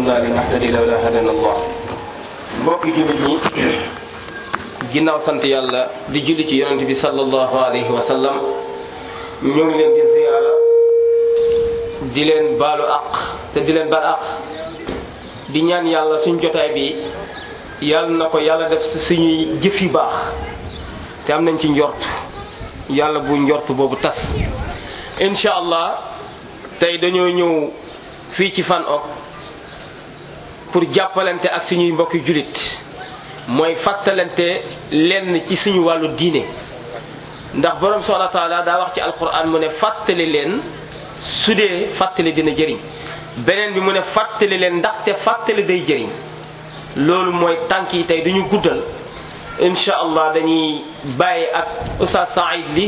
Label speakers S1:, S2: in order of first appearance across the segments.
S1: kunna linahtadi lawla hadana allah mbokki jullit ñi ginnaaw sant yàlla di julli ci yonent bi sallallahu alayhi wa sallam ñu ngi leen di ziyaara di leen baalu aq te di leen baal aq di ñaan yàlla suñ jotaay bi yàlla na ko yàlla def suñuy jëf yu baax te am nañ ci njort yàlla bu njort boobu tas incha allah tey dañoo ñëw fii ci Fann ok pour jàppalante ak suñuy mbokki jullit mooy fàttalante lenn ci suñu wàllu diine ndax borom subhanahu wa taala daa wax ci alquran mu ne fàttali leen su dee fàttali dina jëriñ beneen bi mu ne fàttali leen ndaxte fàttali day jëriñ loolu mooy tànk yi tey duñu guddal incha allah dañuy bàyyi ak Oustaz Saïd li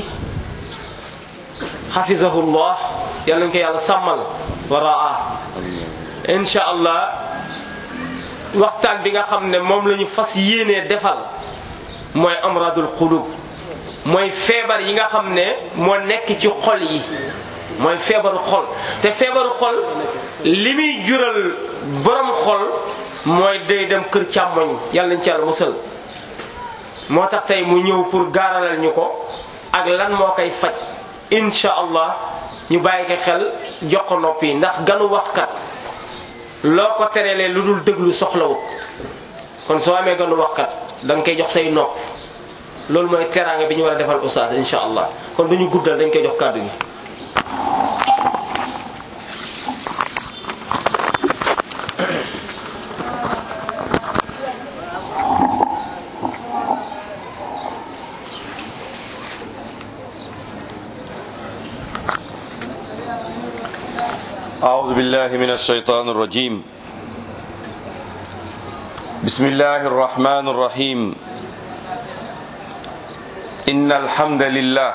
S1: xafizahullah yàlla nañ ko yàlla sàmmal wa raa incha allah waxtaan bi nga xam ne moom la ñu fas yéenee defal mooy amradul qulub mooy feebar yi nga xam ne moo nekk ci xol yi mooy feebaru xol te feebaru xol li muy jural borom xol mooy day dem kër càmmoñ yàlla nañ ci yàlla musal moo tax tey mu ñëw pour gaaralal ñu ko ak lan moo koy faj incha allah ñu bàyyi ko xel jox ko nopp yi ndax ganu waxkat loo ko terelee lu dul déglu soxlawut kon soo amee ganu waxkat da nga koy jox say nopp loolu mooy teraanga bi ñu war a defal oustaz incha allah kon du ñu guddal dañ koy jox kàddu gi.
S2: أعوذ بالله من الشيطان الرجيم بسم الله الرحمن الرحيم إن الحمد لله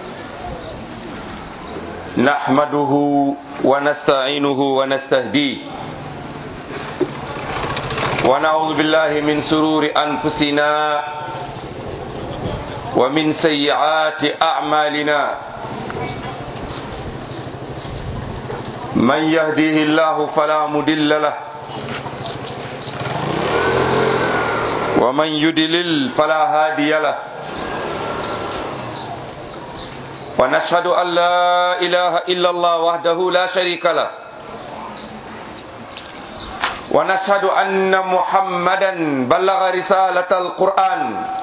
S2: نحمده ونستعينه ونستهديه ونعوذ بالله من سرور أنفسنا ومن سيئات أعمالنا من يهديه الله فلا مدل له ومن يدلل فلا هادي له ونشهد أن لا إله إلا الله وحده لا شريك له ونشهد أن محمدا بلغ رسالة القرآن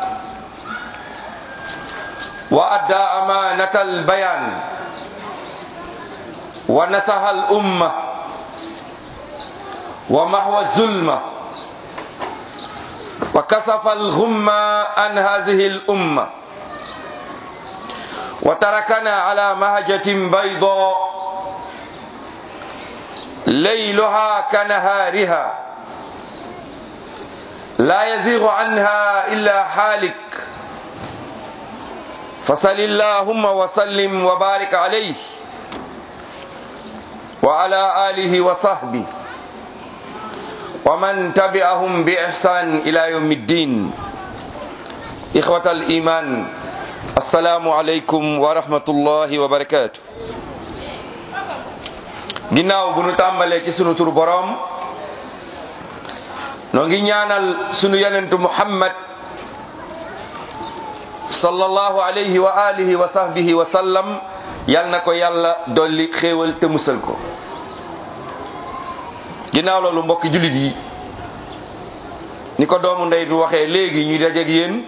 S2: وأدى أمانة البيان ونسها الأمة ومحو الظلمة وكسف الغمة عن هذه الأمة وتركنا على مهجة بيضاء ليلها كنهارها لا يزيغ عنها إلا حالك فصل اللهم وسلم وبارك عليه وعلى آله وصحبه ومن تبعهم بإحسان إلى يوم الدين إخوة الإيمان السلام عليكم ورحمة الله وبركاته ginnaaw bu nu tàmbalee ci sunu tur boroom noo ngi ñaanal sunu yonentu muhammad sallallahu alayhi wa alihi wa sahbihi wa sallam yal na ko yàlla dolli xéewal te musal ko ginnaaw loolu mbokki jullit yi ni ko doomu ndey bi waxee léegi ñuy dajeeg yéen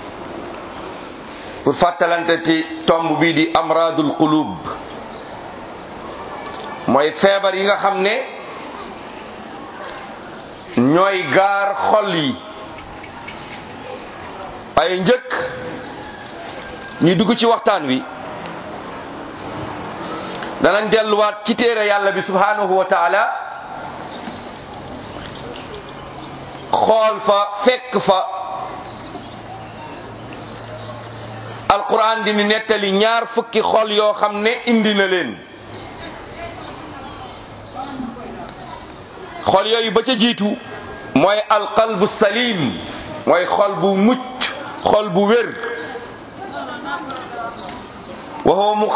S2: pour fàttalante ci tomb bii di amradul qulub mooy feebar yi nga xam ne ñooy gaar xol yi ay njëkk ñuy dugg ci waxtaan wi danañ delluwaat ci téere yàlla bi subhanahu wa taala xool fa fekk fa alquran di ni nettali ñaar fukki xol yoo xam ne indi na leen xol yooyu ba ca jiitu mooy alqalbu salim mooy xol bu mucc xol bu wér wa huwa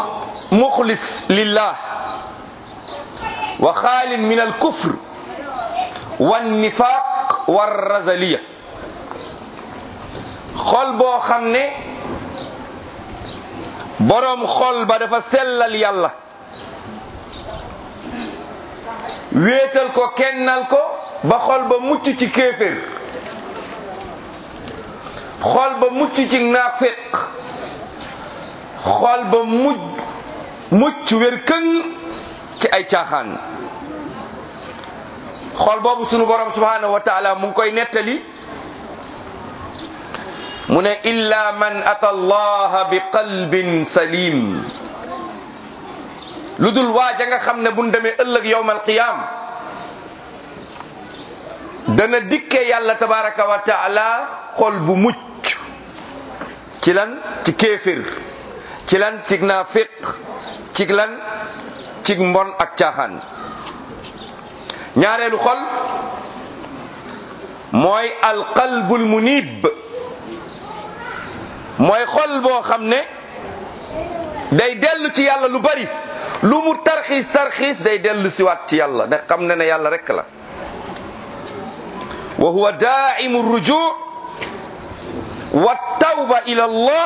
S2: muxlis lillah wa xaalin min alkufr wan nifaq war razaliya xol boo xam ne boroom xol ba dafa sellal yàlla wéetal ko kennal ko ba xol ba mucc ci kéefér xol ba mucc ci naafiq xol ba mujj mucc wér këng ci ay caaxaan xol boobu sunu borom subhanahu wa taala mu ngi koy nettali mu ne illa man ata allaha bi qalbin salim lu dul waaja nga xam ne buñ demee ëllëg yowmal qiyam dana dikke yàlla tabaraka wa taala xol bu mucc ci lan ci kéefir ci lan ci naafiq ci lan ci mbon ak caaxaan ñaareelu xol mooy alqalbul munib mooy xol boo xam ne day dellu ci yàlla lu bari lu mu tarxiis tarxiis day dellu siwaat ci yàlla ndax xam ne ne yàlla rekk la wa huwa daimu ruju wa tawba ila allah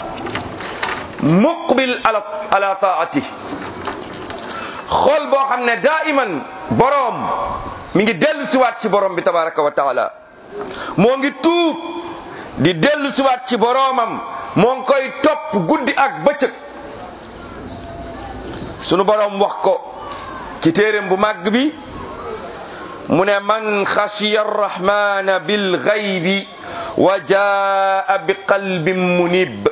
S2: muqbil ala ala taatih xol boo xam ne daiman boroom mi ngi dellu siwaat ci boroom bi tabaraka wa taala moo ngi tuub di dellu siwaat ci boroomam moo ngi koy topp guddi ak bëccëg sunu boroom wax ko ci téeréem bu màgg bi mu ne man xashiya arrahmana bil ghaybi wa jaa bi qalbin munib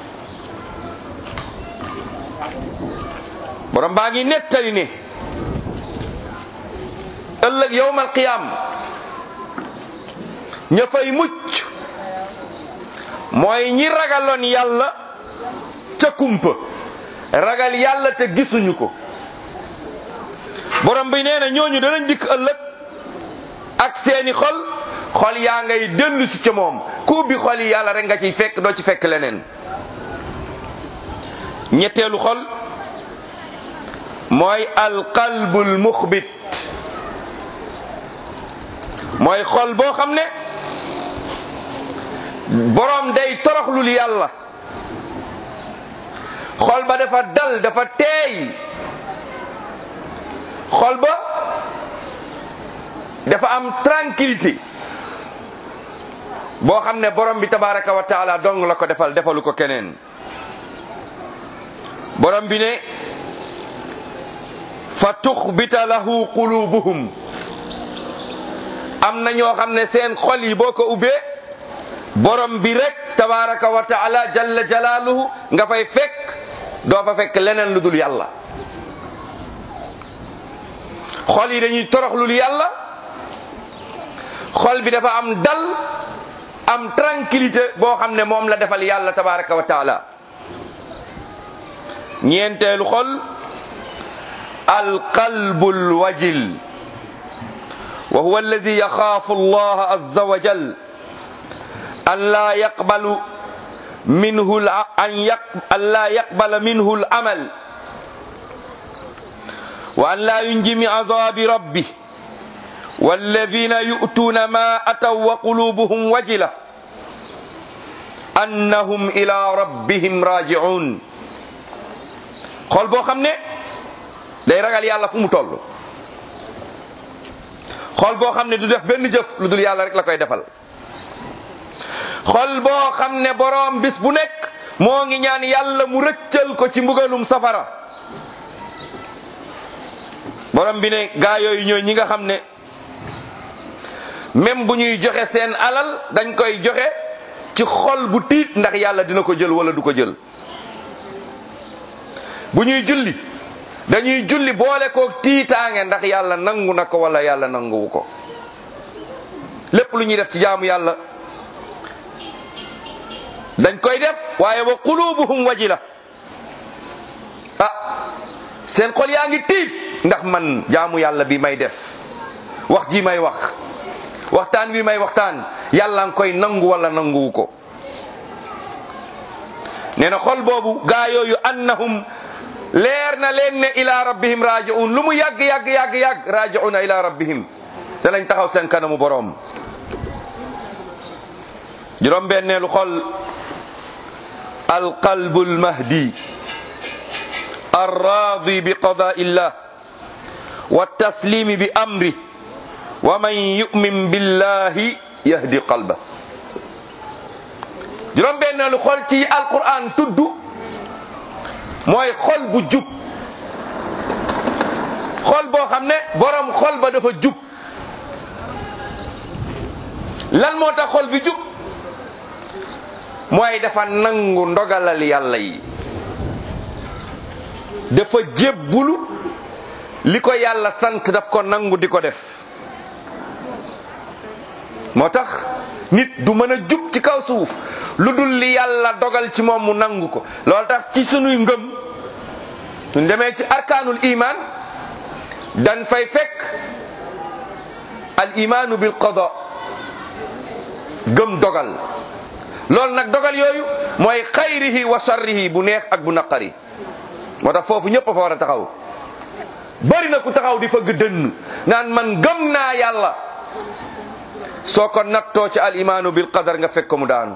S2: borom baa ngi nettali ne ëllëg yowmal qiyaam ña fay mucc mooy ñi ragaloon yàlla ca kumpa ragal yàlla te gisuñu ko borom bi nee na ñooñu danañ dikk ëllëg ak seeni xol xol yaa ngay dellu si ca moom ku ubbi xol yi yàlla rek nga ciy fekk doo ci fekk leneen ñetteelu xol mooy alqalbul muxbit mooy xol boo xam ne boroom day toroxlul yàlla xol ba dafa dal dafa teey xol ba dafa am tranquillité boo xam ne borom bi tabaraka wa taala dong la ko defal defalu ko keneen borom bi ne fa tuxbita lahu qulubuhum am na ñoo xam ne seen xol yi boo ko ubbee borom bi rek tabaraka wa taala jalla jalaaluhu nga fay fekk doo fa fekk leneen lu dul yàlla xol yi dañuy toroxlul yàlla xol bi dafa am dal am tranquillité boo xam ne moom la defal yàlla tabaraka wa taala ñeenteelu xol alqalbul wajil wa huwa alladi yaxaafu allah azza wa jal an laa yaqbalu minhu an yaq an laa yaqbala minhu al amal wa an laa yunji min azabi rabbi والذين يؤتون ما أتوا وقلوبهم وجلة أنهم إلى ربهم راجعون xol boo xam ne day ragal yàlla fu mu toll xol boo xam ne du def benn jëf lu dul yàlla rek la koy defal xol boo xam ne boroom bis bu nekk moo ngi ñaan yàlla mu rëccal ko ci mbugalum safara borom bi ne gaa yooyu ñooy ñi nga xam ne même bu ñuy joxe seen alal dañ koy joxe ci xol bu tiit ndax yàlla dina ko jël wala du ko jël bu ñuy julli dañuy julli boole ko tiitaange ndax yàlla nangu na ko wala yàlla nanguwu ko lépp lu ñuy def ci jaamu yàlla dañ koy def waaye wa qulubuhum wajila ah seen xol yaa ngi tiit ndax man jaamu yàlla bi may def wax ji may wax waxtaan wi may waxtaan yàlla nga koy nangu wala nanguwu ko nee na xol boobu gaa yooyu annahum leer na leen ne ila rabbihim raji'un lu mu yàgg yàgg yàgg yàgg raji'una ila rabbihim danañ taxaw seen kanamu boroom juróom benneelu xol alqalbu almahdi arraadi bi qadaa illah wa taslimi bi amri wa man yu'min billahi yahdi qalba juróom benneelu xol ci alquran tudd mooy xol bu jub xol boo xam ne borom xol ba dafa jub lan moo tax xol bi jub mooy dafa nangu ndogalal yàlla yi dafa jébbulu li ko yàlla sant daf ko nangu di ko def moo tax nit du mën a jub ci kaw suuf lu dul li yàlla dogal ci moom mu nangu ko loolu tax ci sunuy ngëm suñ demee ci arkaanul iman dan fay fekk al imaanu bil qada gëm dogal loolu nag dogal yooyu mooy xayrihi wa sharrihi bu neex ak bu naqari moo tax foofu ñëpp a fa war a taxaw bari na ku taxaw di fëgg dënn naan man gëm naa yàlla soo ko nattoo ci al imaanu bil qadar nga fekk ko mu daanu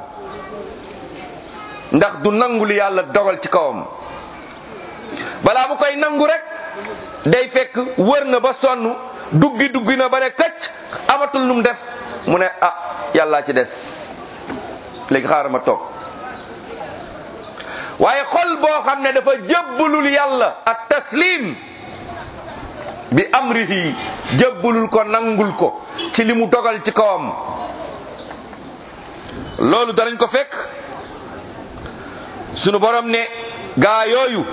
S2: ndax du nangu li yàlla dogal ci kawam balaa mu koy nangu rek day fekk wër na ba sonn duggi duggi na ba ne këcc amatul nu mu def mu ne ah yàllaa ci des léegi xaaral ma toog waaye xol boo xam ne dafa jébbalul yàlla ak taslim bi amrihi jébbalul ko nangul ko ci li mu dogal ci kawam loolu danañ ko fekk sunu borom ne gaa yooyu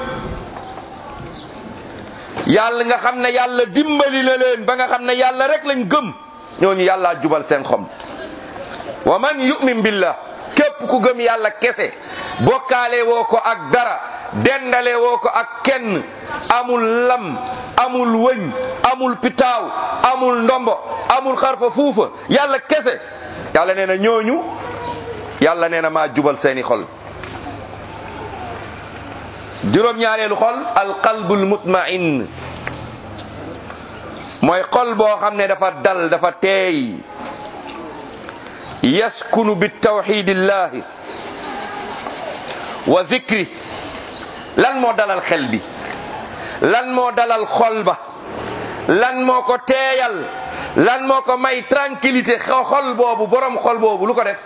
S2: yàlla nga xam ne yàlla dimbali na leen ba nga xam ne yàlla rek lañ gëm ñooñu yàllaa jubal seen xom wa man yu'min billah képp ku gëm yàlla kese bokkaale woo ko ak dara dendale woo ko ak kenn amul lam amul wëñ amul pitaaw amul ndombo amul xarfa fuufa yàlla kese yàlla nee na ñooñu yàlla nee na maa jubal seeni xol juróom-ñaareelu xol alqalbul mutmain mooy xol boo xam ne dafa dal dafa teey yaskunu bi tawxidillahi wa zikri lan moo dalal xel bi lan moo dalal xol ba lan moo ko teeyal lan moo ko may tranquillité xol boobu borom xol boobu lu ko def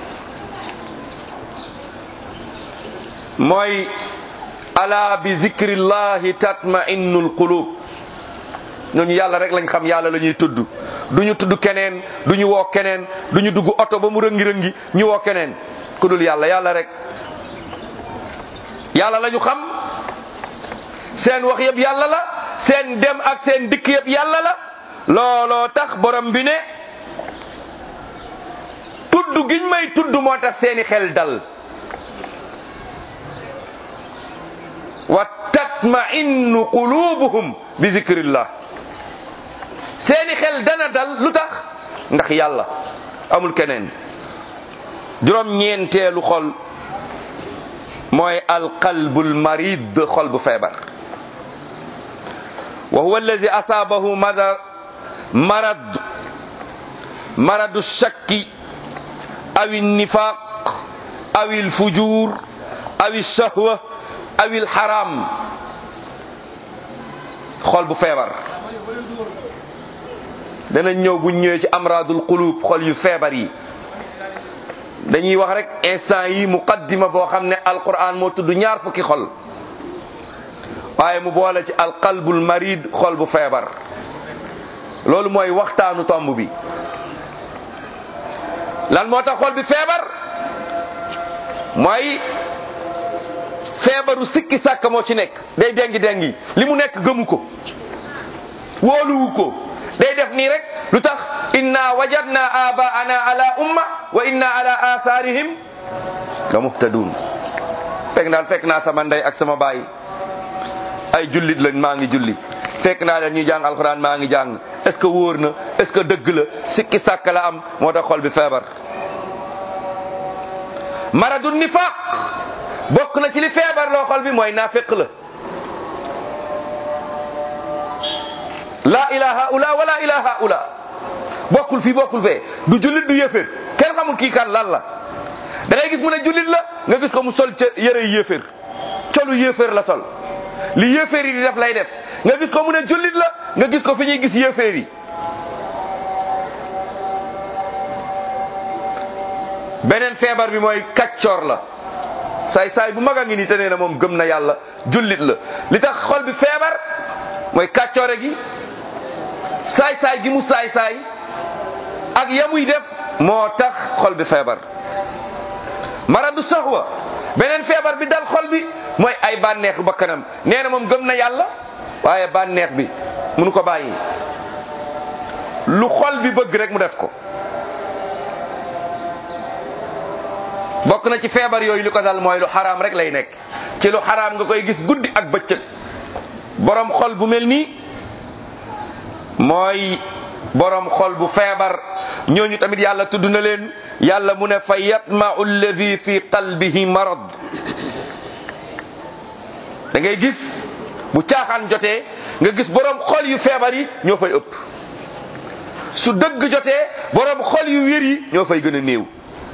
S2: mooy ala bi zikrillahi tatma'innul qulub ñooñu yàlla rek lañ xam yàlla la ñuy tudd du ñu tudd keneen du ñu woo keneen du ñu dugg oto ba mu rëngi-rëngi ñu woo keneen ku dul yàlla yàlla rek yàlla la ñu xam seen wax yëpp yàlla la seen dem ak seen dikk yëpp yàlla la looloo tax borom bi ne tudd giñ may tudd moo tax seeni xel dal wa tatma'innu qulubuhum bi zikrillah seeni xel dana dal lu tax ndax yàlla amul keneen juróom ñeenteelu xol mooy alqalbul marid xol bu feebar wa huwa allazi asaabahu madar marad maradu shakki aw nifaq aw alfujur aw alshahwa aw alharam xol bu feebar dana ñëw bu ñëwee ci amradul qulub xol yu feebar yi dañuy wax rek instant yi muqaddima boo xam ne alquran moo tudd ñaar fukki xol waaye mu boole ci alqalbul marid xol bu feebar loolu mooy waxtaanu tomb bi lan moo tax xol bi feebar mooy feebaru sikki sàkk moo ci nekk day dengi dengi li mu nekk gëmu ko wóoluwu ko day def nii rek lu tax inna wajadna abaana ala umma wa inna ala atharihim la muhtadun fekk daal fekk naa sama ndey ak sama baay ay jullit lañ maa ngi julli fekk naa leen ñuy jàng alxuraan maa ngi jàng est ce que wóor na est ce que dëgg la sikki sàkk la am moo tax xol bi feebar maradu nifaq bokk na ci li feebar loo xol bi mooy naafiq la la ilaha ula wala ilaha ula bokkul fii bokkul fee du jullit du yéeféer kenn xamul kii kan lan la da ngay gis mu ne jullit la nga gis ko mu sol ca yëre yéeféer colu yéeféer la sol li yéeféer yi di def lay def nga gis ko mu ne jullit la nga gis ko fi ñuy gis yéeféer yi beneen feebar bi mooy kaccoor la saay saay bu mag a ngi nii te nee na moom gëm na yàlla jullit la li tax xol bi feebar mooy kàccoore gi saay saay gi mu saay saay ak yamuy def moo tax xol bi feebar maradu soxwa beneen feebar bi dal xol bi mooy ay bànneexu bakkanam nee na moom gëm na yàlla waaye bànneex bi munu ko bàyyi lu xol bi bëgg rek mu def ko bokk na ci feebar yooyu li ko dal mooy lu xaraam rek lay nekk ci lu xaraam nga koy gis guddi ak bëccëg borom xol bu mel nii mooy borom xol bu feebar ñooñu tamit yàlla tudd na leen yàlla mu ne fa yatma'u alladi fi qalbihi marad da ngay gis bu caaxaan jotee nga gis borom xol yu feebar yi ñoo fay ëpp su dëgg jotee borom xol yu wér yi ñoo fay gën a néew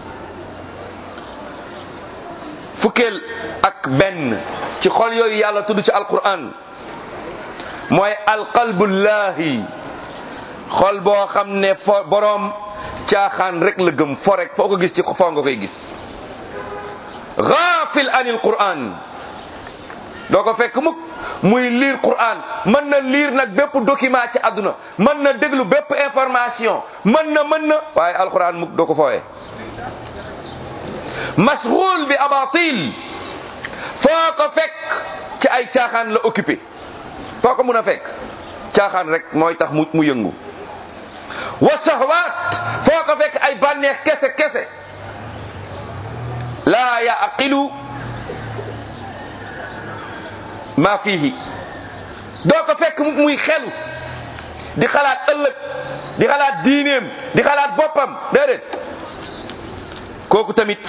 S2: fukkeel ak benn ci xol yooyu yàlla tudd ci alquran mooy alqalbullahi xol boo xam ne fo boroom caaxaan rek la gëm fo rek foo ko gis ci foo nga koy gis gaafil anil quran doo ko fekk mukk muy liir quran mën na liir nag bépp document ci àdduna mën na déglu bépp information mën na mën na waaye alquran mukk doo ko fooye mashghul bi abatil foo ko fekk ci ay caaxaan la occupé foo ko mun a fekk caaxaan rek mooy tax mu mu yëngu wa shahwat foo ko fekk ay bànneex kese kese laa yaqilu ma fihi doo ko fekk muy xelu di xalaat ëllëg di xalaat diineem di xalaat boppam déedéet kooku tamit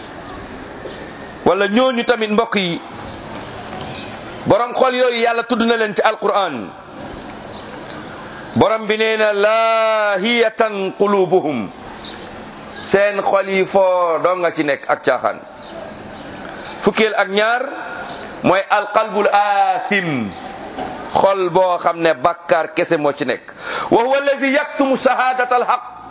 S2: wala ñooñu tamit mbokk yi borom xol yooyu yàlla tudd na leen ci alquran borom bi nee na laahiyatan qulubuhum seen xol yi foo doo nga ci nekk ak caaxaan fukkeel ak ñaar mooy alqalbul aathim xol boo xam ne bàkkaar kese moo ci nekk wa huwa alladi yaktumu shahaadata alhaq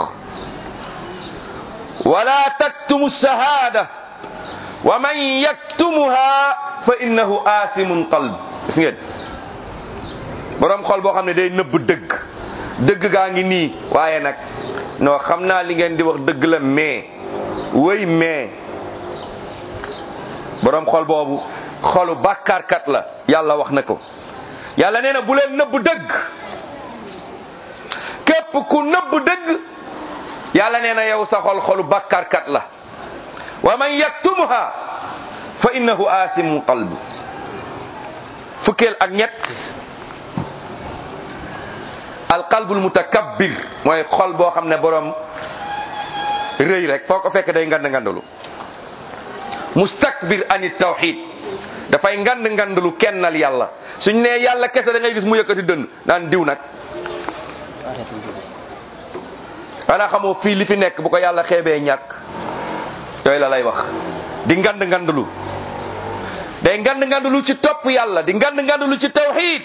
S2: wala taktumu shahada wa man yaktumuha fa innahu aathimun qalb gis ngeen borom xol boo xam ne day nëbb dëgg dëgg gaa ngi nii waaye nag non xam naa li ngeen di wax dëgg la mais wëy mais borom xol boobu xolu bàkkaarkat la yàlla wax na ko yàlla nee na bu leen nëbb dëgg képp ku nëbb dëgg yàlla nee na yow sa xol xolu bàkkaarkat la wa man yaktumuha fa innahu aathimu qalbu fukkeel ak ñett alqalbul mutakabbir mooy xol boo xam ne borom rëy rek foo ko fekk day ngand ngandalu mustakbir ani tawxid dafay ngand ngandalu kennal yàlla suñ nee yàlla kese da ngay gis mu yëkkati dënn naan diw nag xanaa xamoo fii li fi nekk bu ko yàlla xeebee ñàkk yooyu la lay wax di ngand ngandalu day ngand ngandalu ci topp yàlla di ngand ngandalu ci tawxid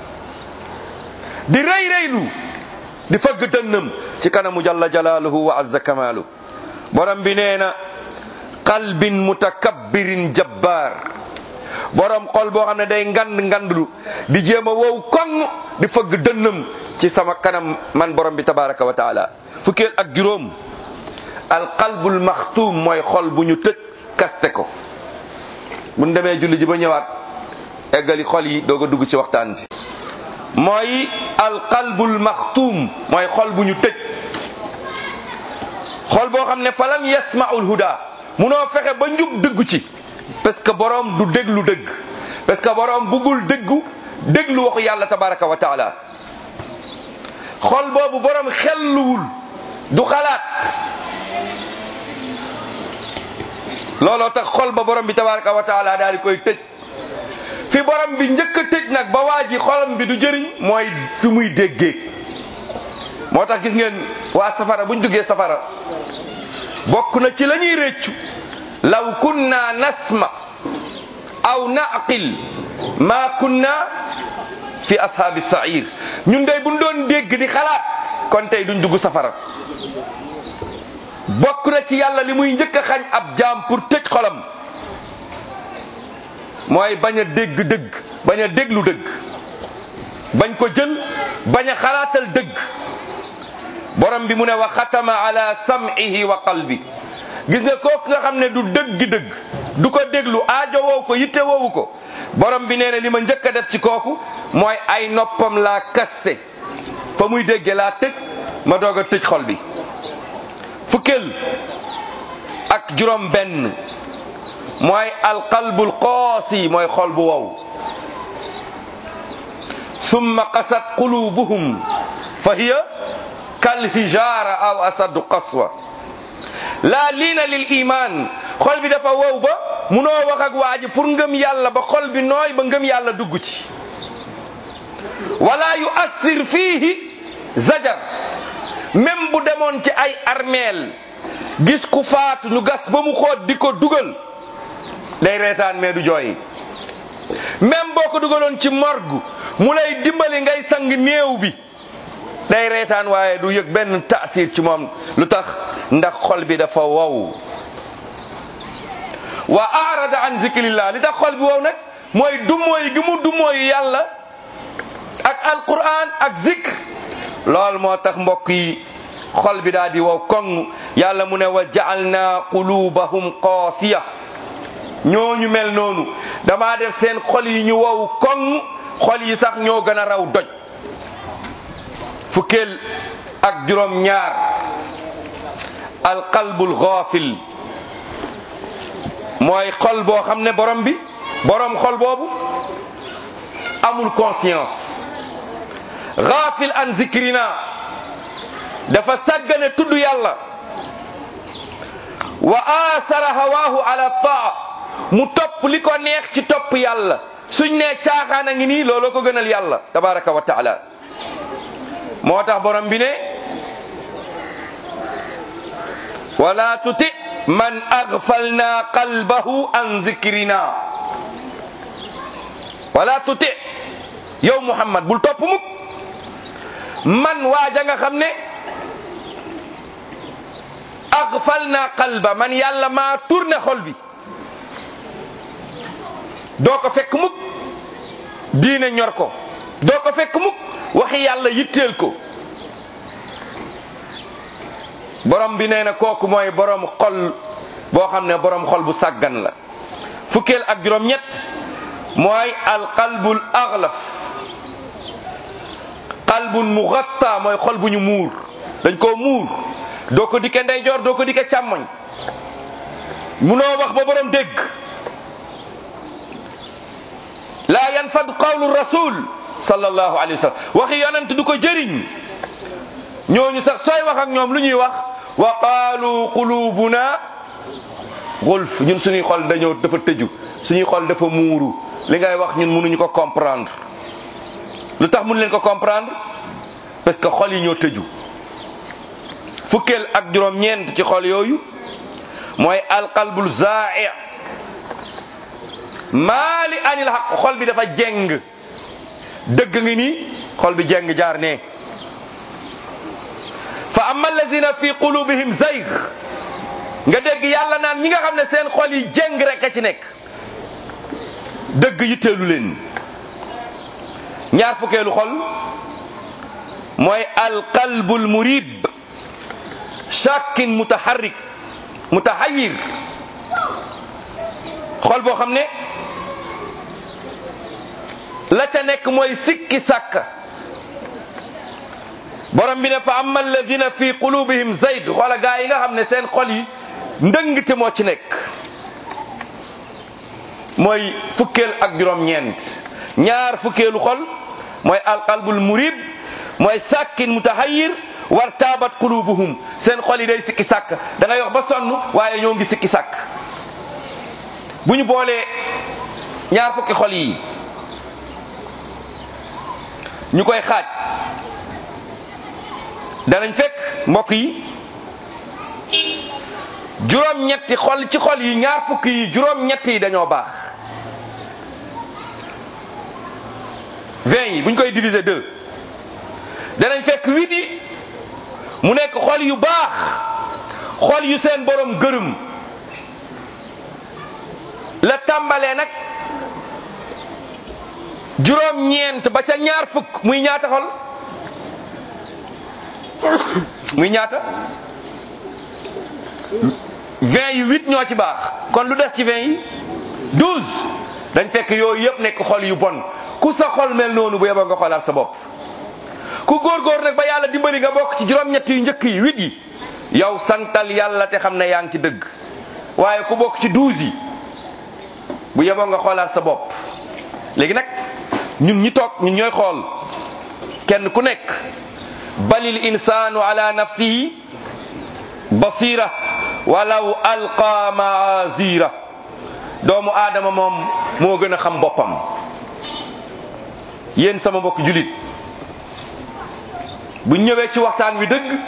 S2: di rëy rëylu di fëgg dënnam ci kanamu jalla jalaaluhu wa azza kamaalu borom bi nee na qalbin mutakabbirin jabbaar borom xol boo xam ne day ngand ngandlu di jéem a wow koŋ di fëgg dënnam ci sama kanam man borom bi tabaraka wa taala fukkeel ak juróom alqalbul maxtuum mooy xol bu ñu tëj kaste ko buñ demee julli ji ba ñëwaat eggali xol yi doog a dugg ci waxtaan bi mooy alqalbul maxtuum mooy xol bu ñu tëj xol boo xam ne falam yasmaul huda munoo fexe ba njub dëggu ci parce que borom du déglu dëgg parce que borom buggul dëggu déglu waxu yàlla tabaraka wa taala xol boobu borom xelluwul du xalaat looloo tax xol ba borom bi tabaraka wa taala daal di koy tëj fi borom bi njëkk a tëj nag ba waa ji xolam bi du jëriñ mooy fi muy déggee moo tax gis ngeen waa safara buñ duggee safara bokk na ci la ñuy réccu law kunna nasma aw naqil ma kunna fi ashaabi sair ñun dey buñ doon dégg di xalaat kon tey duñ dugg safara bokk na ci yàlla li muy njëkk a xañ ab jaam pour tëj xolam mooy bañ a dégg dëgg bañ a déglu dëgg bañ ko jël bañ a xalaatal dëgg borom bi mu ne wa xatama ala sam'ihi wa qalbi gis nga kooku nga xam ne du dëgg dëgg du ko déglu aajo woowu ko yitte woowu ko borom bi nee na li ma njëkk a def ci kooku mooy ay noppam laa kaste fa muy dégge laa tëj ma doog a tëj xol bi fukkeel ak juróom benn mooy alqalbul qaasi mooy xol bu wow summa qasat qulubuhum fa hiya kal hijaara aw asadu qaswa laa liina lil iman xol bi dafa wow ba munoo wax ak waa ji pour ngëm yàlla ba xol bi nooy ba ngëm yàlla dugg ci wala yu assir fiihi zajar même bu demoon ci ay armeel gis ku faatu ñu gas ba mu xoot di ko dugal day reetaan mais du jooy même boo ko dugaloon ci morgue mu lay dimbali ngay sang néew bi day reetaan waaye du yëg benn taasir ci moom lu tax ndax xol bi dafa wow wa arada an zikrillah li tax xol bi wow nag mooy dumooy gi mu dumooyu yàlla ak alquran ak zikr lool moo tax mbokk yi xol bi daal di wow koŋ yàlla mu ne wa ja'alna qulubahum qaasiya ñooñu mel noonu damaa def seen xol yi ñu wow koŋ xol yi sax ñoo gën a raw doj fukkeel ak juróom ñaar alqalbul ghafil mooy xol boo xam ne borom bi borom xol boobu amul conscience ghafil an zikrina dafa sàggane tudd yàlla wa athara hawaahu ala taa mu topp li ko neex ci topp yàlla suñ nee caaxaan a ngi nii looloo ko gënal yàlla tabaraka wa taala moo tax borom bi ne wala tuti man aghfalna qalbahu an zikrina wala tuti yow muhammad bul topp mukk man waaja nga xam ne aghfalna qalba man yàlla maa tourné xol bi doo ko fekk mukk diine ñor ko doo ko fekk mukk waxi yàlla yitteel ko borom bi nee na kooku mooy borom xol boo xam ne borom xol bu sàggan la fukkeel ak juróom ñett mooy alqalbul aghlaf qalbun mughatta mooy xol bu ñu muur dañ koo muur doo ko dikke ndeyjoor doo ko dikke càmmoñ munoo wax ba borom dégg laa yanfad qawlu rasul sallallahu alayhi wa sallam waxi yonent du ko jëriñ ñooñu sax sooy wax ak ñoom lu ñuy wax wa qaalu qulubuna gulf ñun suñuy xol dañoo dafa tëju suñuy xol dafa muuru li ngay wax ñun mënuñu ko comprendre lu tax mënu leen ko comprendre parce que xol yi ñoo tëju fukkeel ak juróom ñeent ci xol yooyu mooy alqalbul zaai maali anil xaq xol bi dafa jeng dëgg ngi nii xol bi jeng jaar ne fa amma allazina fi qulubihim zayg nga dégg yàlla naan ñi nga xam ne seen xol yi jeng rek a ci nekk dëgg yitteelu leen ñaar fukkeelu xol mooy alqalbul murib shakin mutaharrik mutahayir xol boo xam ne la ca nekk mooy sikki sàkk borom bi ne fa amma alladina fi qulubihim zayd xoola gaa yi nga xam ne seen xol yi ndëngte moo ci nekk mooy fukkeel ak juróom-ñeent ñaar fukkeelu xol mooy alqalbul murib mooy sàkkin mutahayir war taabat qulubuhum seen xol yi day sikki sàkk da ngay wax ba sonn waaye ñoo ngi sikki sàkk bu ñu boolee ñaar fukki xol yi ñu koy xaaj danañ fekk mbokk yi juróom-ñetti xol ci xol yi ñaar fukk yi juróom-ñetti yi dañoo baax vingt yi bu ñu koy diviser deux danañ fekk huit yi mu nekk xol yu baax xol yu seen borom gërëm la tàmbalee nag juróom-ñeent ba ca ñaar fukk muy ñaata xol muy ñaata vingt yi huit ñoo ci baax kon lu des ci vingt yi douze dañ fekk yooyu yëpp nekk xol yu bon ku sa xol mel noonu bu yeboo nga xoolaat sa bopp ku góorgóor nag ba yàlla dimbali nga bokk ci juróom-ñett yu njëkk yi huit yi yow santal yàlla te xam ne yaa ngi ci dëgg waaye ku bokk ci douze yi bu yeboo nga xoolaat sa bopp léegi nag ñun ñi toog ñun ñooy xool kenn ku nekk balil insaanu ala nafsihi basira walaw alqa maazira doomu aadama moom moo gën a xam boppam yéen sama mbokk julit bu ñëwee ci waxtaan wi dëgg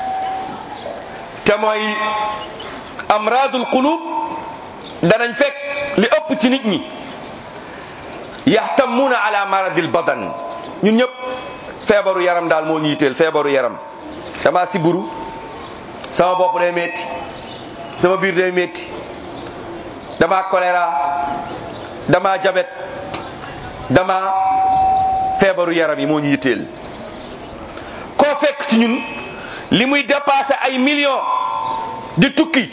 S2: te mooy amradul qulub danañ fekk li ëpp ci nit ñi yaxtamuuna ala maradil badan ñun ñëpp feebaru yaram daal moo ñu yitteel feebaru yaram dama siburu sama bopp day metti sama biir day metti dama choléra dama jabet dama feebaru yaram yi moo ñu yitteel koo fekk ci ñun li muy dépassé ay millions di tukki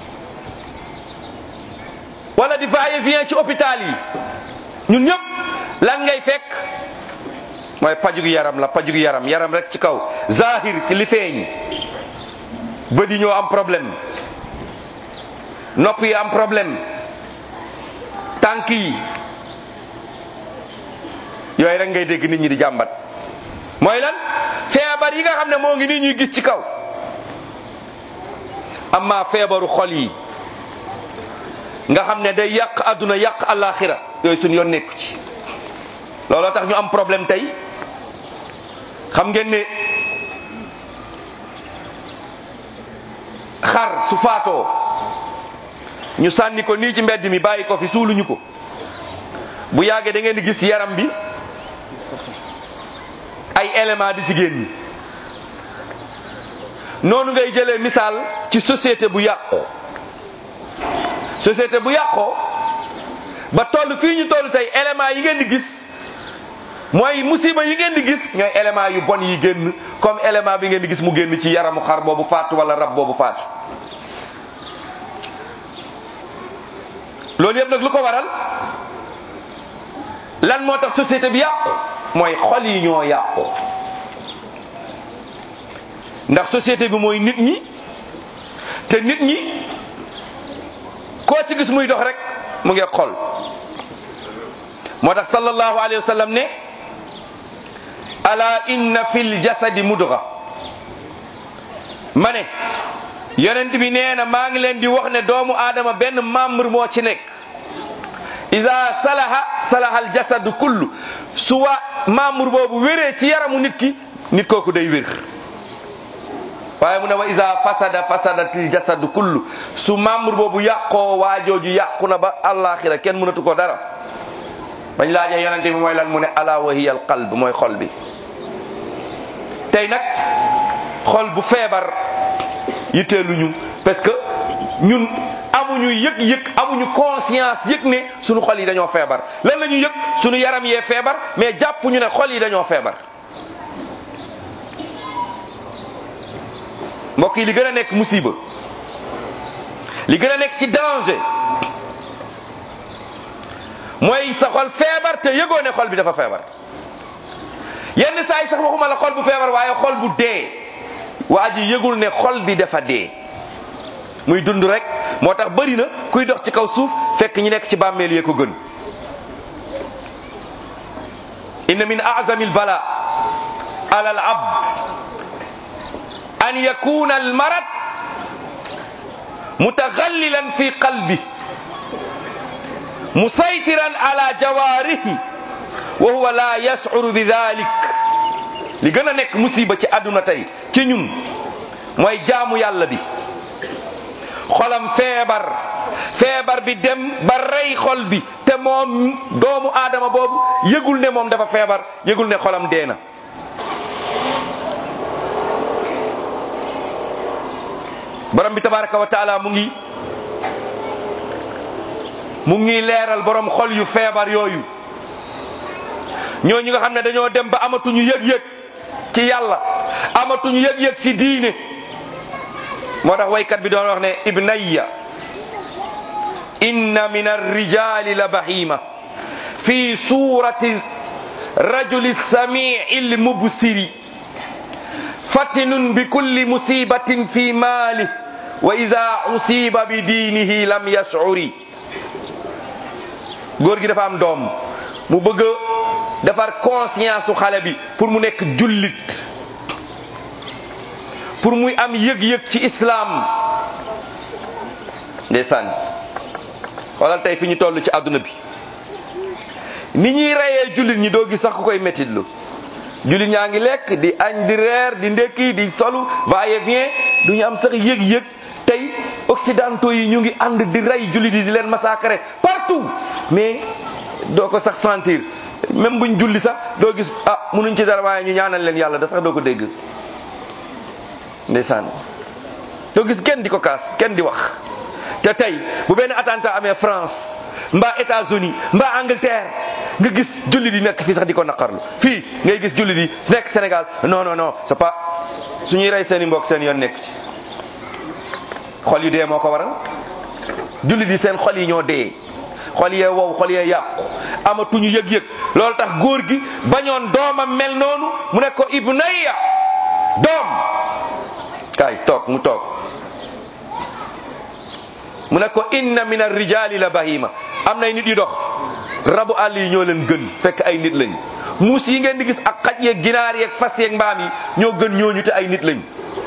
S2: wala di va-et-vient ci hôpital yi ñun ñëpp lan ngay fekk mooy pajugu yaram la pajugu yaram yaram rek ci kaw zahir ci li feeñ bët yi ñoo am problème nopp yi am problème tànk yi yooyu rek ngay dégg nit ñi di jàmbat mooy lan feebar yi nga xam ne moo ngi nii ñuy gis ci kaw amma feebaru xol yi nga xam ne day yàq àdduna yàq alaxira yooyu suñu yoon nekku ci looloo tax ñu am problème tey xam ngeen ne xar su faatoo ñu sànni ko nii ci mbedd mi bàyyi ko fi suuluñu ko bu yàggee da ngeen di gis yaram bi ay élément di ci génn noonu ngay jëlee misaal ci société bu yàqu société bu yàqoo ba toll fii ñu toll tey élément yi ngeen di gis mooy musiba yi ngeen di gis ñooy élément yu bon yi génn comme élément bi ngeen di gis mu génn ci yaramu xar boobu faatu wala rab boobu faatu loolu yëpp nag lu ko waral lan moo tax société bi yàqu mooy xol yi ñoo yàqu ndax société bi mooy nit ñi te nit ñi koo ci gis muy dox rek mu ngi xol moo tax sallallahu alayhi wa sallam ne ala inna fil jasadi mudga ma ne yonent bi nee na maa ngi leen di wax ne doomu aadama benn membre moo ci nekk iza salaha salaha al jasadu kullu su wa membre boobu wéree ci yaramu nit ki nit kooku day wér waaye mu ne wa iza fasada fasadatil jasadu kullu su membre boobu yàqoo waajooju yàqu na ba àllaaxira kenn mënatu ko dara bañ laajee yonente bi mooy lan mu ne ala wa hiya al qalb mooy xol bi tey nag xol bu feebar yitteeluñu parce que ñun amuñu yëg-yëg amuñu conscience yëg ne suñu xol yi dañoo feebar lan la ñu yëg suñu yaram yee feebar mais jàpp ñu ne xol yi dañoo feebar mbokk yi li gën a nekk musiba li gën a nekk ci danger mooy sa xol feebar te yëgoo ne xol bi dafa feebar yenn saa yi sax waxuma la xol bu feebar waaye xol bu dee waa ji yëgul ne xol bi dafa dee muy dund rek moo tax bëri na kuy dox ci kaw suuf fekk ñi nekk ci bàmmeel yee ko gën inna min a'zami al-bala ala al-abd an yakuna al-marad mutaghallilan fi qalbi musaytiran ala jawarihi wa huwa la yash'uru bi dhalik li gën a nekk musiba ci àdduna tey ci ñun mooy jaamu yàlla bi xolam feebar feebar bi dem ba rey xol bi te moom doomu aadama boobu yëgul ne moom dafa feebar yëgul ne xolam dee na borom bi tabaraka wa taala mu ngi mu ngi leeral borom xol yu feebar yooyu ñooñu nga xam ne dañoo dem ba amatuñu yëg-yëg ci yàlla amatuñu yëg-yëg ci diine moo tax waykat bi doon wax ne ibnayya inna min arrijali la bahima fi surati rajuli samii lmubsiri fatinun bi kulli musibatin fi maali wa ida usiba bi diinihi lam yashcuri góor gi dafa am doom mu bëgg a defar conscience su xale bi pour mu nekk jullit pour muy am yëg-yëg ci islam ndeysaan xoolal tey fi ñu toll ci àdduna bi ni ñuy reyee jullit ñi doo gis sax ku koy métitlu jullit ñaa ngi lekk di añ di reer di ndekki di solu va et vient du ñu am sax yëg-yëg tey occidentaux yi ñu ngi ànd di rey jullit yi di leen massacrer partout mais doo ko sax sentir même buñ julli sax doo gis ah munuñ ci dara waaye ñu ñaanal leen yàlla da sax doo ko dégg ndeysaan doo gis kenn di ko kaas kenn di wax te tey bu benn attentat amee France mbaa États-Unis mbaa Angleterre nga gis jullit yi nekk fii sax di ko naqarlu fii ngay gis jullit yi nekk Sénégal non non non c'est pas suñuy rey seen i mbokk seen yoon nekk ci xol yu dee moo ko waral jullit yi seen xol yi ñoo dee xol yee wow xol yee yàqu amatuñu yëg-yëg loolu tax góor gi bañoon doomam mel noonu mu ne ko ibnayya doom kaay toog mu toog mu ne ko inna min arrijali la bahima am nay nit yu dox rabu àll yi ñoo leen gën fekk ay nit lañ muus yi ngeen di gis ak xaj yeeg ginaar yeeg fas yeeg mbaam yi ñoo gën ñooñu te ay nit lañ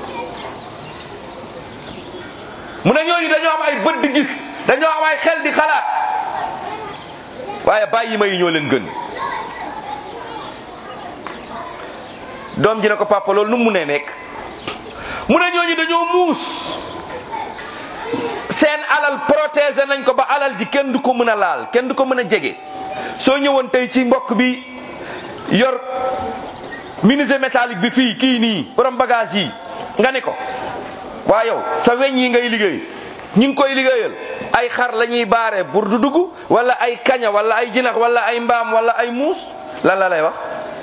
S2: mu ne ñooñu dañoo am ay bët di gis dañoo am ay xel di xalaat waaye bàyyi ma yi ñoo leen gën doom ji ne ko papa loolu nu mu ne nekk mu ne ñooñu dañoo muus seen alal protéger nañ ko ba alal ji kenn du ko mën a laal kenn du ko mën a jege soo ñëwoon tey ci mbokk bi yor menuisier métallique bi fii kii nii borom bagage yi nga ne ko waa yow sa weñ yi ngay liggéey ñi ngi koy liggéeyal ay xar la ñuy baare pour du dugg wala ay kaña wala ay jinax wala ay mbaam wala ay muus lan la lay wax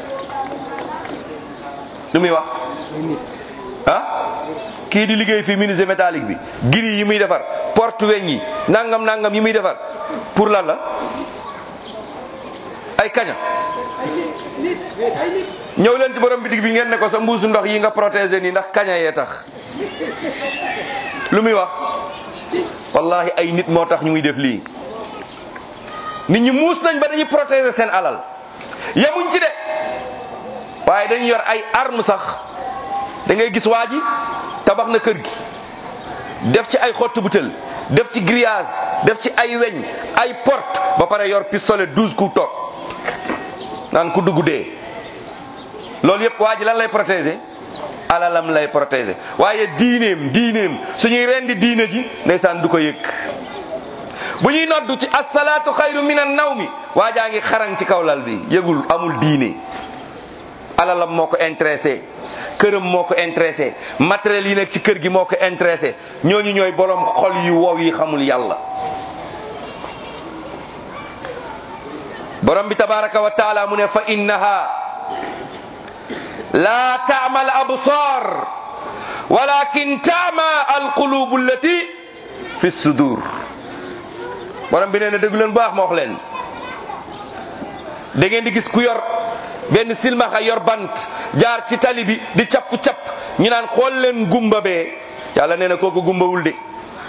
S2: lu muy wax ah kii di liggéey fii menuisier métallique bi giri yi muy defar porte weñ yi nangam nangam yi muy defar pour lan la ay kaña ñëw leen ci borom bitig bi ngeen ne ko sa mbuusu ndox yi nga protéger nii ndax kaña yee tax lu muy wax wallahi ay nit moo tax ñu muy def lii nit ñi muus nañ ba dañuy protéger seen alal yemuñ ci de waaye dañu yor ay arme sax da ngay gis waa ji tabax na kër gi def ci ay xottu butel def ci grillage def ci ay weñ ay porte ba pare yor pistolet douze coups toog naan ku dugg dee loolu yëpp waa ji lan lay protéger alalam lay protéger waaye diineem diineem suñuy rendi diine ji ndeysaan du ko yëg bu ñuy noddu ci asalaatu xayru min an naw mi waa jaa ngi xarañ ci kaw lal bi yëgul amul diine alalam moo ko intéressé këram moo ko intéressé matériel yi nekk ci kër gi moo ko intéressé ñooñu ñooy borom xol yu wow yi xamul yàlla borom bi tabaraka wa taala mu ne fa innaha la taama al absar walakin taama al qulubu allati fi sudur borom bi nee na déglu leen baax ma wax leen da ngeen di gis ku yor benn silmaxa yor bant jaar ci tali bi di capp-capp ñu naan xool leen gumba bee yàlla nee na kooku gumbawul de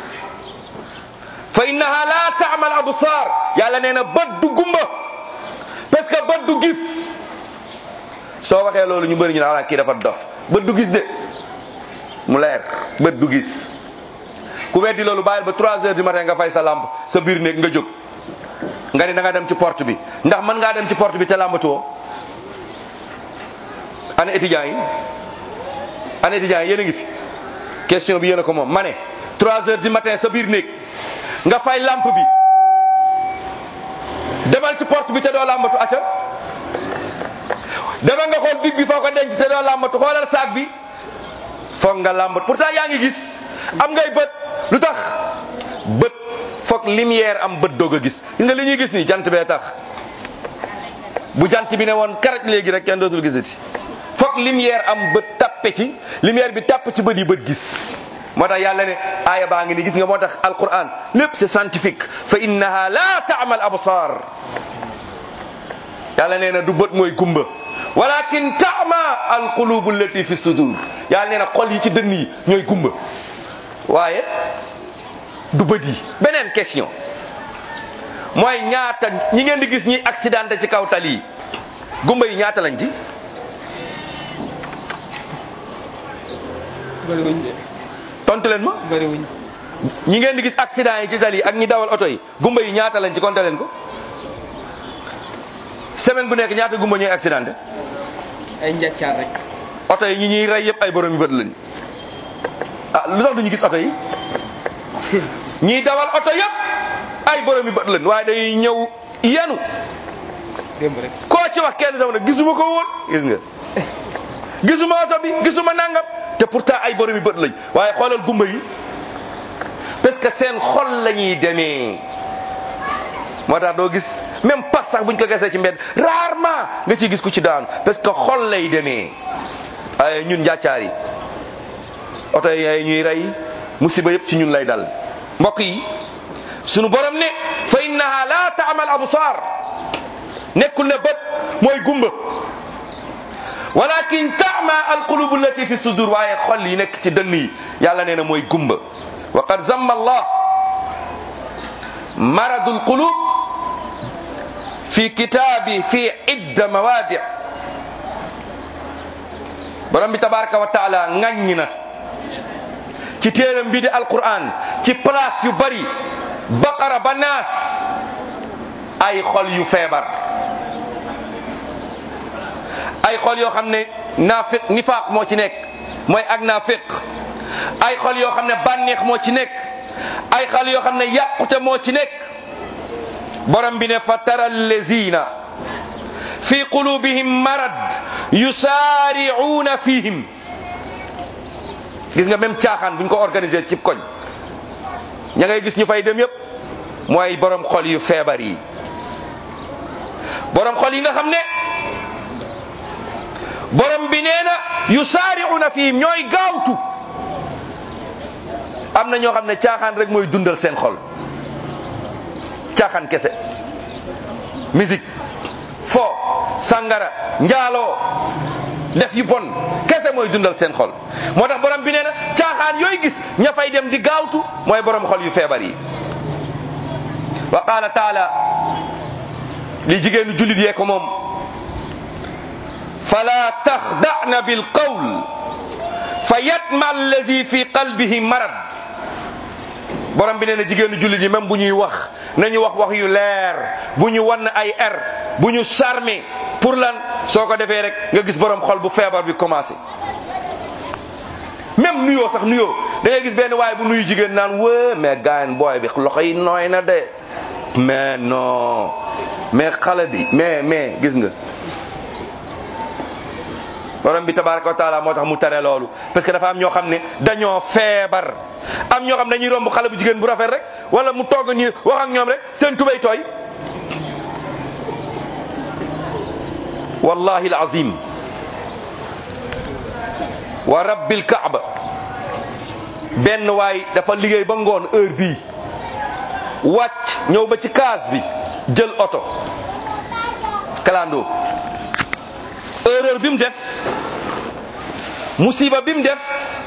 S2: fa innaha la taama al absar yàlla nee na bët du gumba parce que bët du gis soo waxee loolu ñu bëri ñu naan kii dafa dof bët du gis de mu leer bët du gis ku weddi loolu bàyyil ba 3 heures du matin nga fay sa lampe sa biir néeg nga jóg nga ni da nga dem ci porte bi ndax mën ngaa dem ci porte bi te làmbatuwoo ana étudiants yi ana étudiants yi yéen a ngi fi question bi yéen a ko moom ma ne 3 heures du matin sa biir néeg nga fay lampe bi demal ci porte bi te doo làmbatu acca demal nga xool big bi foo ko denc te doo làmbatu xoolal saak bi foog nga làmbatu pourtant yaa ngi gis am ngay bët lu tax bët foog lumière am bët doog a gis gis nga li ñuy gis nii jant bee tax bu jant bi ne woon karaj léegi rek kenn dootul gisati foog lumière am bët tappe ci lumière bi tapp ci bët yi bët gis moo tax yàlla ne aaya baa ngi ni gis nga moo tax alquran lépp c'est scientifique fa innaha la taamal absar yàlla nee na du bët mooy gumba walakin taama alqulubu allati fi sudur yàlla nee na xol yi ci dënn yi ñooy gumba waaye du bët yi beneen question mooy ñaata ñi ngeen di gis ñi accidenté ci kaw tali yi gumba yi ñaata lañ ci
S1: bëriwuñ de
S2: tontu leen ma
S1: bëriwuñ
S2: ñi ngeen di gis accident yi ci tali yi ak ñi dawal oto yi gumba yi ñaata lañ ci compté leen ko semaine bu nekk ñaata gumba ñooy accidenté
S1: ay njàccaar rek
S2: oto yi ñi ñuy rey yëpp ay borom yu bët lañ ah lu tax duñu gis oto yi ñiy dawal oto yëpp ay borom yu bët lañ waaye dañuy ñëw yenu
S1: démb rek
S2: koo ci wax kenn sama ne gisuma ko woon gis nga gisuma oto bi gisuma nangam te pourtant ay borom yu bët lañ waaye xoolal gumba yi parce que seen xol la ñuy demee moo tax doo gis même pas sax buñ ko gesee ci mbedd rarement nga ciy gis ku ci daanu parce que xol lay demee ay ñun njàccaar yi oto yi ñuy rey musiba yëpp ci ñun lay dal mbokk yi sunu borom ne fa innaha la taamal absar nekkul ne bët mooy gumba walakin taama alqulubu allati fi sudur waaye xol yi nekk ci dënn yi yàlla nee na mooy gumba wa qad zamma allah maradu alqulub fi kitaabi fi idda mawaadi borom bi tabaraka wa taala ŋaññi na ci téeram bi di alquran ci place yu bari baqara ba naas ay xol yu feebar ay xol yoo xam ne naafiq nifaaq moo ci nekk mooy ak naafiq ay xol yoo xam ne bànneex moo ci nekk ay xol yoo xam ne yàqute moo ci nekk borom bi ne fa tara allazina fi qulubihim marad yusaari'uuna fihim gis nga même caaxaan buñ ko organisé cib koñ ña ngay gis ñu fay dem yépp mooy borom xol yu feebar yi borom xol yi nga xam ne borom bi nee na yusaari'uuna fihim ñooy gaawtu am na ñoo xam ne caaxaan rek mooy dundal seen xol caaxaan kese musique fo sangara njaaloo def yu bon kese mooy dundal seen xol moo tax borom bi nee na caaxaan yooyu gis ña fay dem di gaawtu mooy borom xol yu feebar yi wa qaala taala li jigéenu jullit yee ko moom fala taxda'na bil qawl fa yatma allazi fi qalbihi marad borom bi nee na jigéenu jullit yi même bu ñuy wax nañu wax wax yu leer bu ñu wan ay er bu ñu charmé pour lan soo ko defee rek nga gis borom xol bu feebar bi commencé même nuyoo sax nuyoo da ngay gis benn waaye bu nuyu jigéen naan wë mais gaayen booy bi loxo yi nooy na de mais non mais xale bi mais mais gis nga borom bi tabaraka wa taala moo tax mu tere loolu parce que dafa am ñoo xam ne dañoo feebar am ñoo xam ne dañuy romb xale bu jigéen bu rafet rek wala mu togg ni wax ak ñoom rek seen tubay tooy wallahi alazim wa rabbil kaaba benn waay dafa liggéey ba ngoon heure bii wàcc ñëw ba ci kaas bi jël oto kalandoo erreur bi mu def musiba bi mu def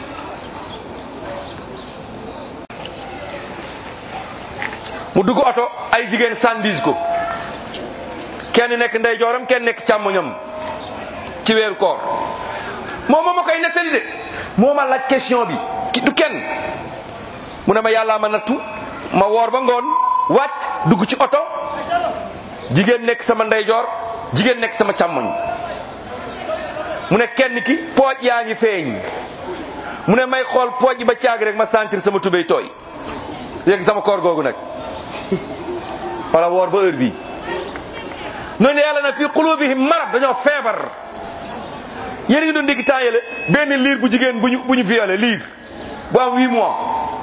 S2: mu dugg oto ay jigéen sandis ko kenn nekk ndeyjooram kenn nekk càmmoñam ci weeru koor moom moo ma koy nettali de moo ma laaj question bi ki du kenn mu ne ma yàllaa ma nattu ma woor ba ngoon wàcc dugg ci oto jigéen nekk sama ndeyjoor jigéen nekk sama càmmoñ mu ne kenn ki pooj yaa ngi feeñ mu ne may xool pooj ba caag rek ma sentir sama tubéy tooy léegi sama koor googu nag wala woor ba heure bii noonu yàlla na fi qulubihim marad dañoo feebar yéen a ngi doon dégg temps yële benn liir bu jigéen bu ñu bu ñu violé liir bu am huit mois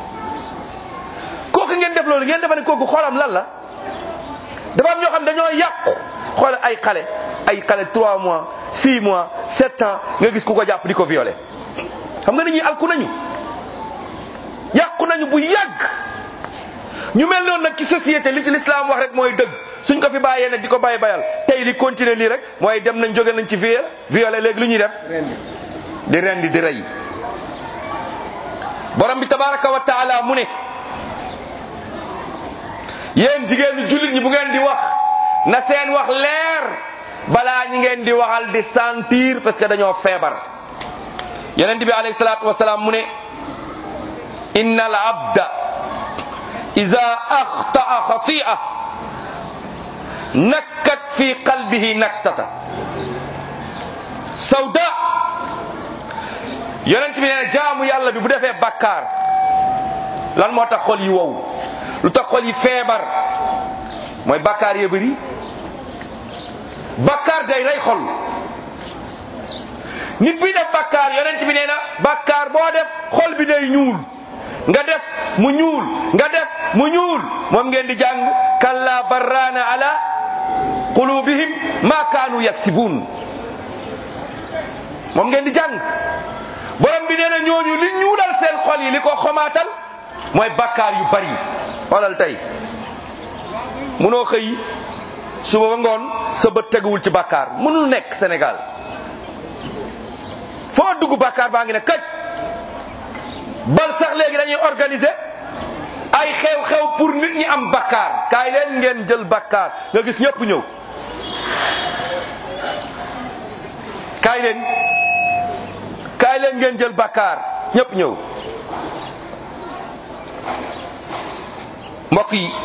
S2: kooku ngeen def loolu ngeen defa ne kooku xoolam lan la dafa am ñoo xam dañoo yàqu xool ay xale ay xale trois mois six mois sept ans nga gis ku ko jàpp di ko violé xam nga nit ñi alku nañu yàqu nañu bu yàgg ñu mel noonu nag ci société li ci l'islam wax rek mooy dëgg suñ ko fi bàyyee nag di ko bàyyi bayal tey li continuer lii rek mooy dem nañ jóge nañ ci viol violé léegi lu ñuy def di rendi di rey borom bi tabaraka wa taala mu ne yéen jigéenu jullit ñi bu ngeen di wax na seen wax leer balaa ñi ngeen di waxal di sentir parce que dañoo feebar yonent bi alayhi salaatu wasalaam mu ne inna al abda ida axtaa xatia nakkat fi qalbihi naktata sawda yonent bi nee na jaamu yàlla bi bu defee bakkaar lan moo tax xol yi wow lu tax xol yi feebar mooy bakkaar ya bëri bakkaar day rey xol nit bi def bakkaar yonent bi nee na bakkaar boo def xol bi day ñuul nga def mu ñuul nga def mu ñuul moom ngeen di jàng kalla barraana ala qulubihim ma kaanu yaksibun moom ngeen di jàng borom bi nee na ñooñu li ñuulal seen xol yi li ko xomaatal mooy bakkaar yu bari xoolal tey munoo xëy suba ba ngoon sa bët teguwul ci bakkaar mënul nekk Sénégal foo dugg bakkaar baa ngi ne kaj bal sax léegi dañuy organiser ay xew-xew pour nit ñi am bakkaar kaay leen ngeen jël bakkaar nga gis ñëpp ñëw kaay leen kaay leen ngeen jël bakkaar ñëpp ñëw mbokk yi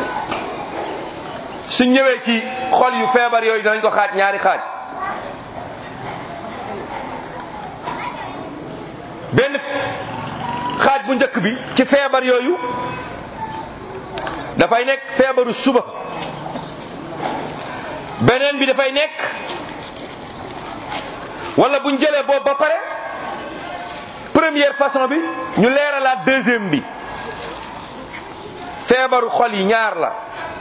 S2: suñ ñëwee ci xol yu feebar yooyu danañ ko xaaj ñaari xaaj benn xaaj bu njëkk bi ci feebar yooyu dafay nekk feebaru suba beneen bi dafay nekk wala buñ jëlee boobu ba pare première façon bi ñu leeralaat deuxième bi feebaru xol yi ñaar la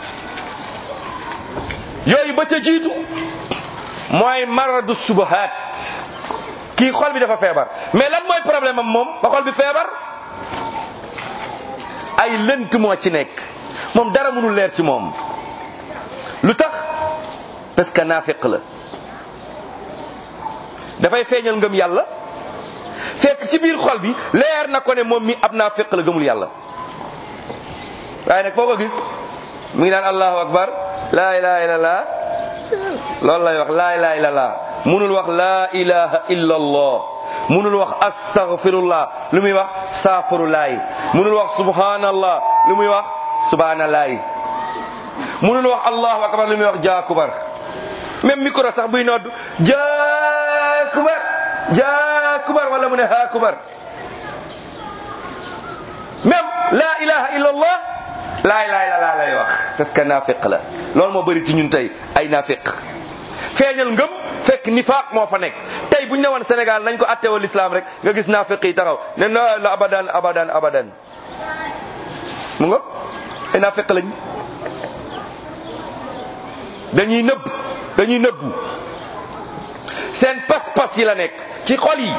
S2: yooyu ba ca jiitu mooy maradu subahaat kii xol bi dafa feebar mais lan mooy problème am moom ba xol bi feebar ay lënt moo ci nekk moom dara mënul leer ci moom lu tax parce que naafiq la dafay feeñal ngëm yàlla fekk ci biir xol bi leer na ko ne moom mi ab naafiq la gëmul yàlla waaye nag foo ko gis mu ngi naan allahu akbar laa ilaha illallah loolu lay wax laa ilaha illallah munul wax laa ilaha illa allah munul wax astaghfirullah lu muy wax saafurulaay munul wax subhanallah lu muy wax subhanalaay munul wax allahu akbar lu muy wax jaakubar même micro sax buy nodd jaakubar jaakubar wala mu ne haakubar même laa ilaha illa allah laa ilaha illa allah lay wax parce que naafiq la loolu moo bëri ci ñun tey ay naafiq feeñal ngëm fekk nifaaq moo fa nekk tey bu ñu ne woon Sénégal nañ ko attewoo l'islam rek nga gis naafiq yi taxaw ne na la abadan abadan abadan mu nga ay naafiq lañ dañuy nëbb dañuy nëbbu seen pas-pas yi la nekk ci xol yi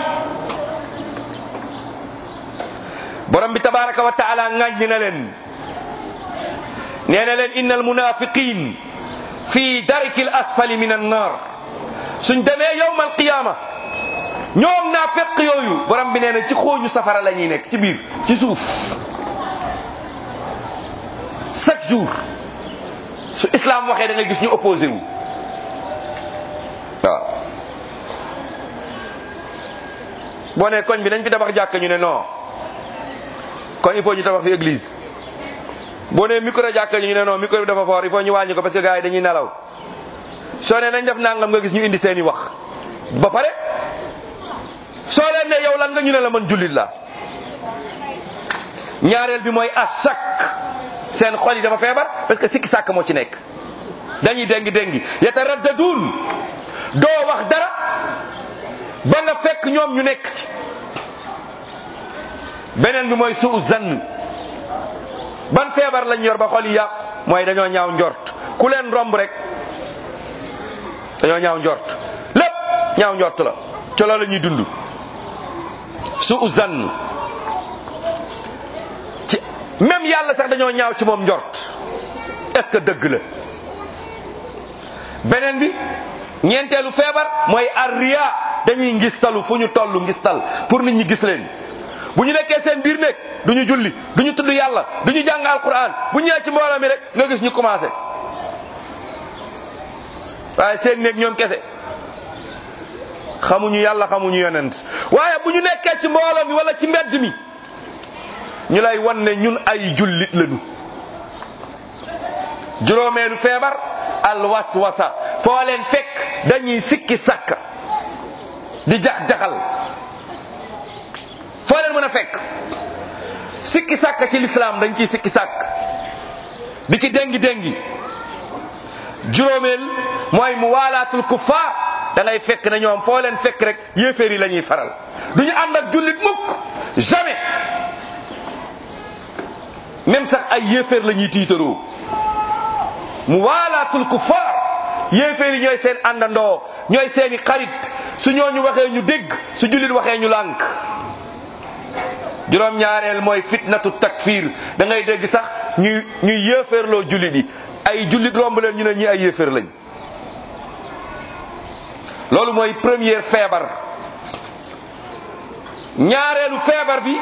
S2: borom bi tabaraka wa taala ŋàññi na leen nee na leen inna almunafiqin fi darki l asfali min annar suñ demee yowm alqiyama ñoom naa fekk yooyu borom bi nee na ci xooñu safara la ñuy nekk ci biir ci suuf chaque jour su islam waxee da nga gis ñu opposé wu waaw boo ne koñ bi nañ fi tabax jàkk ñu ne non kon il faut ñu tabax fi église boo nee micro jàkka ñu ne non micro bi dafa fort il faut ñu wàññi ko parce que gars yi dañuy nelaw soo ne nañ def nangam nga gis ñu indi seen i wax ba pare soo leen ne yow lan nga ñu ne la man jullit la ñaareel bi mooy asak seen xol yi dafa feebar parce que sikki sàkk moo ci nekk dañuy déngi déngi yataraddadun doo wax dara ba nga fekk ñoom ñu nekk ci beneen bi mooy suu zann ban feebar lañ yor ba xol yi yàqu mooy dañoo ñaaw njort ku leen romb rek dañoo ñaaw njort lépp ñaaw njort la ca loolu la ñuy dund suu zann ci même yàlla sax dañoo ñaaw ci moom njort est-ce que dëgg la beneen bi ñeenteelu feebar mooy arriya dañuy ngistalu fu ñu toll ngistal pour nit ñi gis leen bu ñu nekkee seen biir néeg du ñu julli du ñu tudd yàlla du ñu jàng alquran bu ñëwee ci mbooloo mi rek nga gis ñu commencé waaye seen néeg ñoom kese xamuñu yàlla xamuñu yonent waaye bu ñu nekkee ci mbooloo mi wala ci mbedd mi ñu lay wan ne ñun ay jullit lañu juróomeelu feebar al waswasa foo leen fekk dañuy sikki sàkk di jax-jaxal foo leen mën a fekk sikki sàkk ci lislaam dañ ciy sikki sàkk di ci déngi déngi juróomeel mooy mu waalaatul kuffaar da ngay fekk na ñoom foo leen fekk rek yéeféer yi la ñuy faral du ñu ànd ak jullit mukk jamais même sax ay yéeféer la ñuy tiitaroo mu waalaatul kuffaar yéeféer yi ñooy seen àndandoo ñooy seeni xarit su ñooñu waxee ñu dégg su jullit waxee ñu lànk juróom ñaareel mooy fitnatu takfir da ngay dégg sax ñuy ñuy yéeféerloo jullit yi ay jullit romb leen ñu ne ñi ay yéeféer lañ loolu mooy première feebar ñaareelu feebar bi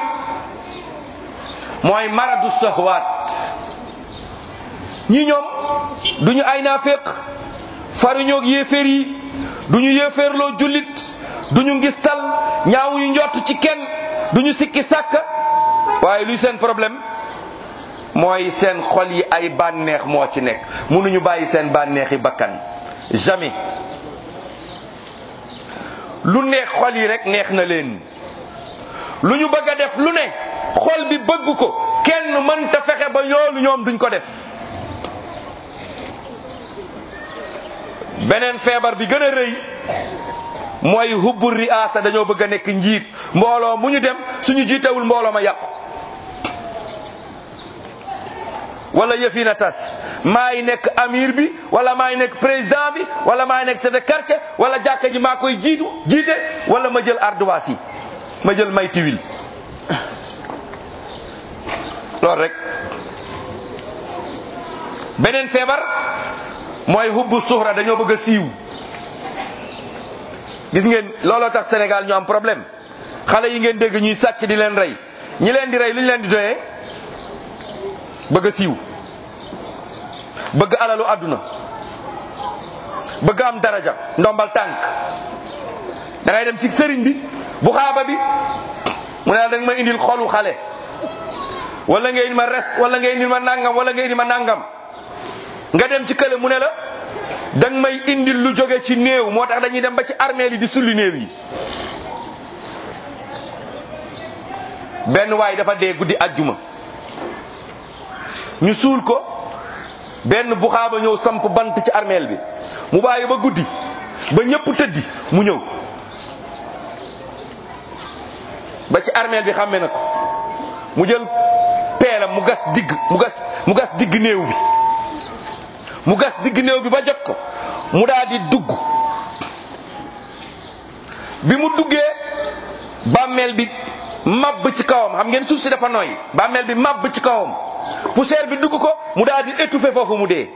S2: mooy maradu sahwaat ñi ñoom duñu ay naaféq faruñoog yéeféer yi duñu yéeféerloo jullit duñu ngistal ñaawuñu njott ci kenn duñu sikki sàkka waaye luy seen problème mooy seen xol yi ay bànneex moo ci nekk mënuñu bàyyi seen bànneexi bakkan jamais lu neex xol yi rek neex na leen lu ñu bëgg a def lu ne xol bi bëgg ko kenn mënta fexe ba loolu ñoom duñ ko def beneen feebar bi gën a rëy mooy hubbu riasa dañoo bëgg a nekk njiit mbooloo mu ñu dem suñu jiitewul mbooloo ma yàqu wala yëfi na tas maay nekk amir bi wala maay nekk président bi wala maay nekk chef de quartier wala jàkka ji maa koy jiitu jiite wala ma jël ardoise yi ma jël may tiwil loolu rek beneen feebar mooy hubbu suhra dañoo bëgg a siiw gis ngeen looloo tax Sénégal ñu am problème xale yi ngeen dégg ñuy sàcc di leen rey ñi leen di rey lu ñu leen di doyee bëgg a siiw bëgg alalu àdduna bëgg am daraja ndombal tànk da ngay dem ci sëriñ bi bu xaaba bi mu ne la da nga ma indil xolu xale wala nga indil ma res wala nga indil ma nangam wala nga indil ma nangam nga dem ci kële mu ne la da nga may indil lu jóge ci néew moo tax dañuy dem ba ci armée yi di sulli néew yi benn waay dafa dee guddi ajjuma ñu suul ko benn buxaaba ñëw samp bant ci armeel bi mu bàyyi ba guddi ba ñëpp tëddi mu ñëw ba ci armeel bi xàmme na ko mu jël peelam mu gas digg mu gas mu gas digg néew bi mu gas digg néew bi ba jot ko mu daal di dugg bi mu duggee bàmmeel bi mabb ci kawam xam ngeen suuf si dafa nooy bàmmeel bi mabb ci kawam poussière bi dugg ko mu daal di étouffé foofu mu dee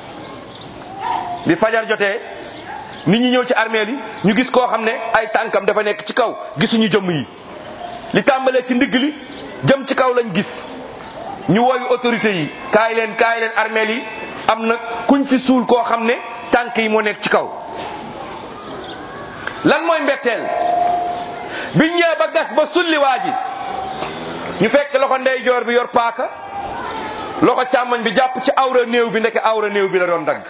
S2: bi fajar jotee nit ñi ñëw ci armeel yi ñu gis koo xam ne ay tànkam dafa nekk ci kaw gisuñu jëmm yi li tàmbalee ci ndigg li jëm ci kaw lañ gis ñu wooyu autorité yi kaay leen kaay leen armeel yi am na kuñ fi suul koo xam ne tànk yi moo nekk ci kaw lan mooy mbetteel biñ ñëwee ba gas ba sulli waa ji ñu fekk loxo ndeyjoor bi yor paaka loxo càmmoñ bi jàpp ci awra néew bi ndeke awra néew bi la doon dagg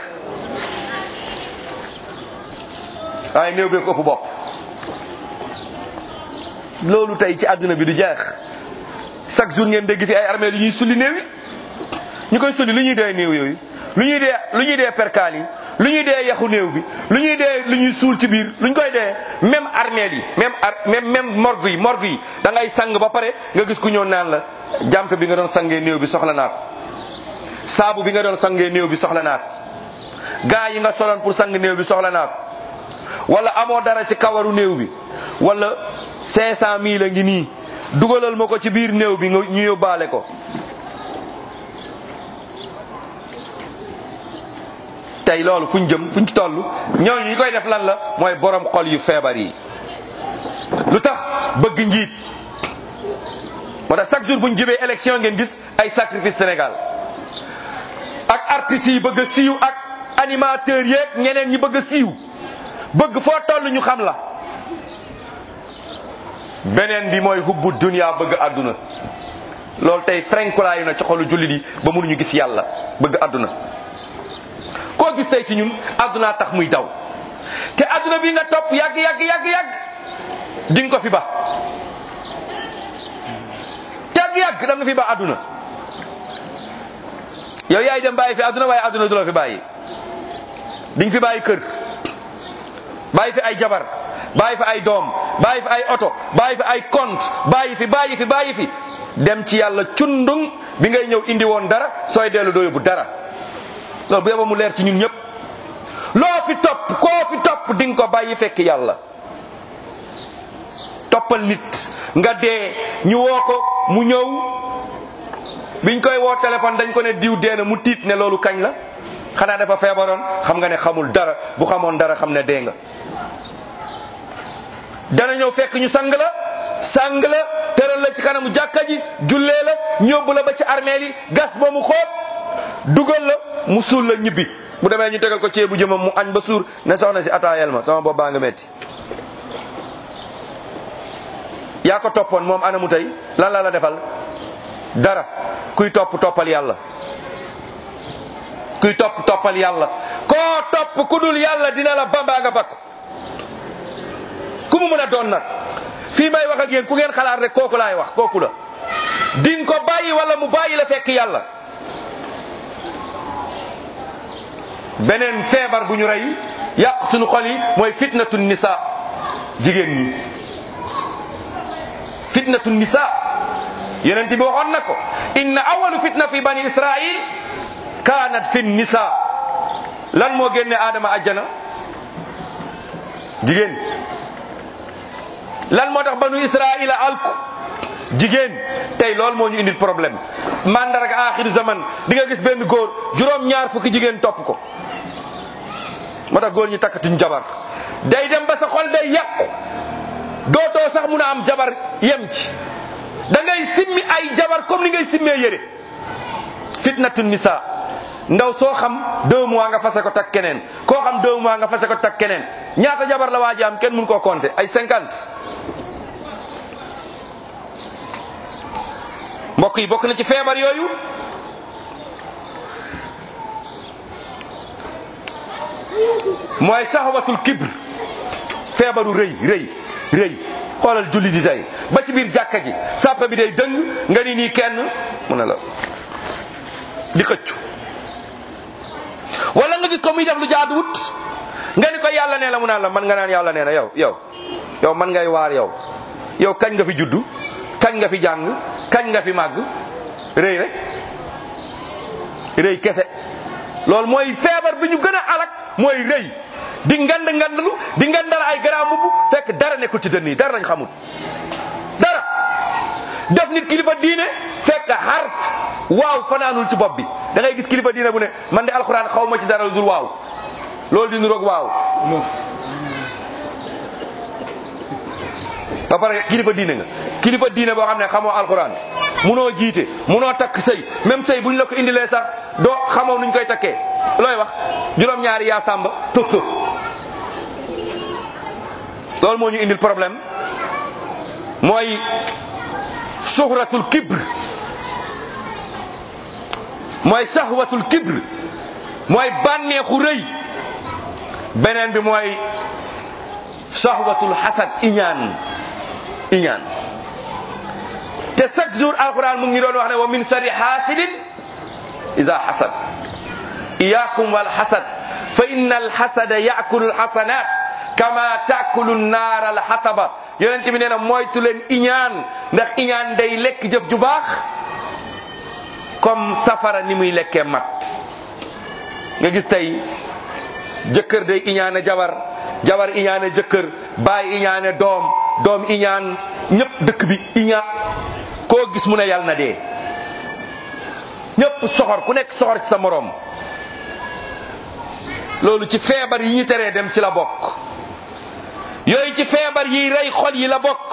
S2: waaye néew bee ko ëpp bopp loolu tey ci àdduna bi du jeex chaque jour ngeen dégg fi ay armée lu ñuy sulli néew yi ñu koy sulli lu ñuy dee néew yooyu lu ñuy dee lu ñuy dee perkaal yi lu ñuy dee yaxu néew bi lu ñuy dee lu ñuy suul ci biir lu ñu koy dee même armée yi même ar même même morgue yi morgue yi da ngay sang ba pare nga gis ku ñëw naan la jàmp bi nga doon sangee néew bi soxla naa ko saabu bi nga doon sangee néew bi soxla naa ko gaa yi nga soloon pour sang néew bi soxla naa ko wala amoo dara ci kawaru néew bi wala cinq cent mille a ngi nii dugalal ma ko ci biir néew bi nga ñu yóbbaale ko tey loolu fu ñu jëm fu ñu ci toll ñooñu ñu koy def lan la mooy borom xol yu feebar yi lu tax bëgg njiit moo tax chaque jour bu ñu jëmee élection ngeen gis ay sacrifice Sénégal ak artistes yi bëgg a siiw ak animateurs yeeg ñeneen ñi bëgg a siiw bëgg foo toll ñu xam la beneen bi mooy hubbu dunya bëgg àdduna loolu tey frenkulaayu na ci xolu jullit yi ba mënuñu gis yàlla bëgg àdduna koo gis tey ci ñun àdduna tax muy daw te àdduna bi nga topp yàgg yàgg yàgg yàgg di nga ko fi ba yàgg yàgg da nga fi ba àdduna yow yaay dem bàyyi fi àdduna waaye àdduna du la fi bàyyi di nga fi bàyyi kër bàyyi fi ay jabar bàyyi fi ay doom bàyyi fi ay oto bàyyi fi ay compte bàyyi fi bàyyi fi bàyyi fi dem ci yàlla cundung bi ngay ñëw indi woon dara sooy dellu doo yóbbu dara loolu bu yeba mu leer ci ñun ñëpp loo fi topp koo fi topp di nga ko bàyyi fekk yàlla toppal nit nga dee ñu woo ko mu ñëw biñ koy woo téléphone dañ ko ne diw dee na mu tiit ne loolu kañ la xanaa dafa feebaroon xam nga ne xamul dara bu xamoon dara xam ne dee nga dana ñëw fekk ñu sang la sang la tëral la ci kanamu jàkka ji jullee la ñóbbu la ba ci armeel yi gas ba mu xóot dugal la mu suul la ñibbi bu demee ñu tegal ko ceebu jëmam mu añ ba suur ne soxna si ataayal ma sama bopp baa nga metti yaa ko toppoon moom anamu tey lan la la defal dara kuy topp toppal yàlla kuy topp toppal yàlla koo topp ku dul yàlla dina la bambaa nga bakku ku mu mën a doon nag fii may wax ak yéen ku ngeen xalaat rek kooku laay wax kooku la din ko bàyyi wala mu bàyyi la fekk yàlla beneen feebar bu ñu rey yàq suñu xol yi mooy fitnatu nisa jigéen ñi fitnatu nisa yonent bi waxoon na ko inna awalu fitna fi bani israil kaanat fi nisa lan moo génne aadama ajjana jigéen lan moo tax banu israila alku jigéen tey loolu moo ñu indil problème mandarga axiru zaman di nga gis benn góor juróom ñaar fukki jigéen topp ko moo tax góor ñi takkatuñ jabar day dem ba sa xol day yàqu dootoo sax mun a am jabar yem ci da ngay simmi ay jabar comme ni ngay simmee yére fitnatu nisa ndaw soo xam deux mois nga fase ko tak keneen koo xam deux mois nga fase ko tak keneen ñaata jabar la waa ji am kenn mun koo compter ay cinquante mbokk yi bokk na ci feebar yooyu mooy saxawatul kibr feebaru rëy rëy rëy xoolal julli di tey ba ci biir jàkka ji sàppa bi day dëng nga ni nii kenn mu ne la di xëccu wala nga gis ko muy def lu jaaduwut nga ni ko yàlla nee la mu naan la man nga naan yàlla nee na yow yow yow man ngay waar yow yow kañ nga fi juddu kañ nga fi jàng kañ nga fi màgg rëy rek rëy kese loolu mooy feebar bi ñu gën a alak mooy rëy di ngand ngandlu di ngandal ay garaam mbubb fekk dara nekkul ci dënn yi dara lañ xamul dara def nit kilifa diine fekk xarf waaw fanaanul ci bopp bi da ngay gis kilifa diine bu ne man de alxuraan xaw ma ci dara dul waaw loolu di niroog waaw ba pare kilifa diine nga kilifa diine boo xam ne xamoo alxuraan munoo jiite munoo takk sëy même sëy bu ñu la ko indilee sax doo xamoo nuñ koy takkee looy wax juróom-ñaari yaa sàmba tëf tëf loolu moo ñu indil problème mooy suhratul kibr mooy sahwatul kibr mooy bànneexu rëy beneen bi mooy sahwatul xasad iñaan iñaan te chaque jour alquran mu ngi doon wax ne wa min sari hasidin iza hasad iyakum wal hasad fa inna al hasada yaakulu al hasanat kama taakulu naar al hataba yonent bi nee na moytu leen iñaan ndax iñaan day lekk jëf ju baax comme safara ni muy lekkee mat nga gis tey jëkkër day iñaane jabar jabar iñaane jëkkër baay iñaane doom doom iñaan ñëpp dëkk bi iñaan koo gis mu ne yàlla na dee ñëpp soxor ku nekk soxor ci sa moroom loolu ci feebar yi ñu teree dem ci la bokk yooyu ci feebar yi rey xol yi la bokk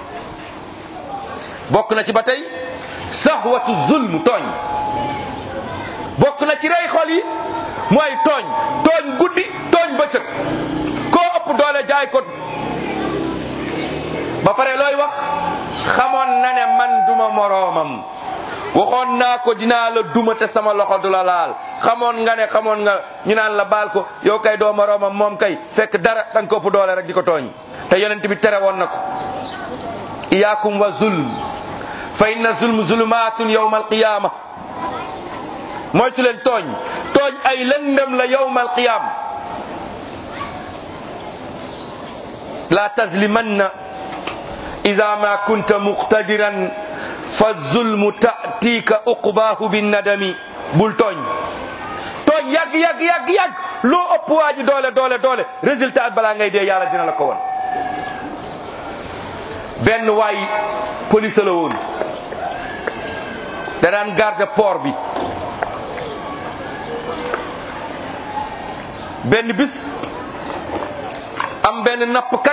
S2: bokk na ci ba tey sahwatu zulm tooñ bokk na ci rey xol yi mooy tooñ tooñ guddi tooñ bëccëg koo ëpp doole jaay ko ba pare looy wax xamoon na ne man duma moroomam waxoon naa ko dinaa la duma te sama loxo du la laal xamoon nga ne xamoon nga ñu naan la baal ko yow kay doo moroomam moom kay fekk dara da nga ko ëpp doole rek di ko tooñ te yonent bi tere woon na ko iyaakum wa zulm fa inna zulm zulumatun yawma alqiyama moytu leen tooñ tooñ ay lëndëm la yawma alqiyama la tazlimanna ida ma kunta muqtadiran fa zulmu tatika uqbaahu binnadami bul tooñ tooñ yàgg yàgg yàgg yàgg loo ëpp waa ji doole doole doole résultat balaa ngay dee yàlla dina la ko won benn waay police la woon da daan garde port bi benn bis am benn nappkat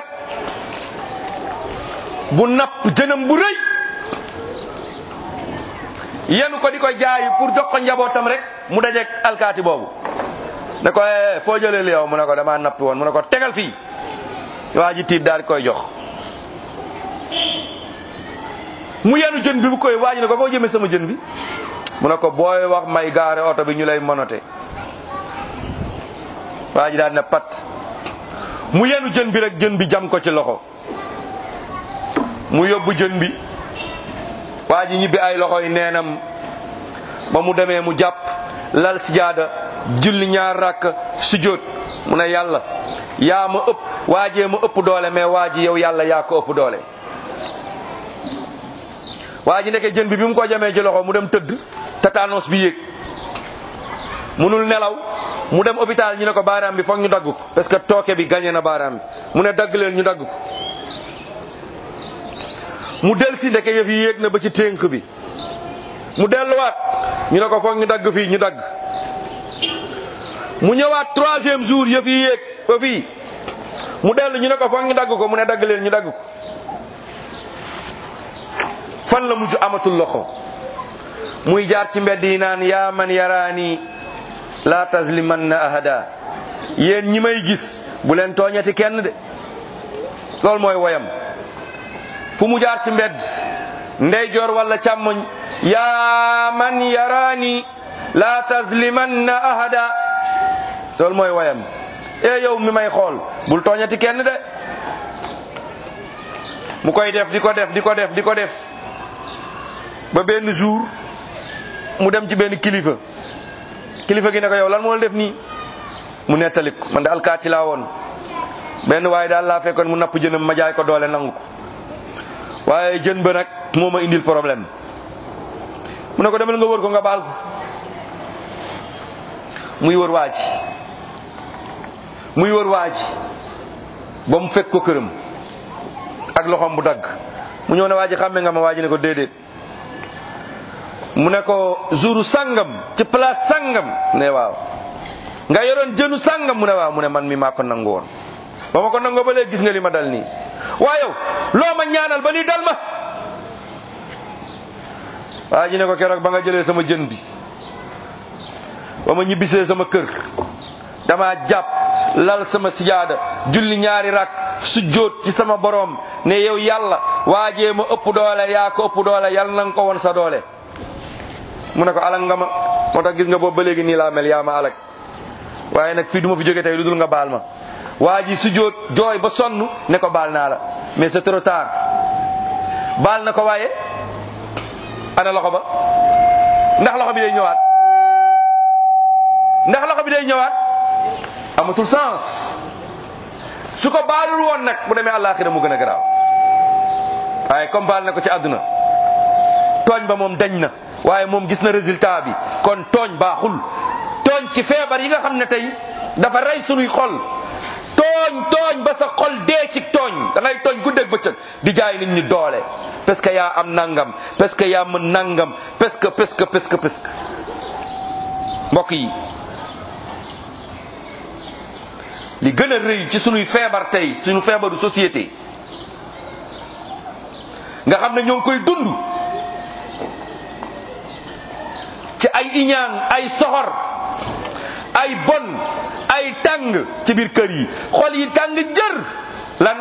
S2: bu napp jënam bu rëy yenu ko di ko jaayi pour jox ko njabootam rek mu dajeeg alkaati boobu ne ko eh foo jëlee li yow mu ne ko damaa nappi woon mu ne ko tegal fii waa ji tiit daal di koy jox mu yenu jën bi bu koy waa ji ne ko foo jëmee sama jën bi mu ne ko booy wax may gaare oto bi ñu lay monote waa ji daal ne pat mu yenu jën bi rek jën bi jam ko ci loxo mu yóbbu jën bi waa ji ñibbi ay loxo yi neenam ba mu demee mu jàpp lal sijaada julli ñaar rakk sujjóot mu ne yàlla yaa ma ëpp waajee ma ëpp doole mais waa ji yow yàlla yaa ko ëpp doole waa ji ndeke jën bi bi mu ko jamee ci loxo mu dem tëdd tétanos bi yéeg munul nelaw mu dem hôpital ñu ne ko baaraam bi foog ñu dagg ko parce que tooke bi gagné na baaraam bi mu ne dagg leen ñu dagg ko mu del si ndeke yëf yi yéeg na ba ci ténk bi mu delluwaat ñu ne ko foog ñu dagg fii ñu dagg mu ñëwaat troisième jour yëf yi yéeg ba fii mu dellu ñu ne ko foog ñu dagg ko mu ne dagg leen ñu dagg ko fan la mujj amatul loxo muy jaar ci mbedd yi naan yaa man yaraani la tazlimanna ahada yéen ñi may gis bu leen tooñati kenn de loolu mooy woyam fu mu jaar ci mbedd ndeyjoor wala càmmoñ yaa man yaraani la tazlimanna ahada loolu mooy woyam e yow mi may xool bul tooñati kenn de mu koy def di ko def di ko def di ko def ba benn jour mu dem ci benn kilifa kilifa gi ne ko yow lan moo la def nii mu nettali ko man de alkaati laa woon benn waaye daal laa fekkoon mu napp jënam ma jaay ko doole nangu ko waaye jën ba nag moo ma indil problème mu ne ko demal nga wër ko nga baal ko muy wër waa ji muy wër waa ji ba mu fekk ko këram ak loxoom bu dagg mu ñëw ne waa ji xàmme nga ma waa ji ne ko déedéet mu ne ko jouru sangam ci place sangam ne waaw nga yoroon jënu sangam mu ne waaw mu ne man mi maa ko nangu woon ba ma ko nangoo ba léegi gis nga li ma dal nii waa yow loo ma ñaanal ba lii dal ma waa ji ne ko keroog ba nga jëlee sama jën bi ba ma ñibbisee sama kër dama jàpp lal sama sijaada julli ñaari rak sujjóot ci sama borom ne yow yàlla waajee ma ëpp doole yaa ko ëpp doole yàlla na nga ko won sa doole mu ne ko alak nga ma moo tax gis nga boobu ba léegi nii laa mel yaa ma alak waaye nag fii du ma fi jóge tey lu dul nga baal ma waa ji sujjóot jooy ba sonn ne ko baal naa la mais c'est trop tard baal na ko waaye ana loxo ba ndax loxo bi day ñëwaat ndax loxo bi day ñëwaat amatul sens su ko baalul woon nag bu demee àllaaxira mu gën a garaaw waaye comme baal na ko ci àdduna tooñ ba moom dañ na waaye moom gis na résultat bi kon tooñ baaxul tooñ ci feebar yi nga xam ne tey dafa rey sunuy xol tooñ tooñ ba sa xol dee ci tooñ da ngay tooñ guddeeg bëccëg di jaay nit ñi doole parce que yaa am nangam parce que yaa mën nangam parce que parce que parce que parce que mbokk yi li gën a rëy ci sunuy feebar tey sunu feebaru société nga xam ne ñoo ngi koy dund ci ay iñaan ay soxor ay bon ay tàng ci biir kër yi xol yi tàng jër lan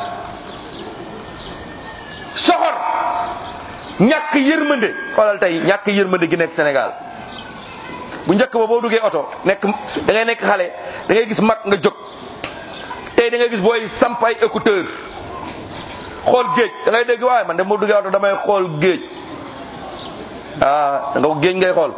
S2: soxor ñàkk yërmande xoolal tey ñàkk yërmande gi nekk Sénégal bu njëkk ba boo duggee oto nekk da ngay nekk xale da ngay gis mag nga jóg tey da ngay gis booy samp ay écouteur xool géej da ngay dégg waaye man de moo duggee oto damay xool géej ah da nga ko géej ngay xool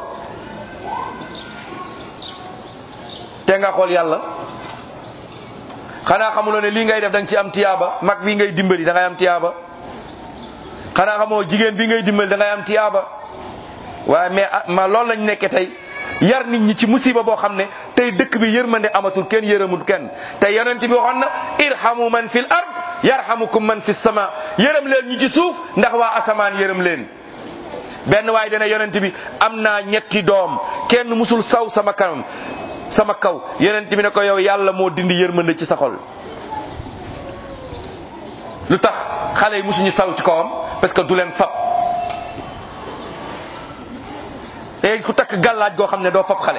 S2: te nga xool yàlla xanaa xamuloo ne lii ngay def da nga ci am tiyaaba mag bii ngay dimbali da ngay am tiyaaba xanaa xamoo jigéen bi ngay dimbali da ngay am tiyaaba waaye mais ma loolu lañ nekke tey yar nit ñi ci musiba boo xam ne tey dëkk bi yërmande amatul kenn yërëmul kenn te yonent bi waxoon na irhamu man fil ard yarhamukum man fis sama yërëm leen ñi ci suuf ndax waa asamaan yërëm leen benn waaye dana yonent bi am naa ñetti doom kenn musul saw sama kanam sama kaw yonent bi ne ko yow yàlla moo dindi yërmande ci sa xol lu tax xale yi musuñu saw ci kawam parce que du leen fab léegi ku takk gàllaaj goo xam ne doo fab xale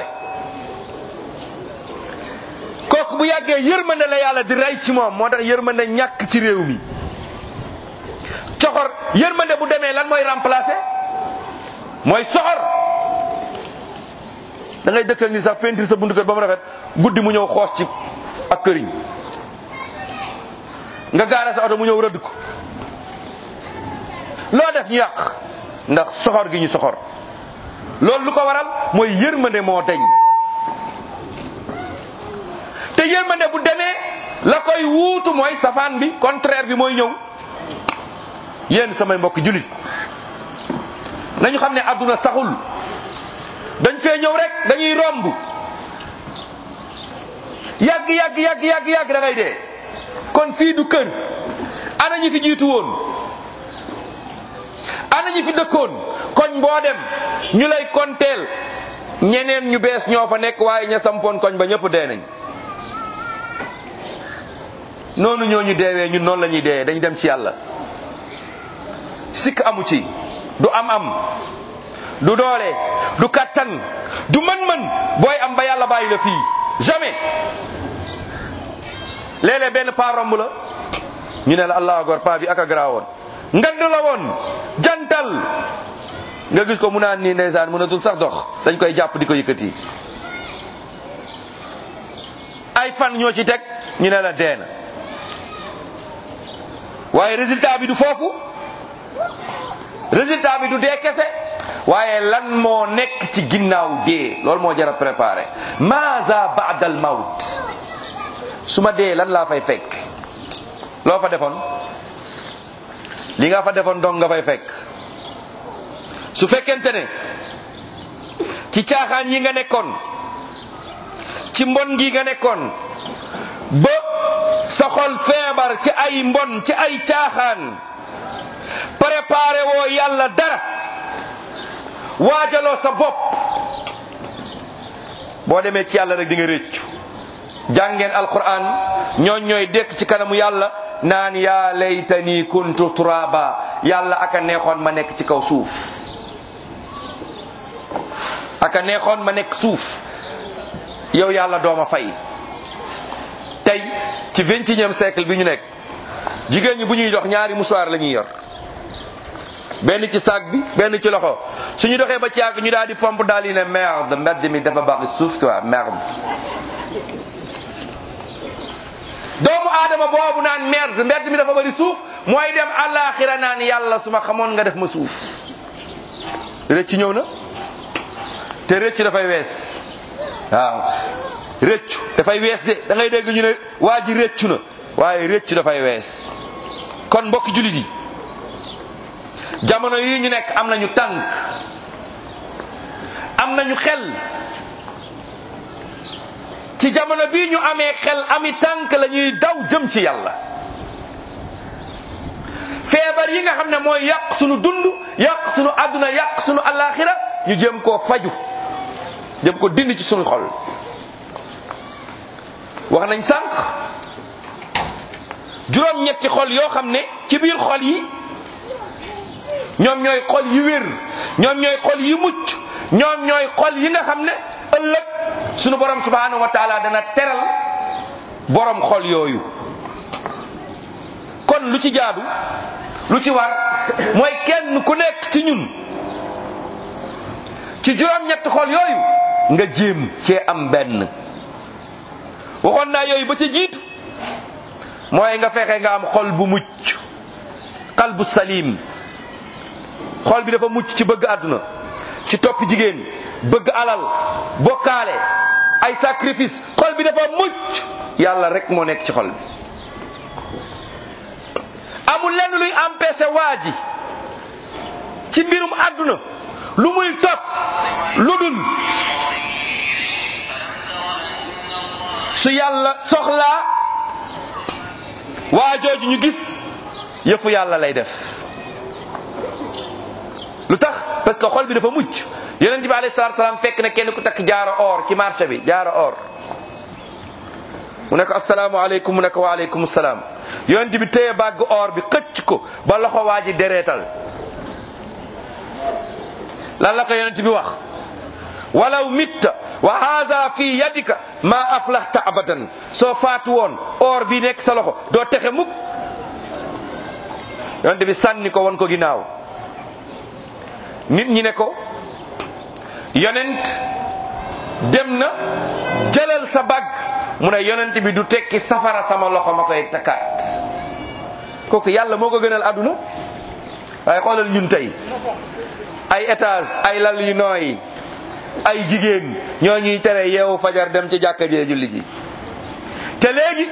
S2: kooku bu yàggee yërmande la yàlla di rey ci moom moo tax yërmande ñàkk ci réew mi coxor yërmande bu demee lan mooy remplacer mooy soxor da ngay dëkk ak ni sax peinture sa buntu kër ba mu rafet guddi mu ñëw xoos ci ak këriñ nga gaara sa oto mu ñëw rëdd ko loo def ñu yàq ndax soxor gi ñu soxor loolu lu ko waral mooy yërmande moo deñ te yërmande bu demee la koy wuutu mooy safaan bi contraire bi mooy ñëw yéen samay mbokk julit nañu xam ne àdduna saxul dañ fee ñëw rek dañuy romb yàgg yàgg yàgg yàgg yàgg da ngay dee kon fii du kër ana ñi fi jiitu woon ana ñi fi dëkkoon koñ boo dem ñu lay konteel ñeneen ñu bees ñoo fa nekk waaye ña sampoon koñ ba ñëpp dee nañ noonu ñoo ñu deewee ñun noonu la ñuy deewee dañu dem ci yàlla sikk amu ci du am-am du doole du kattan du mën-mën booy am ba yàlla bàyyi la fii jamais léeg-léeg benn paa romb la ñu ne la allahu akbar paa bi ak a garaawoon ngand la woon jantal nga gis ko mu naan nii ndeysaan mënatul sax dox dañ koy jàpp di ko yëkkati ay fan ñoo ci teg ñu ne la dee na waaye résultat bi du foofu résultat bi du dee kese waaye lan moo nekk ci ginnaaw dee loolu moo jar a préparé maza baada al mawt su ma dee lan laa fay fekk loo fa defoon li nga fa defoon dong nga fay fekk su fekkente ne ci caaxaan yi nga nekkoon ci mbon gi nga nekkoon ba sa xol feebar ci ay mbon ci ay caaxaan préparé woo yàlla dara waajaloo sa bopp boo demee ci yàlla rek di nga réccu jàngeen alquran ñooñ ñooy dekk ci kanamu yàlla naan yaa laytani kuntu turaba yàlla aka neexoon ma nekk ci kaw suuf aka neexoon ma nekk suuf yow yàlla dooma fay tey ci vingt et unième siècle bi ñu nekk jigéen ñi bu ñuy dox ñaari mouchoir la ñuy yor benn ci sac bi benn ci loxo suñu doxee ba ci yàgg ñu daal di fomp daal di ne merde mbedd mi dafa baax suuf quoi merde doomu aadama boobu naan merde mbedd mi dafa bari suuf mooy dem àllaaxira naan yàlla su ma xamoon nga def ma suuf rëcc ñëw na te rëcc dafay wees waaw rëccu dafay wees de da ngay dégg ñu ne waa ji rëccu na waaye rëccu dafay wees kon mbokki jullit yi jamono yi ñu nekk am nañu tànk am nañu xel ci jamono bii ñu amee xel ami tànk la ñuy daw jëm ci yàlla feebar yi nga xam ne mooy yàq sunu dund yàq sunu àdduna yàq sunu alaxira ñu jëm koo faju jëm ko dindi ci sunu xol wax nañ sànq juróom-ñetti xol yoo xam ne ci biir xol yi ñoom ñooy xol yi wér ñoom ñooy xol yi mucc ñoom ñooy xol yi nga xam ne ëllëg sunu borom subhanahu wa taala dana teral borom xol yooyu kon lu ci jaadu lu ci war mooy kenn ku nekk ci ñun ci juróom-ñetti xol yooyu nga jéem cee am benn waxoon naa yooyu ba ca jiitu mooy nga fexe nga am xol bu mucc qalbu salim xol bi dafa mucc ci bëgg àdduna ci topp jigéen bëgg alal bokkaale ay sacrifice xol bi dafa mucc yàlla rek moo nekk ci xol bi amul lenn luy empêcher waa ji ci mbirum àdduna lu muy topp lu dul su yàlla soxlaa waa jooju ñu gis yëfu yàlla lay def lu tax parce que xol bi dafa mucc yonent bi alayhi salaatu salaam fekk na kenn ku takk jaaro or ci marché bi jaaro or mu ne ko asalaamaaleykum mu ne ko waaleykum salaam yonent bi téye bàgg or bi xëcc ko ba loxo waa ji dereetal lan la ko yonent bi wax walaw mitta wa haada fi yadika ma aflahta abadan soo faatu woon or bi nekk sa loxo doo texe mukk yonent bi sànni ko won ko ginnaaw nit ñi ne ko yonent dem na jëlal sa bag mu ne yonent bi du tekki safara sama loxo ma koy takkaat kooku yàlla moo ko gënal àdduna waaye xoolal ñun tey ay étage ay lal yu nooy ay jigéen ñoo ñuy tere yeewu fajar dem ci jàkka jee julli ji te léegi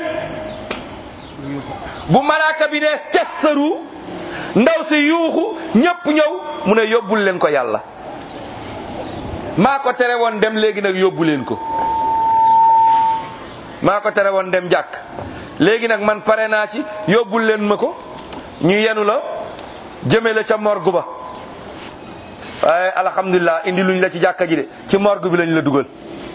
S2: bu malaaka bi ne cassaru ndaw si yuuxu ñépp ñëw mu ne yóbbul leen ko yàlla maa ko tere woon dem léegi nag yóbbu leen ko maa ko tere woon dem jàkk léegi nag man pare naa ci yóbbul leen ma ko ñu yenu la jëme la ca morgue ba waaye alhamdulilah indi luñ la ci jàkka ji de ci morgue bi lañ la dugal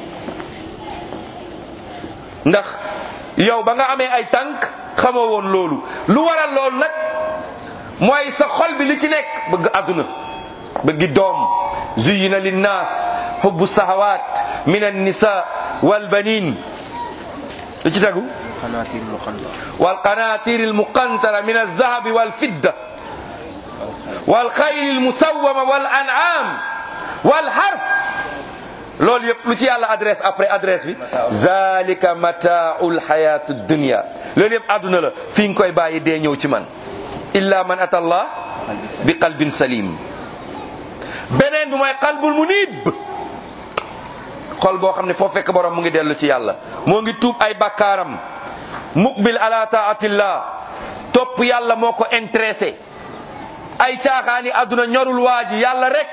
S2: ndax yow ba nga amee ay tànk xamoo woon loolu lu waral loolu nag mooy sa xol bi li ci nekk bëgg àdduna bëggi doom zuyina linnaas hubbu sahawat min annisa walbanin lu ci tegu والقناطير المقنطرة من الذهب والفضة والخيل المسومة والأنعام والحرث loolu yëpp lu ci yàlla adresse après adresse bi zalika mataaul hayatu dunya loolu yëpp àdduna la fi nga koy bàyyi dee ñëw ci man illa man ata allah bi qalbin salim beneen bi mooy qalbul munib xol boo xam ne foo fekk borom mu ngi dellu ci yàlla moo ngi tuub ay bakkaaram muqbil ala taatillah topp yàlla moo ko intéressé ay caaxaani àdduna ñorul waa ji yàlla rek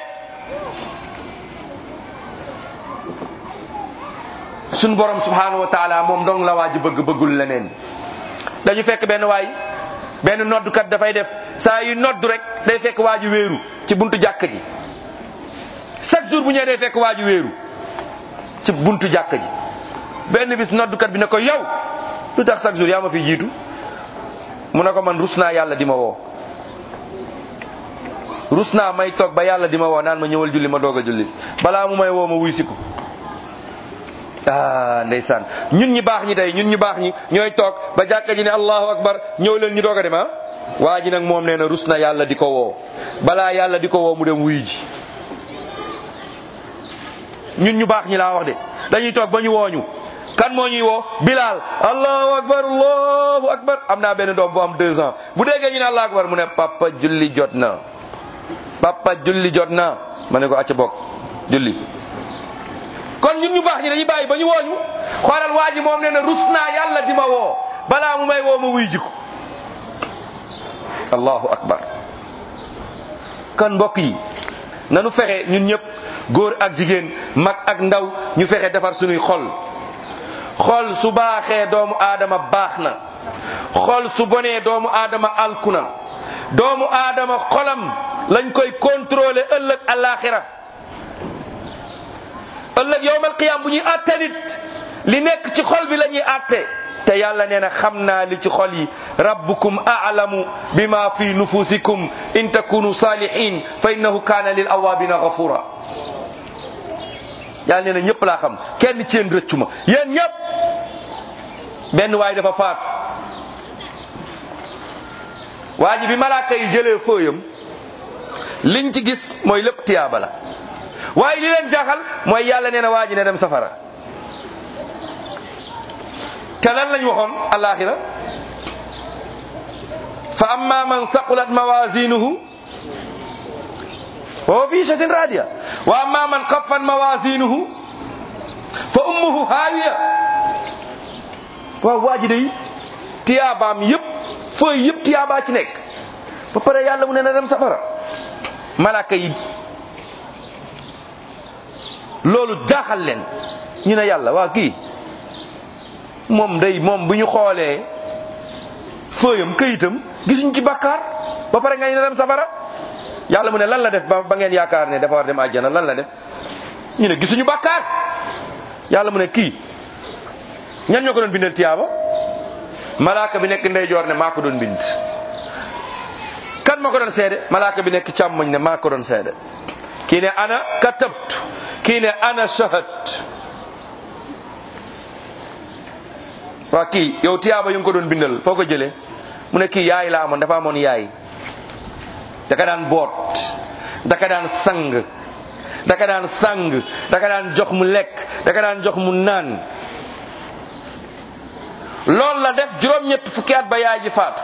S2: suñ borom subhanahu wa taala moom dong la waa ji bëgg bëggul leneen dañu fekk benn waay benn noddukat dafay def saa yu noddu rek day fekk waa ji wéeru ci buntu jàkk ji chaque jour bu ñëwee day fekk waa ji wéeru ci buntu jàkk ji benn bis noddukat bi ne ko yow lu tax chaque jour yaa ma fi jiitu mu ne ko man rus naa yàlla di ma woo rus naa may toog ba yàlla di ma woo naan ma ñëwal julli ma doog a julli balaa mu may woo ma wuy si ko ah ndeysaan ñun ñi baax ñi tey ñun ñu baax ñi ñooy toog ba jàkka ji ne allahu akbar ñëw leen ñu doog a dem ah waa ji nag moom nee na rus na yàlla di ko woo balaa yàlla di ko woo mu dem wuy ji ñun ñu baax ñi laa wax de dañuy toog ba ñu wooñu kan moo ñuy woo Bilal allahu akbar allahu akbar am naa benn doom bu am deux ans bu déggee ñu ne allahu akbar mu ne papa julli jot na papa julli jot na ma ne ko acca bokk julli kon ñun ñu baax ñi dañuy bàyyi ba ñu wooñu xoolal waa ji moom nee na rus naa yàlla di ma woo balaa mu may woo ma wuy jiko allahu akbar kon mbokk yi nanu fexe ñun ñëpp góor ak jigéen mag ak ndaw ñu fexe defar suñuy xol xol su baaxee doomu aadama baax na xol su bonee doomu aadama alku na doomu aadama xolam lañ koy contrôler ëllëg alaxira ëllëg yowmal qiyam bu ñuy àtte nit li nekk ci xol bi la ñuy àtte te yàlla nee na xam naa li ci xol yi rabbukum a'lamu bima fi nufusikum in takunu salihin fa innahu kana lil awabina ghafura yàlla nee na ñëpp laa xam kenn ci yéen rëccu ma yéen ñëpp benn waay dafa faatu waa ji bi malaaka yi jëlee fëyam liñ ci gis mooy lépp tiyaaba la waaye li leen jaaxal mooy yàlla nee na waa ji ne dem safara te lan lañ waxoon alaxira fa amma man saqulat mawazinuhu wa huwa fi shatin radiya wa amma man xaffat mawazinuhu fa ummuhu haawiya waaw waa ji day tiyaabaam yëpp fooy yëpp tiyaabaa ci nekk ba pare yàlla mu ne na dem safara malaaka yi loolu jaaxal leen ñu ne yàlla waa kii moom day moom bu ñu xoolee fëyam këyitam gisuñ ci bakkaar ba pare nga ñu ne dem safara yàlla mu ne lan la def ba ba ngeen yaakaar ne dafa war dem àjjana lan la def ñu ne gisuñu bakkaar yàlla mu ne kii ñan ñoo ko doon bindal tiyaaba malaaka bi nekk ndeyjoor ne maa ko doon bind kan moo ko doon seede malaaka bi nekk càmmoñ ne maa ko doon seede kii ne ana katabtu kii ne ana shahad waa kii yow tiyaaba yu nga ko doon bindal foo ko jëlee mu ne kii yaay la amoon dafa amoon yaay daka daan boot daka daan sang daka daan sang daka daan jox mu lekk daka daan jox mu naan loolu la def juróom-ñett fukki at ba yaay ji faatu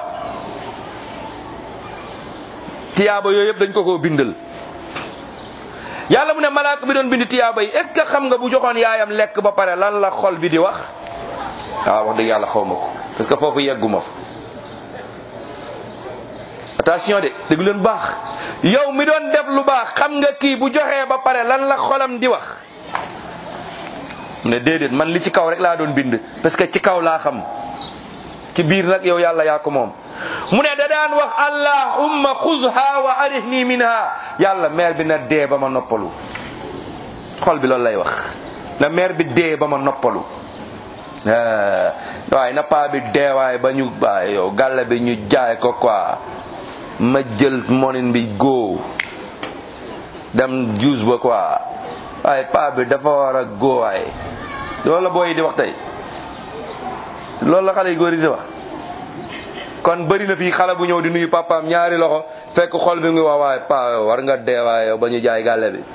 S2: tiyaaba yooyu yëpp dañ ko koo bindal yàlla mu ne malaaka bi doon bind tiyaaba yi est ce que xam nga bu joxoon yaayam lekk ba pare lan la xol bi di wax waaw wax dëgg yàlla xaw ma ko parce que foofu yegguma fa attention de dégg leen baax yow mi doon def lu baax xam nga kii bu joxee ba pare lan la xolam di wax mu ne déedéet man li ci kaw rek laa doon bind parce que ci kaw laa xam ci biir nag yow yàlla yaa ko moom mu ne da daan wax allahumma xuzha wa arihni minha yàlla meer bi na dee ba ma noppalu xol bi loolu lay wax na meer bi dee ba ma noppalu waaye na paa bi dee waaye ba ñu waaye yow gàlle bi ñu jaay ko quoi ma jël monin bi góo dem juus ba quoi waaye paa bi dafa war a góo waaye loolu la booy yi di wax tey loolu la xale yi góor yi di wax kon bëri na fii xale bu ñëw di nuyu papaam ñaari loxo fekk xol bi ngi wax waaye paa war nga dee waaye yow ba ñu jaay gàlle bi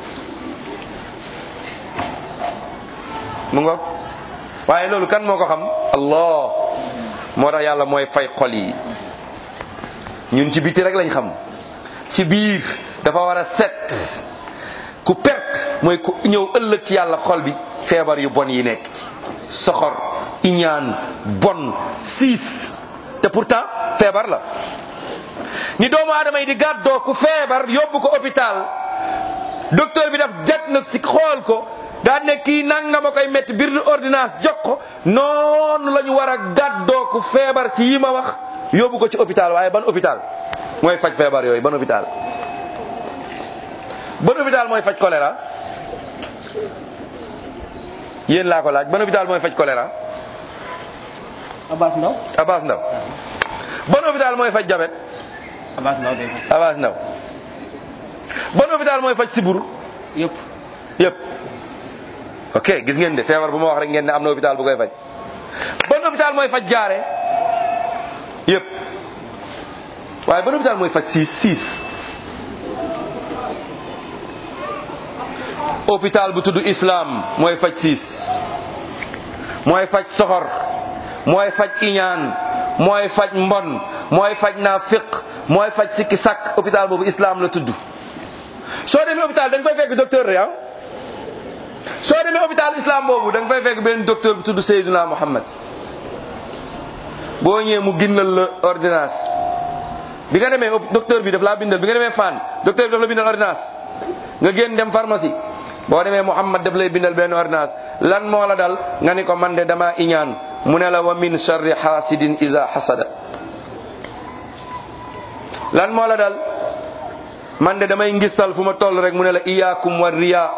S2: mu ngoog waaye loolu kan moo ko xam allah moo tax yàlla mooy fay xol yi ñun ci biti rek lañ xam ci biir dafa war a set ku perte mooy ku ñëw ëllëg ci yàlla xol bi feebar yu bon yi nekk soxor iñaan bon siis te pourtant feebar la ni doomu aadama yi di gàddoo ku feebar yóbbu ko hôpital docteur bi daf diagnostic xool ko daan ne kii nanga ma koy métti biir ordonnance jox ko noonu la ñu war a gàddoo ku feebar ci yi ma wax yóbbu ko ci hôpital waaye ban hôpital mooy faj feebar yooyu ban hôpital ban hôpital mooy faj choléra yéen laa ko laaj ban hôpital mooy faj choléra
S3: Abbas Ndaw
S2: Abbas Ndaw ban hôpital mooy faj jabet
S3: Abbas Ndaw day faj
S2: Abbas Ndaw ban hôpital mooy faj siburu
S3: yëpp
S2: yëpp ok gis ngeen de feebar bu ma wax rek ngeen ne am na hôpital bu koy faj ban hôpital mooy faj jaare yëpp waaye ban hôpital mooy faj siis siis hôpital bu tudd islam mooy faj siis mooy faj soxor mooy faj iñaan mooy faj mbon mooy faj naafiq mooy faj sikki sàkk hôpital boobu islam la tudd soo demee hôpital da nga fay fekk docteur rek ah soo demee hôpital islam boobu da nga fay fekk benn docteur bu tudd Seydina Muhammad boo ñëwee mu ginnal la ordonnance bi nga demee docteur bi daf laa bindal bi nga demee fan docteur bi daf la bindal ordonnance nga génn dem pharmacie boo demee Muhammad daf lay bindal benn ordonnance lan moo la dal nga ni ko man de dama iñaan mu ne la wa min sharri hasidin iza hasada lan moo la dal man de damay ngistal fu ma toll rek mu ne la iyaakum wa riya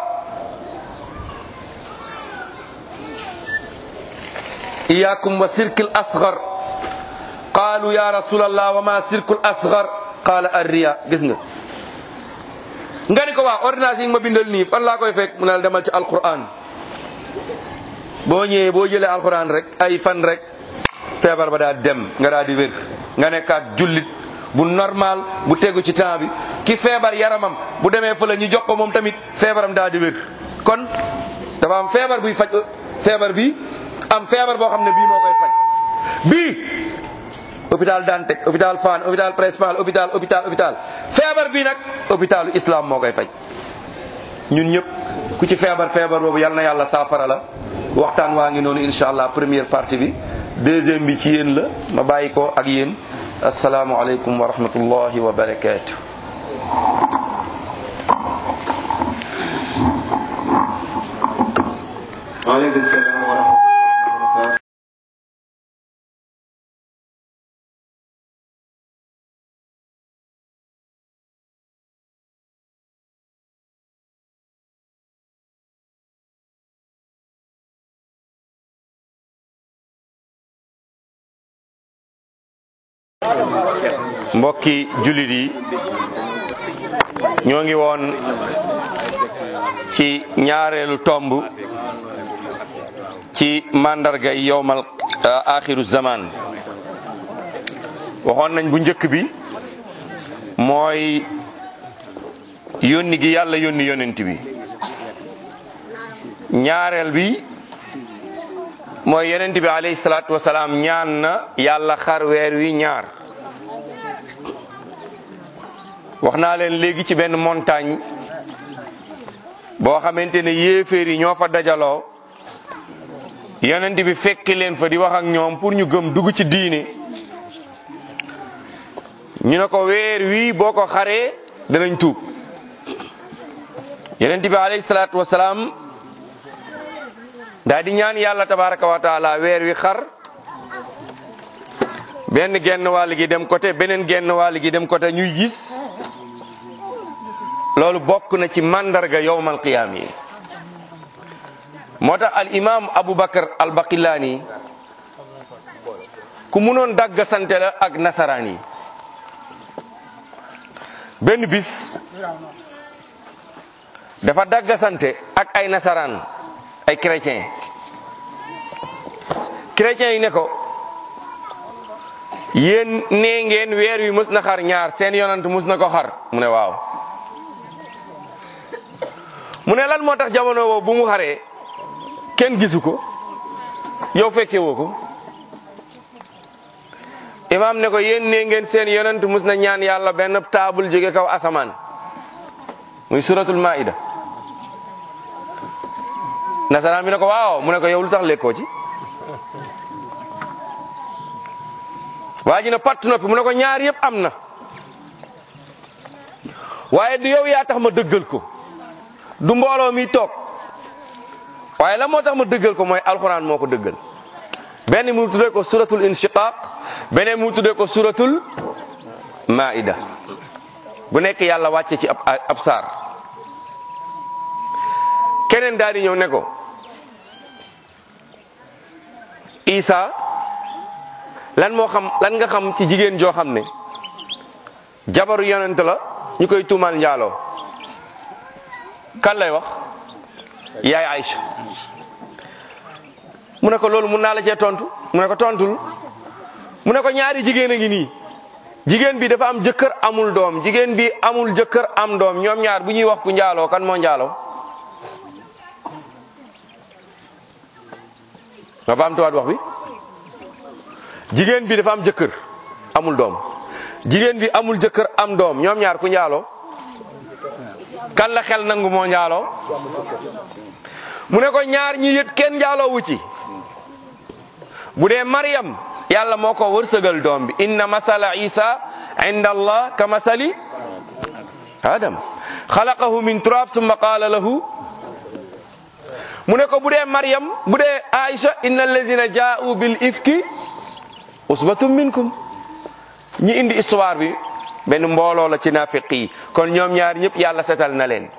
S2: iyaakum wa sirkil asgar qaalu ya rasulallah wa ma sirkul asgar qaala ar riya gis nga nga ni ko waa ordonnance yi ma bindal nii fan laa koy fekk mu ne la demal ci alquran boo ñëwee boo jëlee alquran rek ay fan rek feebar ba daa dem nga daa di wér nga nekkaat jullit bu normal bu tegu ci temps bi ki feebar yaramam bu demee fële ñu jox ko moom tamit feebaram daa di wér kon dafa am feebar buy faj feebar bi am feebar boo xam ne bii moo koy faj bii hôpital Dantec hôpital Fann hôpital principal hôpital hôpital hôpital feebar bii nag hôpitalu islam moo koy faj ñun ñëpp ku ci feebar feebar boobu yal na yàlla saafara la waxtaan waa ngi noonu incha allah première partie bi deuxième bi ci yéen la ma bàyyi ko ak yéen asalaamualeykum wa rahmatullahi wa barakaatu.
S4: waaleykum salaam wa rahmatullahi wa barakaatu.
S2: mbokki jullit yi ñoo ngi woon ci ñaareelu tomb ci mandarga yowmal axiru zaman waxoon nañ bu njëkk bi mooy yónni gi yàlla yónni yonent bi ñaareel bi mooy yonent bi alayhi salaatu wasalaam ñaan na yàlla xar weer wi ñaar wax naa leen léegi ci benn montagne boo xamante ne yéeféer yi ñoo fa dajaloo yonent bi fekki leen fa di wax ak ñoom pour ñu gëm dugg ci diine ñu ne ko weer wii boo ko xaree danañ tuub yonent bi alayhi salaatu wasalaam daa di ñaan yàlla tabaraka wa taala weer wi xar benn genn wàll gi dem côté beneen genn wàll gi dem côté ñuy gis loolu bokk na ci mandarga yowmal qiyaam yi moo tax al imam aboubacar al baqilaani ku munoon dagg sante la ak nasaraan yi benn bis dafa dagg sante ak ay nasaraan ay chrétien chrétien yi ne ko yéen nee ngeen weer wi mës na xar ñaar seen yonant mës na ko xar mu ne waaw mu ne lan moo tax jamono boobu bu mu xaree kenn gisu ko yow fekke woo ko imaam ne ko yéen nee ngeen seen yonant mës na ñaan yàlla benn taabul jóge kaw asamaan muy suratul maida nasaraan bi ne ko waaw mu ne ko yow lu tax lekkoo ci waa ji na patt noppi mu ne ko ñaar yëpp am na waaye du yow yaa tax ma dëggal ko du mbooloo mi toog waaye la moo tax ma dëggal ko mooy alxuraan moo ko dëggal benn mu tuddee ko suratul inshiqaq beneen mu tuddee ko suratul maida bu nekk yàlla wàcce ci ab ab saar keneen daal di ñëw ne ko isa lan moo xam lan nga xam ci jigéen joo xam ne jabaru yonent la ñu koy tuumaal njaaloo kan lay wax yaay Aïcha mu ne ko loolu mun naa la cee tontu mu ne ko tontul mu ne ko ñaari jigéen a ngi nii jigéen bi dafa am jëkkër amul doom jigéen bi amul jëkkër am doom ñoom ñaar bu ñuy wax ku njaaloo kan moo njaaloo nga baamtuwaat wax bi jigéen bi dafa am jëkkër amul doom jigéen bi amul jëkkër am doom ñoom ñaar ku njaaloo kan la xel nangu moo njaaloo mu ne ko ñaar ñi yët kenn njaaloo wu ci bu dee Maryam yàlla moo ko wërsëgal doom bi inna masala isa inda allah ka masali adam xalaqahu min turab summa qaala lahu mu ne ko bu dee Maryam bu dee Aïcha inna allazina jaa'u bil ifki usbatum minkum ñi indi histoire bi benn mbooloo la ci naafiq yi kon ñoom ñaar ñëpp yàlla setal na leen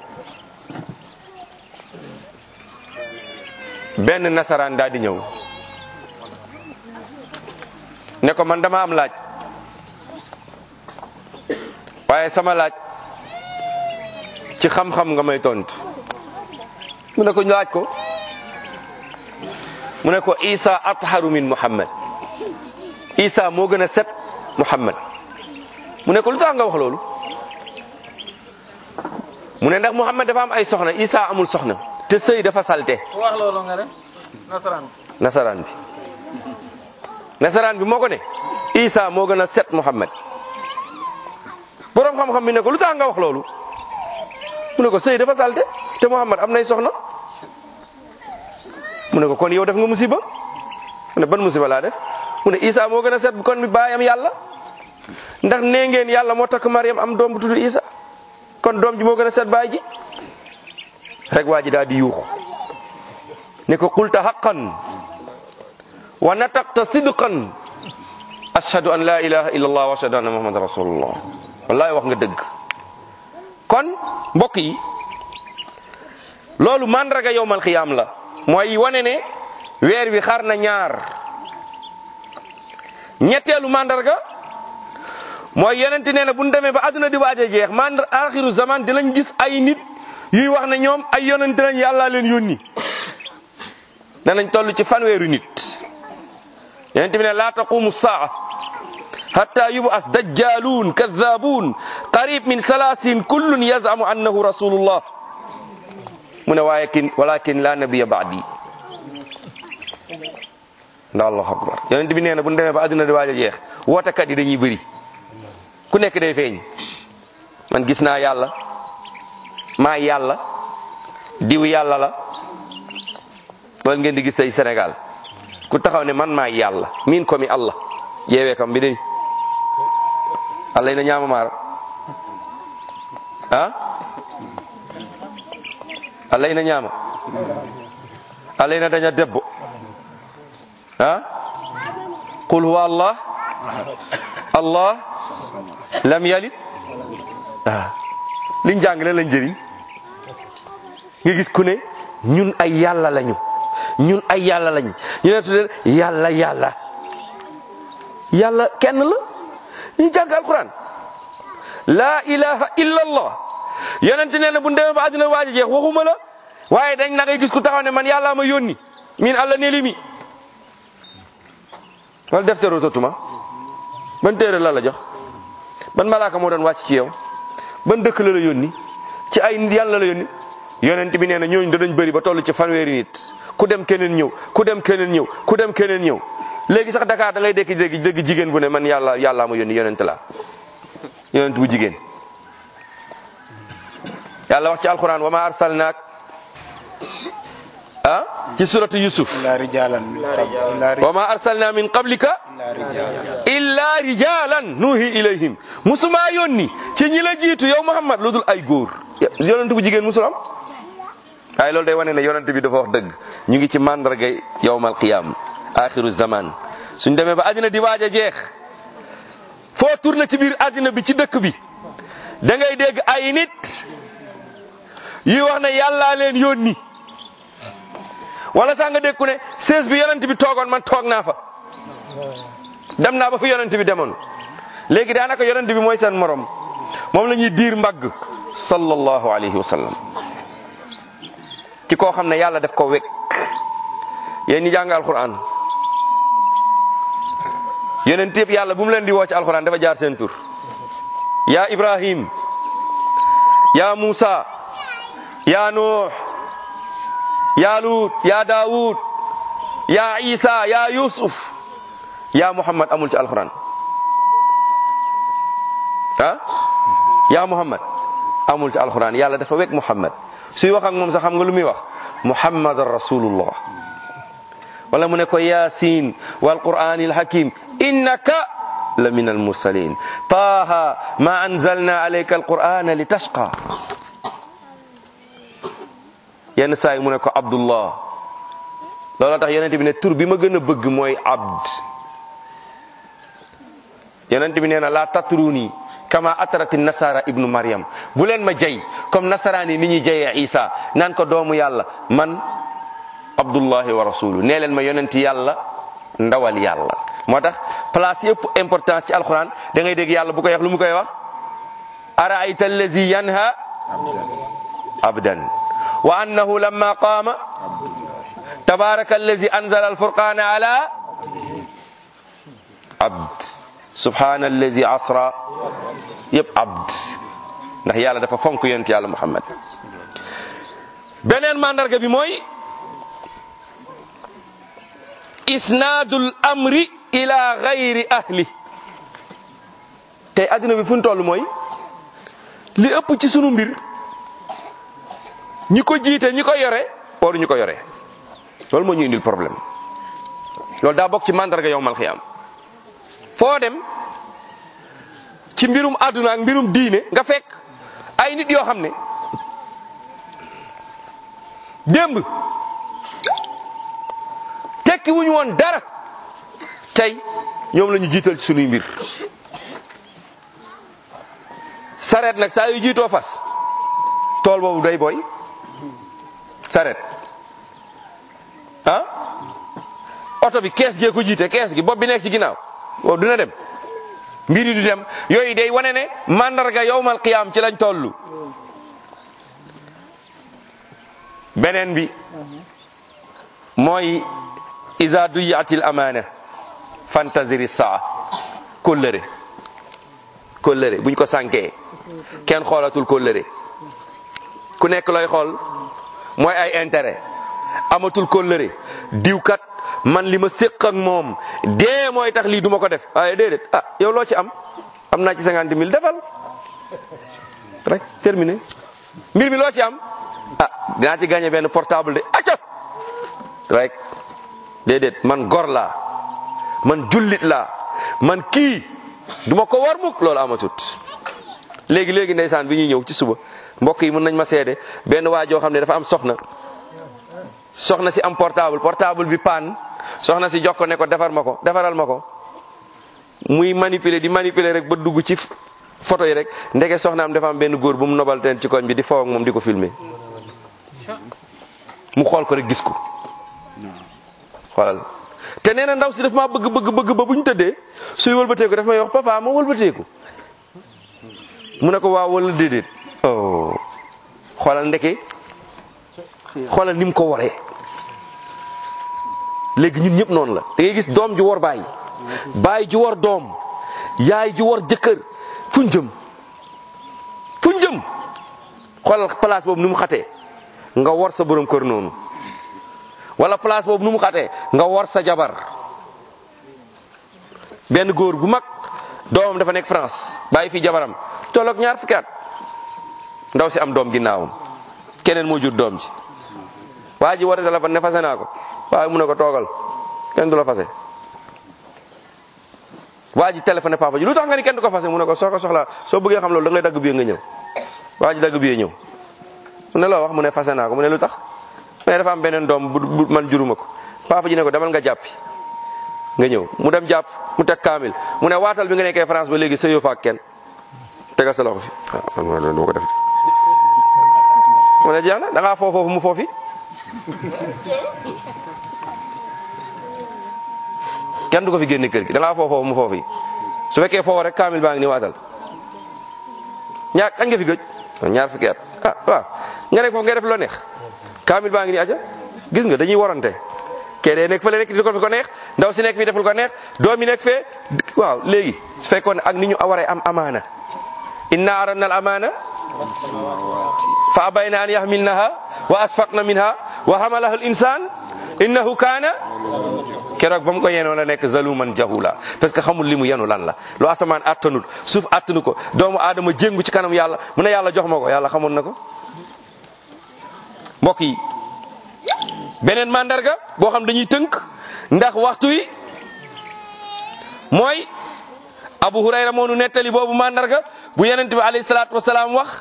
S2: benn nasaraan daal di ñëw ne ko man dama am laaj waaye sama laaj ci xam-xam nga may tontu mu ne ko ñu laaj ko mu ne ko Isa atharu min Muhammad Isa moo gën a set Muhammad mu ne ko lu tax nga wax loolu mu ne ndax Muhammad dafa am ay soxna Isa amul soxna te sëy dafa salte
S3: wax loolu nga ne nasaraan
S2: nasaraan bi nasaraan bi moo ko ne Isa moo gën a set Muhammad boroom xam-xam bi ne ko lu tax nga wax loolu mu ne ko sëy dafa salte te Muhammad am nay soxna mu ne ko kon yow def nga musiba mu ne ban musiba laa def mu ne Isa moo gën a set kon mi baayam yàlla ndax nee ngeen yàlla moo takk Mariam am doom bu tudd Isa kon doom ji moo gën a set baay ji rek waa ji daal di yuux ne ko qulta haqqan wa nataqta sidqan ashhadu an la ilaha illa allah wa ashhadu anna muhammadan rasulullah wallahi wax nga dëgg kon mbokk yi loolu mandraga yowmal xiyaam la mooy wane ne weer wi xar na ñaar ñetteelu mandarga mooy yenente nee na bu ñu demee ba àdduna di waaj a jeex mandar axiru zaman dinañ gis ay nit yuy wax ne ñoom ay yonente lañ yàllaa leen yónni danañ toll ci fanweeru nit yenente bi ne laa taqumu saa hatta yub'as dajjalun kadhabun qarib min salasin kullun yazamu annahu rasulullah mu ne waaye kin walakin la nabiya ba'di ndax allahu akbar yonent bi nee na bu ñu demee ba adduna di waaj a jeex wootekat yi dañuy bëri ku nekk day feeñ man gis naa yàlla maa yàlla diw yàlla la loolu ngeen di gis tey Sénégal ku taxaw ne man maa yàlla min komi allah ƴeewe kam mbiɗeni allah ina ñaama maaro a allah ina ñaama allah ina daña debbo a qul huwa allah allah lam yalid a liñ jàng leen lañ njëriñ nga gis ku ne ñun ay yàlla lañu ñun ay yàlla lañ ñu ne tuddee yàlla yàlla yàlla kenn la ñu jàng alquran laa ilaha illa allah yonent nee na bu demee ba àddina waaj a jeex waxuma la waaye dañ na ngay gis ku taxaw ne man yàllaa ma yónni min allah nelimi wala defteero totuma ban téere la la jox ban malaaka moo doon wàcc ci yow ban dëkk la la yónni ci ay yàlla la yónni yonent bi nee na ñooñu danañ bëri ba toll ci fanweeri nit ku dem keneen ñëw ku dem keneen ñëw ku dem keneen ñëw léegi sax Dakar da ngay dekki dégg dégg jigéen bu ne man yàlla yàllaa ma yónni yonent la yonent bu jigéen yàlla wax ci alquran wa ma arsalnaak ah ci suratu yusuf
S3: illa rijalan
S2: wa ma arsalna min qablika illa rijalan nuhi ilayhim musuma yónni ci ñi la jiitu yow Muhammad lu dul ay góor yonent bu jigéen musul am waaye loolu day wane ne yonent bi dafa wax dëgg ñu ngi ci mandargay yawmal qiyam axiru zaman suñ demee ba àddina di waaj a jeex foo tourné ci biir àddina bi ci dëkk bi da ngay dégg ay nit yi wax ne yàllaa leen yónni wala sax nga dégg ku ne sees bi yonent bi toogoon man toog naa fa dem naa ba fu yonent bi demoon léegi daanaka yonent bi mooy seen morom moom la ñuy diir mbagg sallallahu alayhi wa sallam ci koo xam ne yàlla def ko wekk yéen ñi jàng alquran yonent yëpp yàlla bu mu leen di woo ci alquran dafa jaar seen tur yaa ibrahim yaa musa yaa nuux yaa luut yaa daawud yaa isa yaa yusuf yaa muhammad amul ci alquran ah yaa muhammad amul ci alquran yàlla dafa wekk muhammad suy wax ak moom sax xam nga lu muy wax muhammadan rasulullah wala mu ne ko yasin wal qur'anil hakim innaka la min almursalin taha ma anzalna alayka alqur'ana litashqa yenn saa yi mu ne ko abdullah loolu tax yonent bi ne tur bi ma gën a bëgg mooy abd yonent bi nee na la tatruni kama atarati nasara ibnu maryam bu leen ma jay comme nasaraan yi ni ñuy jayee isa naan ko doomu yàlla man abdullahi wa rasulu nee leen ma yonenti yàlla ndawal yàlla moo tax place yëpp importance ci alquran da ngay dégg yàlla bu koy wax lu mu koy wax araayta allazi yanha abdan wa annahu lamma qaama tabaraka allazi anzala alfurqana ala abd subhana allazi asra yëpp abd ndax yàlla dafa fonk yonent yàlla muhammad beneen mandarga bi mooy isnaadul amri ila gayri ahli tey adduna bi fu ñu toll mooy li ëpp ci sunu mbir ñi ko jiite ñi ko yore waru ñu ko yore loolu moo ñu indil problème loolu daa bokk ci mandarga yowmal xiyaam foo dem ci mbirum àdduna ak mbirum diine nga fekk ay nit yoo xam ne démb tekki wuñu woon dara tey ñoom la ñu jiital ci sunuy mbir sareet nag saa yu jiitoo fas tool boobu day boy sareet ah oto bi kees gee ko jiite kees gi bopp bi nekk ci ginnaaw boobu dina dem mbir yi du dem yooyu day wane ne mandarga yowmal qiyaam ci lañ tollu beneen bi mooy iza duyatil amaana fantaziri saa kóllëre kóllëre buñ ko sànkee kenn xoolatul kóllëre ku nekk looy xool mooy ay intérêt amatul kóllëre diwkat man li ma séq ak moom dee mooy tax lii duma ko def waaye déedéet ah yow loo ci am am naa ci cinquante mille defal rek terminé mbir mi loo ci am ah dinaa ci gagné benn portable de acca rek déedéet man gor laa man jullit laa man kii duma ko war mukk loolu amatut léegi léegi ndeysaan bi ñuy ñëw ci suba mbokk yi mën nañ ma seede benn waa joo xam ne dafa am soxna soxna si am portable portable bi paan soxna si jox ko ne ko defar ma ko defaral ma ko muy manipuler di manipuler rek ba dugg ci photo yi rek ndeke soxna am dafa am benn góor bu mu nobal teen ci koñ bi di faw ak moom di ko filmer mu xool ko rek gis ko xoolal te nee na ndaw si daf maa bëgg bëgg bëgg ba bu ñu tëddee suy wëlbateeku daf may wax papa ma wëlbateeku mu ne ko waaw wala déedéet oh xoolal ndeke xoolal ni mu ko waree léegi ñun ñëpp noonu la da ngay gis doom ju war baay baay ju war doom yaay ju war jëkkër fuñ jëm fuñ jëm xoolal place boobu ni mu xatee nga war sa borom kër noonu wala place boobu nu mu xatee nga war sa jabar benn góor bu mag doomam dafa nekk France bàyyi fi jabaram tolloog ñaar fukki at ndaw si am doom ginnaawam keneen moo jur doom ji waa ji war a téléphone ne fase naa ko waaye mu ne ko toogal kenn du la fase waa ji téléphoné papa ji lu tax nga ni kenn du ko fase mu ne ko soo ko soxlaa soo bëggee xam loolu da ngay dagg biye nga ñëw waa ji dagg biye ñëw mu ne loo wax mu ne fase naa ko mu ne lu tax mais dafa am beneen doom bu man juruma ko papa ji ne ko demal nga jàppi nga ñëw mu dem jàpp mu teg kaamil mu ne waatal bi nga nekkee France ba léegi sëyoo fa ak kenn tegal sa loxo fi ah man ma ko def mu ne jeex na da ngaa foo foofu mu foofi kenn du ko fi génne kër gi da ngaa foo foofu mu foofi su fekkee foofu rek kaamil baa ngi ni waatal ñaar kañ nga fi gëj ñaar fukki at ah waaw nga nekk foofu ngay def loo neex kaamil baa ngi ni aja gis nga dañuy warante kee dee nekk fële nekk di ko fi ko neex ndaw si nekk fi deful ko neex doom yi nekk fee waaw léegi su fekkoon ne ak ni ñu waree am amaana inna aradna al amaana fa abayna an yahmilnaha wa asfaqna minha wa hamalaha al insan innahu kaana keroog ba mu ko yenoo la nekk zaluman jahula parce que xamul li mu yenu lan la lu asamaan attanul suuf attanu ko doomu aadama jéngu ci kanam yàlla mu ne yàlla jox ma ko yàlla xamoon na ko mbokk yi beneen mandarga boo xam dañuy tënk ndax waxtu wi mooy abu hurayra moo nu nettali boobu mandarga bu yonent bi alayhi salaatu wasalaam wax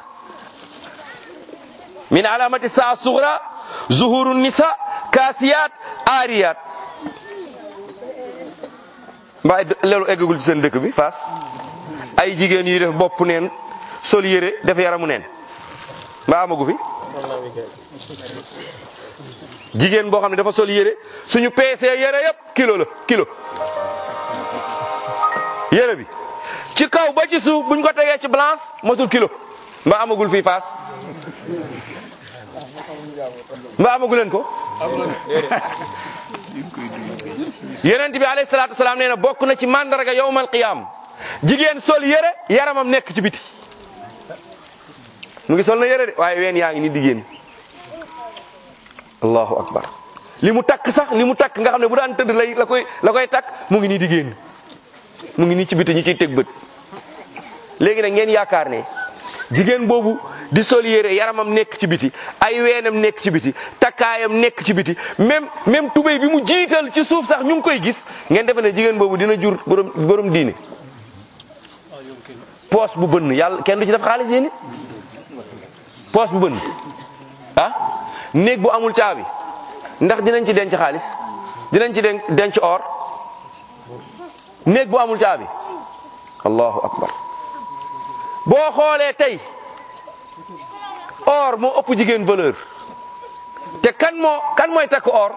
S2: min alamati saa sugra zuhuru nisa kaasiyaat aariyaat mbaa loolu eggagul ci seen dëkk bi Fass ay jigéen yuy def bopp neen sol yére def yaramu neen mbaa amagu fi jigéen boo xam ne dafa sol yére suñu peesee yére yëpp kilo la kilo yére bi ci kaw ba ci suuf buñ ko tegee ci balance matul kilo mbaa amagul fii Fass mbaa amagu leen ko yonent bi alayhi salaatu wasalaam nee na bokk na ci mandarga yawmal qiyaam jigéen sol yére yaramam nekk ci biti mu ngi sol na yére de waaye ween yaa ngi ni diggéen allahu akbar li mu takk sax li mu takk nga xam ne bu daan tëdd lay la koy la koy takk mu ngi nii diggéen mu ngi nii ci biti ñu ciy teg bët léegi nag ngeen yaakaar ne jigéen boobu di sol yére yaramam nekk ci biti ay weenam nekk ci biti takkaayam nekk ci biti même même tubéy bi mu jiital ci suuf sax ñu ngi koy gis ngeen defe ne jigéen boobu dina jur borom borom diine poos bu bënn yàlla kenn du ci def xaalis yéen it poos bu bënn ah néeg bu amul caabi ndax dinañ ci denc xaalis dinañ ci denc denc or néeg bu amul caabi allahu akbar boo xoolee tey or moo ëpp jigéen valeur te kan moo kan mooy takk or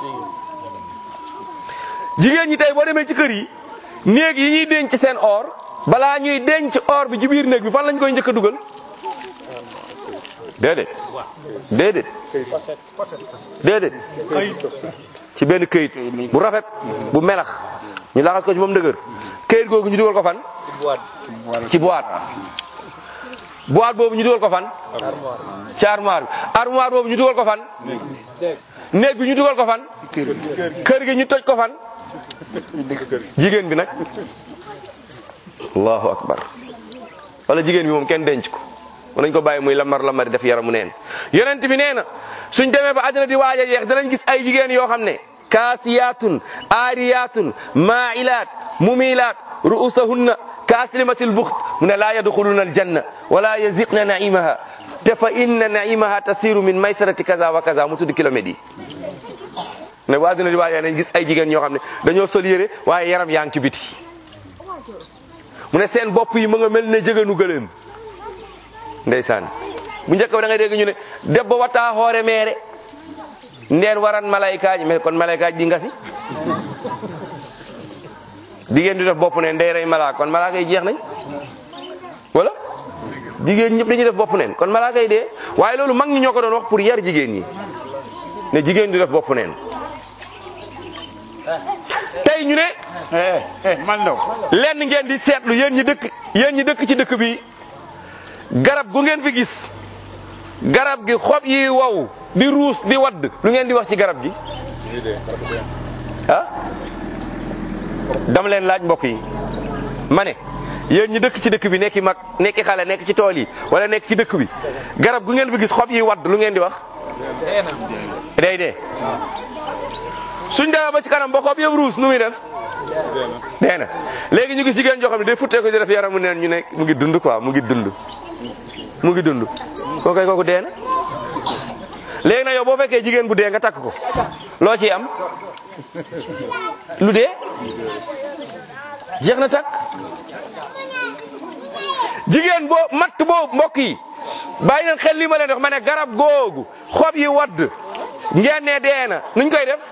S2: jigéen ñi tey boo demee ci kër yi néeg yi ñuy denc seen or balaa ñuy denc or bi ci biir néeg bi fan lañ koy njëkk a dugal déedéet déedéet déedéet ci benn këyit bu rafet bu melax ñu laxas ko ci moom dëgër këyit googu ñu dugal ko fan ci boîte boîte boobu ñu dugal ko fan ci armoire bi armoire boobu ñu dugal ko fan néeg bi ñu dugal ko fan kër gi ñu toj ko fan jigéen bi nag allahu akbar wala jigéen bi moom kenn denc ko nañ ko bàyyi muy lamar lamari def yaramu neen yonent bi nee na suñ demee ba àddina di waaj a jeex danañ gis ay jigéen yoo xam ne kaasiyaatun aariyaatun maailaat mumilaat ru'usahunna kaaslimatil buxt mu ne laa yadxuluna aljanna wala yaziqna naimaha te fa inna naimaha tasiru min maysarati kaza wa kaza mu tudd kilomètres yi ne bu àddina di waaj a nañ gis ay jigéen yoo xam ne dañoo sol yére waaye yaram yaa ngi ci biti mu ne seen bopp yi mu nga mel ne jëganu gëléem ndeysaan bu njëkk ba da ngay dégg ñu ne debbo watta hoore meere ndeen waran malaykaji mais kon malaykaji di ngasi jigéen di def bopp neen day rey malaaka kon malaaka yi jeex nañ wala jigéen ñëpp dañuy def bopp neen kon malaaka yi dee waaye loolu mag ñi ñoo ko doon wax pour yar jigéen ñi ne jigéen di def bopp neen tey ñu ne
S5: man ndaw
S2: lenn ngeen di seetlu yéen ñi dëkk yéen ñi dëkk ci dëkk bi garab gu ngeen fi gis garab gi xob yi wow di ruus di wadd lu ngeen di wax ci garab gi ah dama leen laaj mbokk yi ma ne yéen ñi dëkk ci dëkk bi nekki mag nekki xale nekk ci tool yi wala nekk ci dëkk bi garab gu ngeen fi gis xob yi wadd lu ngeen di wax day dee suñ demee ba ci kanam ba xob yëpp ruus nu muy def dee na léegi ñu gis jigéen joo xam ne day futtee ko di def yaramu neen ñu ne mu ngi dund quoi mu ngi dund mu ngi dund kooku kooku dee na léegi nag yow boo fekkee jigéen bu dee nga takk ko loo ciy am lu dee jeex na takk jigéen boo matt boobu mbokk yi bàyyi leen xel li ma leen wax ma ne garab googu xob yi wadd ngeen ne dee na nuñ koy def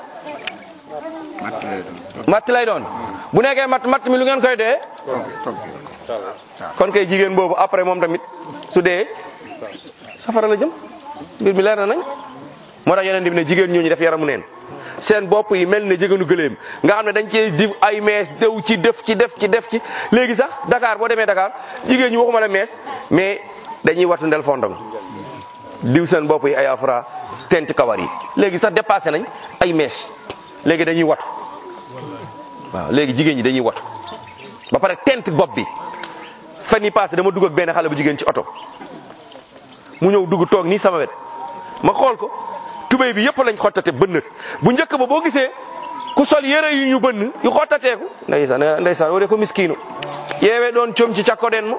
S2: matt lay doon bu nekkee matt matt mi lu ngeen koy dee kon kay jigéen boobu après moom tamit su dee safara la jëm mbir mi leer na nañ moo tax yeneen bi ne jigéen ñooñu def yaramu neen seen bopp yi mel ne jigéenu gëléem nga xam ne dañ cee di ay mees dew ci def ci def ci def ci léegi sax Dakar boo demee Dakar jigéen ñi waxuma la mees mais dañuy wattu ndel fondong diw seen bopp yi ay afra tent kawar yi léegi sax dépassé nañ ay mèche léegi dañuy watu waaw léegi jigéen ñi dañuy watu ba pare tent bopp bi fan yi passé dama dugg ak benn xale bu jigéen ci oto mu ñëw dugg toog nii sama wet ma xool ko tubéy bi yëpp lañ xottate bënnat bu njëkk ba boo gisee ku sol yére yu ñu bënn yu xottateeku ndeysaan ndeysaan woo de ko miskiinu yeewee doon coom ci cakko den ma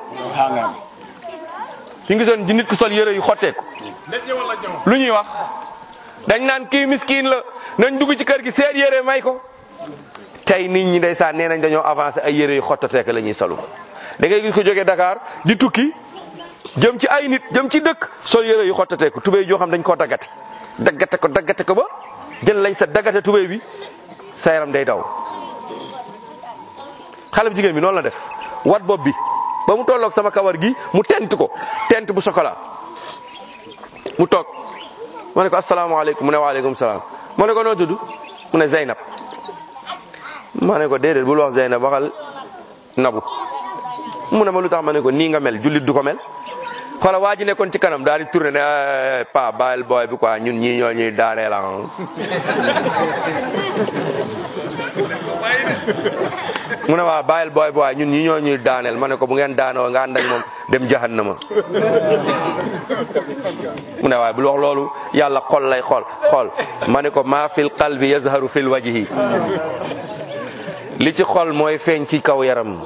S2: suñ gisoon ji nit ku sol yére yu xotteeku lu ñuy wax dañ naan kii miskiin la nañ dugg ci kër gi seet yére may ko tey nit ñi ndeysaan nee nañ dañoo avancé ay yére yu xottateek la ñuy salu da ngay gis ko jógee Dakar di tukki jëm ci ay nit jëm ci dëkk sol yére yu xottateeku tubéy joo xam dañ koo daggate daggate ko daggate ko ba jël lañ sa daggate tubéy bi sa yaram day daw xale bu jigéen bi noonu la def wat bopp bi ba mu tolloog sama kawar gi mu tent ko tent bu chocolat mu toog ma ne ko asalaamaaleykum mu ne waaleykum salaam ma ne ko noo tudd mu ne Zeynab ma ne ko déedéet bul wax Zeynab waxal nabu mu ne ma lu tax ma ne ko nii nga mel jullit du ko mel xoola waa ji nekkoon ci kanam daal di tourné ne pa bàyyil booy bi quoi ñun ñii ñoo ñuy daanee la mu ne waa bàyyil booy bi waaye ñun ñii ñoo ñuy daaneel ma ne ko bu ngeen daanoo nga ànd ak moom dem jahannama mu ne waaye bul wax loolu yàlla xol lay xool xool ma ne ko maa fil qalbi yazharu fil wajhi li ci xol mooy feeñ ci kaw yaram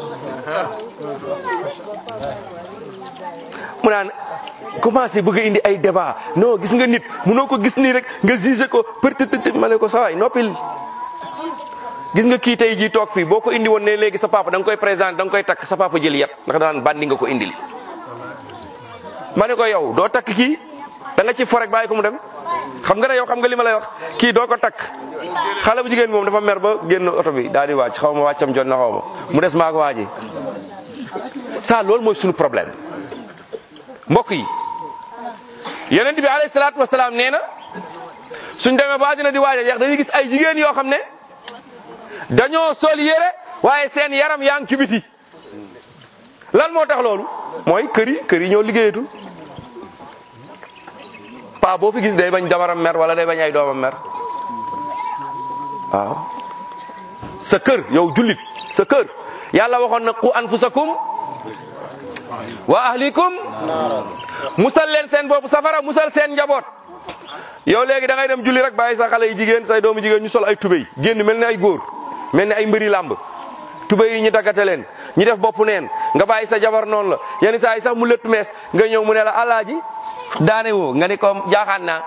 S2: mu naan commencé bëgg a indi ay débat non gis nga nit munoo ko gis nii rek nga jugé ko peut-être ma ne ko sawaay noppil gis nga kii tey jii toog fii boo ko indi woon ne léegi sa papa da nga koy présenté da nga koy takk sa papa jël yat ndax daan bandi nga ko indil ma ne ko yow doo takk kii da nga ci forek bàyyi ko mu dem xam nga ne yow xam nga li ma lay wax kii doo ko takk xale bu jigéen moom dafa mer ba génn oto bi daal di wàcc xaw ma wàccam jot na xaw ma mu des maa ko waaji ça loolu mooy suñu problème mbokk yi yonent bi alayhi salaatu wasalaam nee na suñ demee ba dina di waaj a jeex dañuy gis ay jigéen yoo xam ne dañoo sol yére waaye seen yaram yaa ngi ci biti lan moo tax loolu mooy kër yi kër yi ñoo liggéeyatul pa boo fi gis day bañ jabaram mer wala day bañ ay doomam mer waaw sa kër yow jullit sa kër yàlla waxoon na qu anfusakum wa ahlikum musal leen seen bopp safara musal seen njaboot yow léegi da ngay dem julli rek bàyyi sa xale yi jigéen say doomu jigéen ñu sol ay tubéy génn mel ni ay góor mel ni ay mbëri làmb tubéy yi ñu daggate leen ñu def bopp neen nga bàyyi sa jabar noonu la yenn saa yi sax mu lëtt mees nga ñëw mu ne la alaaji daane woo nga ni ko jaaxaan naa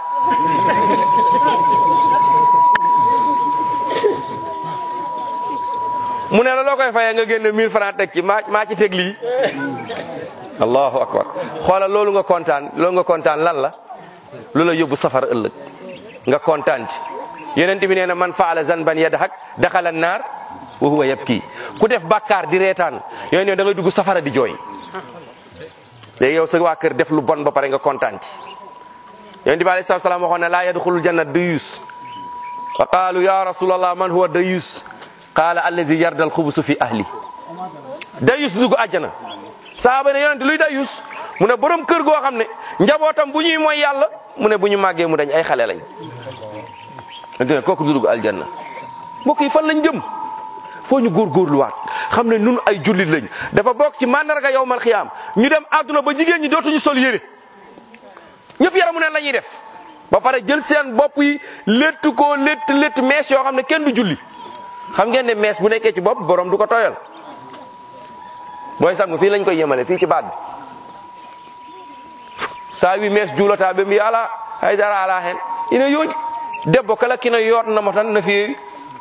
S2: mu ne la loo koy fayee nga génne 1000 francs teg ci maa maa ci teg lii allahu akbar xoolal loolu nga kontaan loolu nga kontaan lan la lu la yóbbu safara ëllëg nga kontaan ci yeneen bi nee na man faala zanban yadhak daxala naar wa huwa yabki ku def bàkkaar di reetaan yooyu ne da ngay dugg safara di jooy léegi yow sa waa kër def lu bon ba pare nga kontaan ci yonent bi alayhi salaatu salaam waxoon ne laa yadxulul janna dayus fa qaalu ya rasulallah man huwa dayus qaala allazi yarda alxubusu fi ahli dayus dugg àjjana saaba ne yonent luy dayus mu ne borom kër goo xam ne njabootam bu ñuy mooy yàlla mu ne bu ñu màggee mu dañ ay xale lañ yonent ne kooku du dugg aljanna mbokk yi fan lañ jëm foo ñu góorgóorluwaat xam ne nun ay jullit lañ dafa bokk ci mandarga yowmal xiyaam ñu dem àdduna ba jigéen ñi dootuñu sol yére ñëpp yaramu neen la ñuy def ba pare jël seen bopp yi létt koo létt létt mees yoo xam ne kenn du julli xam ngeen ne mees bu nekkee ci bopp borom du ko tooyal booy sangu fii lañ koy yemale fii ci baat bi saa wi mees juulata ɓe mbi ala haydara ala hen ina yooɗi debbo kala kina yotnamo tan no feewi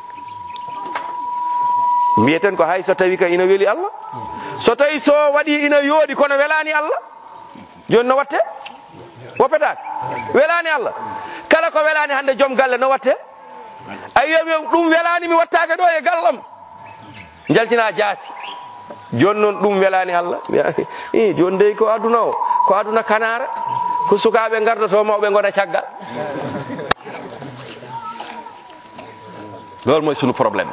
S2: mbiyeten ko hay so tawi ka ina weeli allah so tawi so waɗi ina yooɗi kono welani allah joni no watte woppetake welani allah kala ko welani hande joom galle no watte a wiyami ɗum welani mi wattake ɗo e gallam jaltina jaasi joni noon ɗum welani allah i joni dey ko aduna o ko aduna kanara ko sukaɓe gardoto mawɓe gona caggal loolu mooy sunu problème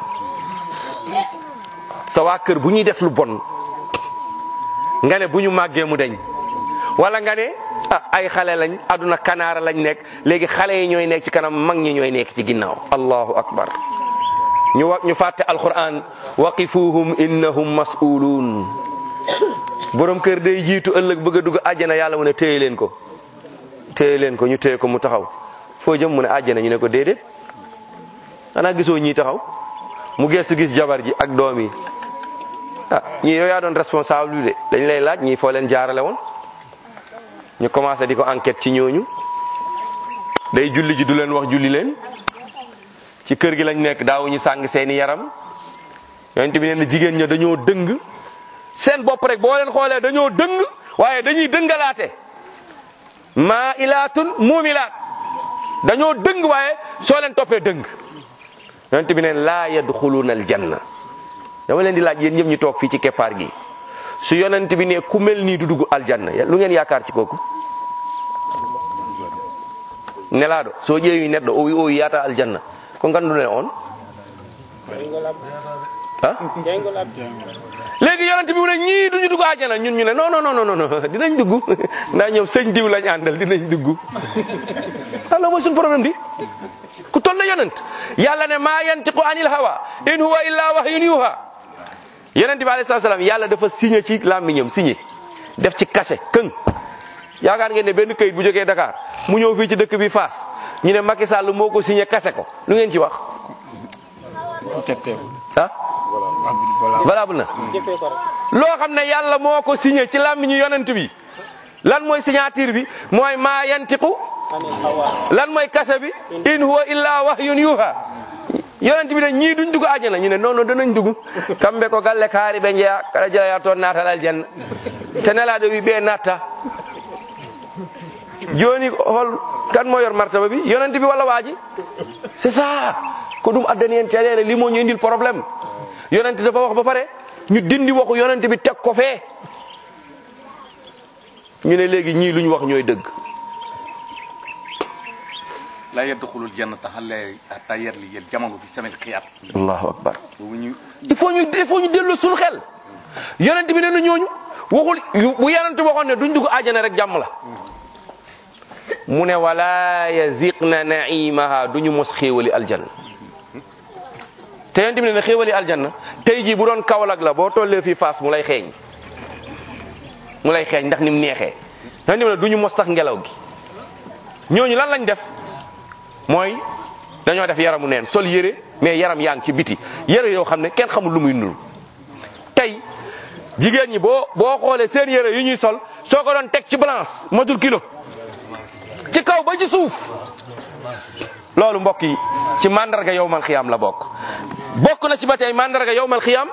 S2: sa waa kër bu ñuy def lu bon nga ne bu ñu màggee mu deñ wala nga ne ah ay xale lañ aduna kanaara lañ nekk léegi xale yi ñooy nekk ci kanam mag ñi ñooy nekk ci ginnaaw allahu akbar ñu wa ñu fàtte alquran waqifuhum innahum mas'uluun borom kër day jiitu ëllëg bëgg a dugg àjjana yàlla mu ne téye leen ko téye leen ko ñu téye ko mu taxaw foo jëm mu ne àjjana ñu ne ko déedéet xanaa gisoo ñii taxaw mu gestu gis jabar ji ak doom yi ah ñii yow yaa doon responsable bi de dañ lay laaj ñii foo leen jaarale woon ñu commencé di ko enquête ci ñooñu day julli ji du leen wax julli leen ci kër gi lañ nekk daawuñu sàng seeni yaram yonent bi nee na jigéen ña dañoo dëng seen bopp rek boo leen xoolee dañoo dëng waaye dañuy dëngalaate maa ilaatun muumilaat dañoo dëng waaye soo leen toppee dëng yonent bi neen laa yadxuluuna aljanna dama leen di laaj yéen ñëpp ñu toog fii ci keppaar gi su yonent bi ne ku mel nii du dugg aljanna lu ngeen yaakaar ci kooku nelaaɗo so ƴeewi neɗɗo o wi o yiyata aljanna ko ngannduɗen on ah léegi yonent bi mu ne ñii duñu dugg àjjana ñun ñu ne non non non non non dinañ dugg ndax ñoom sëñ diw lañ àndal dinañ dugg alors mooy suñu problème di ku toll na yonent yàlla ne maa yantiqu anil hawa in huwa illa wahyun yuha yonent bi alayhi salaam yàlla dafa signé ci làmmiñam signé def ci cachet këng yaakaar ngeen ne benn këyit bu jógee Dakar mu ñëw fii ci dëkk bi Fass ñu ne Macky Sall moo ko signé kase ko lu ngeen ci wax ah valable na loo xam ne yàlla moo ko signé ci làmmiñu yonent bi lan mooy signature bi mooy maa yantiqu lan mooy kase bi in huwa illa wahyun yuha yonent bi ne ñii duñ dugg àjjana ñu ne non non danañ dugg kamɓe ko galle kaari ɓe jeeya kaɗa jeeya toon natal aljanna te nelaɗo wi ɓe natta joni hol kan mo yor martaba bi yonent bi walla waaji c'est ça ko ɗum addani en caɗele limo ñu indil probléme yonent dafa wax ba pare ñu dindi waxu yonent bi teg ko fee ñu ne léegi ñii luñ wax ñooy dëgg
S5: لا يدخل الجنة حتى حتى يرلي الجمل في سم الخياط
S2: allahu akbar
S5: boobu ñu
S2: il faut ñu il faut ñu dellu suñu xel yonent bi nee na ñooñu waxul yu- bu yonent waxoon ne duñ dugg àjjana rek jàmm la mu ne wala yaziqna naimaha duñu mos xéewali aljanna te yonent bi ne na xéewali aljanna tey jii bu doon Kaolack la boo tollee fii Fass mu lay xeeñ mu lay xeeñ ndax ni mu neexee yonent bi ne duñu mos sax ngelaw gi ñooñu lan lañ def mooy dañoo def yaramu neen sol yére mais yaram yaa ngi ci biti yére yoo xam ne kenn xamul lu muy nuru tey jigéen ñi boo boo xoolee seen yére yu ñuy sol soo ko doon teg ci balance matul kilo ci kaw ba ci suuf loolu mbokk yi ci mandarga yowmal xiyaam la bokk bokk na ci ba tey mandarga yowmal xiyaam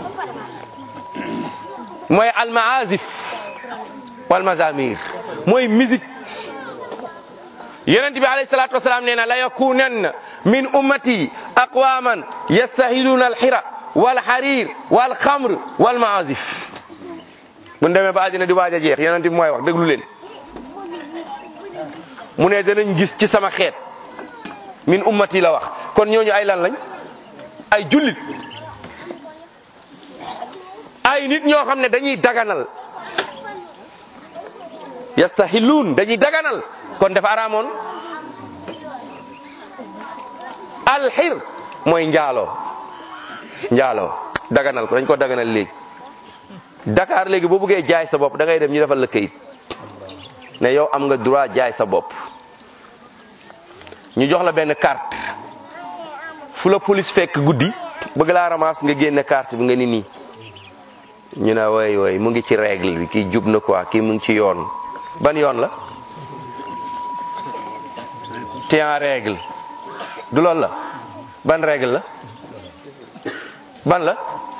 S2: mooy almaazif wal mazamir mooy musique yonent bi alayhi salatu wasalaam nee na la yakunanna min ummati aqwaman yastahiluna alxira walxarir walxamr walmaazif bu demee ba àddina di waaj a jeex yonent bi mooy wax déglu leen mu ne danañ gis ci sama xeet min ummati la wax kon ñooñu ay lan lañ ay jullit ay nit ñoo xam ne dañuy daganal yastahiluun dañuy daganal kon dafa araamoon alxir mooy njaaloo njaaloo daganal ko dañ ko daganal léegi Dakar léegi boo bëggee jaay sa bopp da ngay dem ñu defal la këyit ne yow am nga droit jaay sa bopp ñu jox la benn carte fu la police fekk guddi bëgg laa ramas nga génne carte bi nga ni nii ñu ne woy woy mu ngi ci règle bi kii jub na quoi kii mu ngi ci yoon ban yoon la te en règle du loolu la ban règle la ban la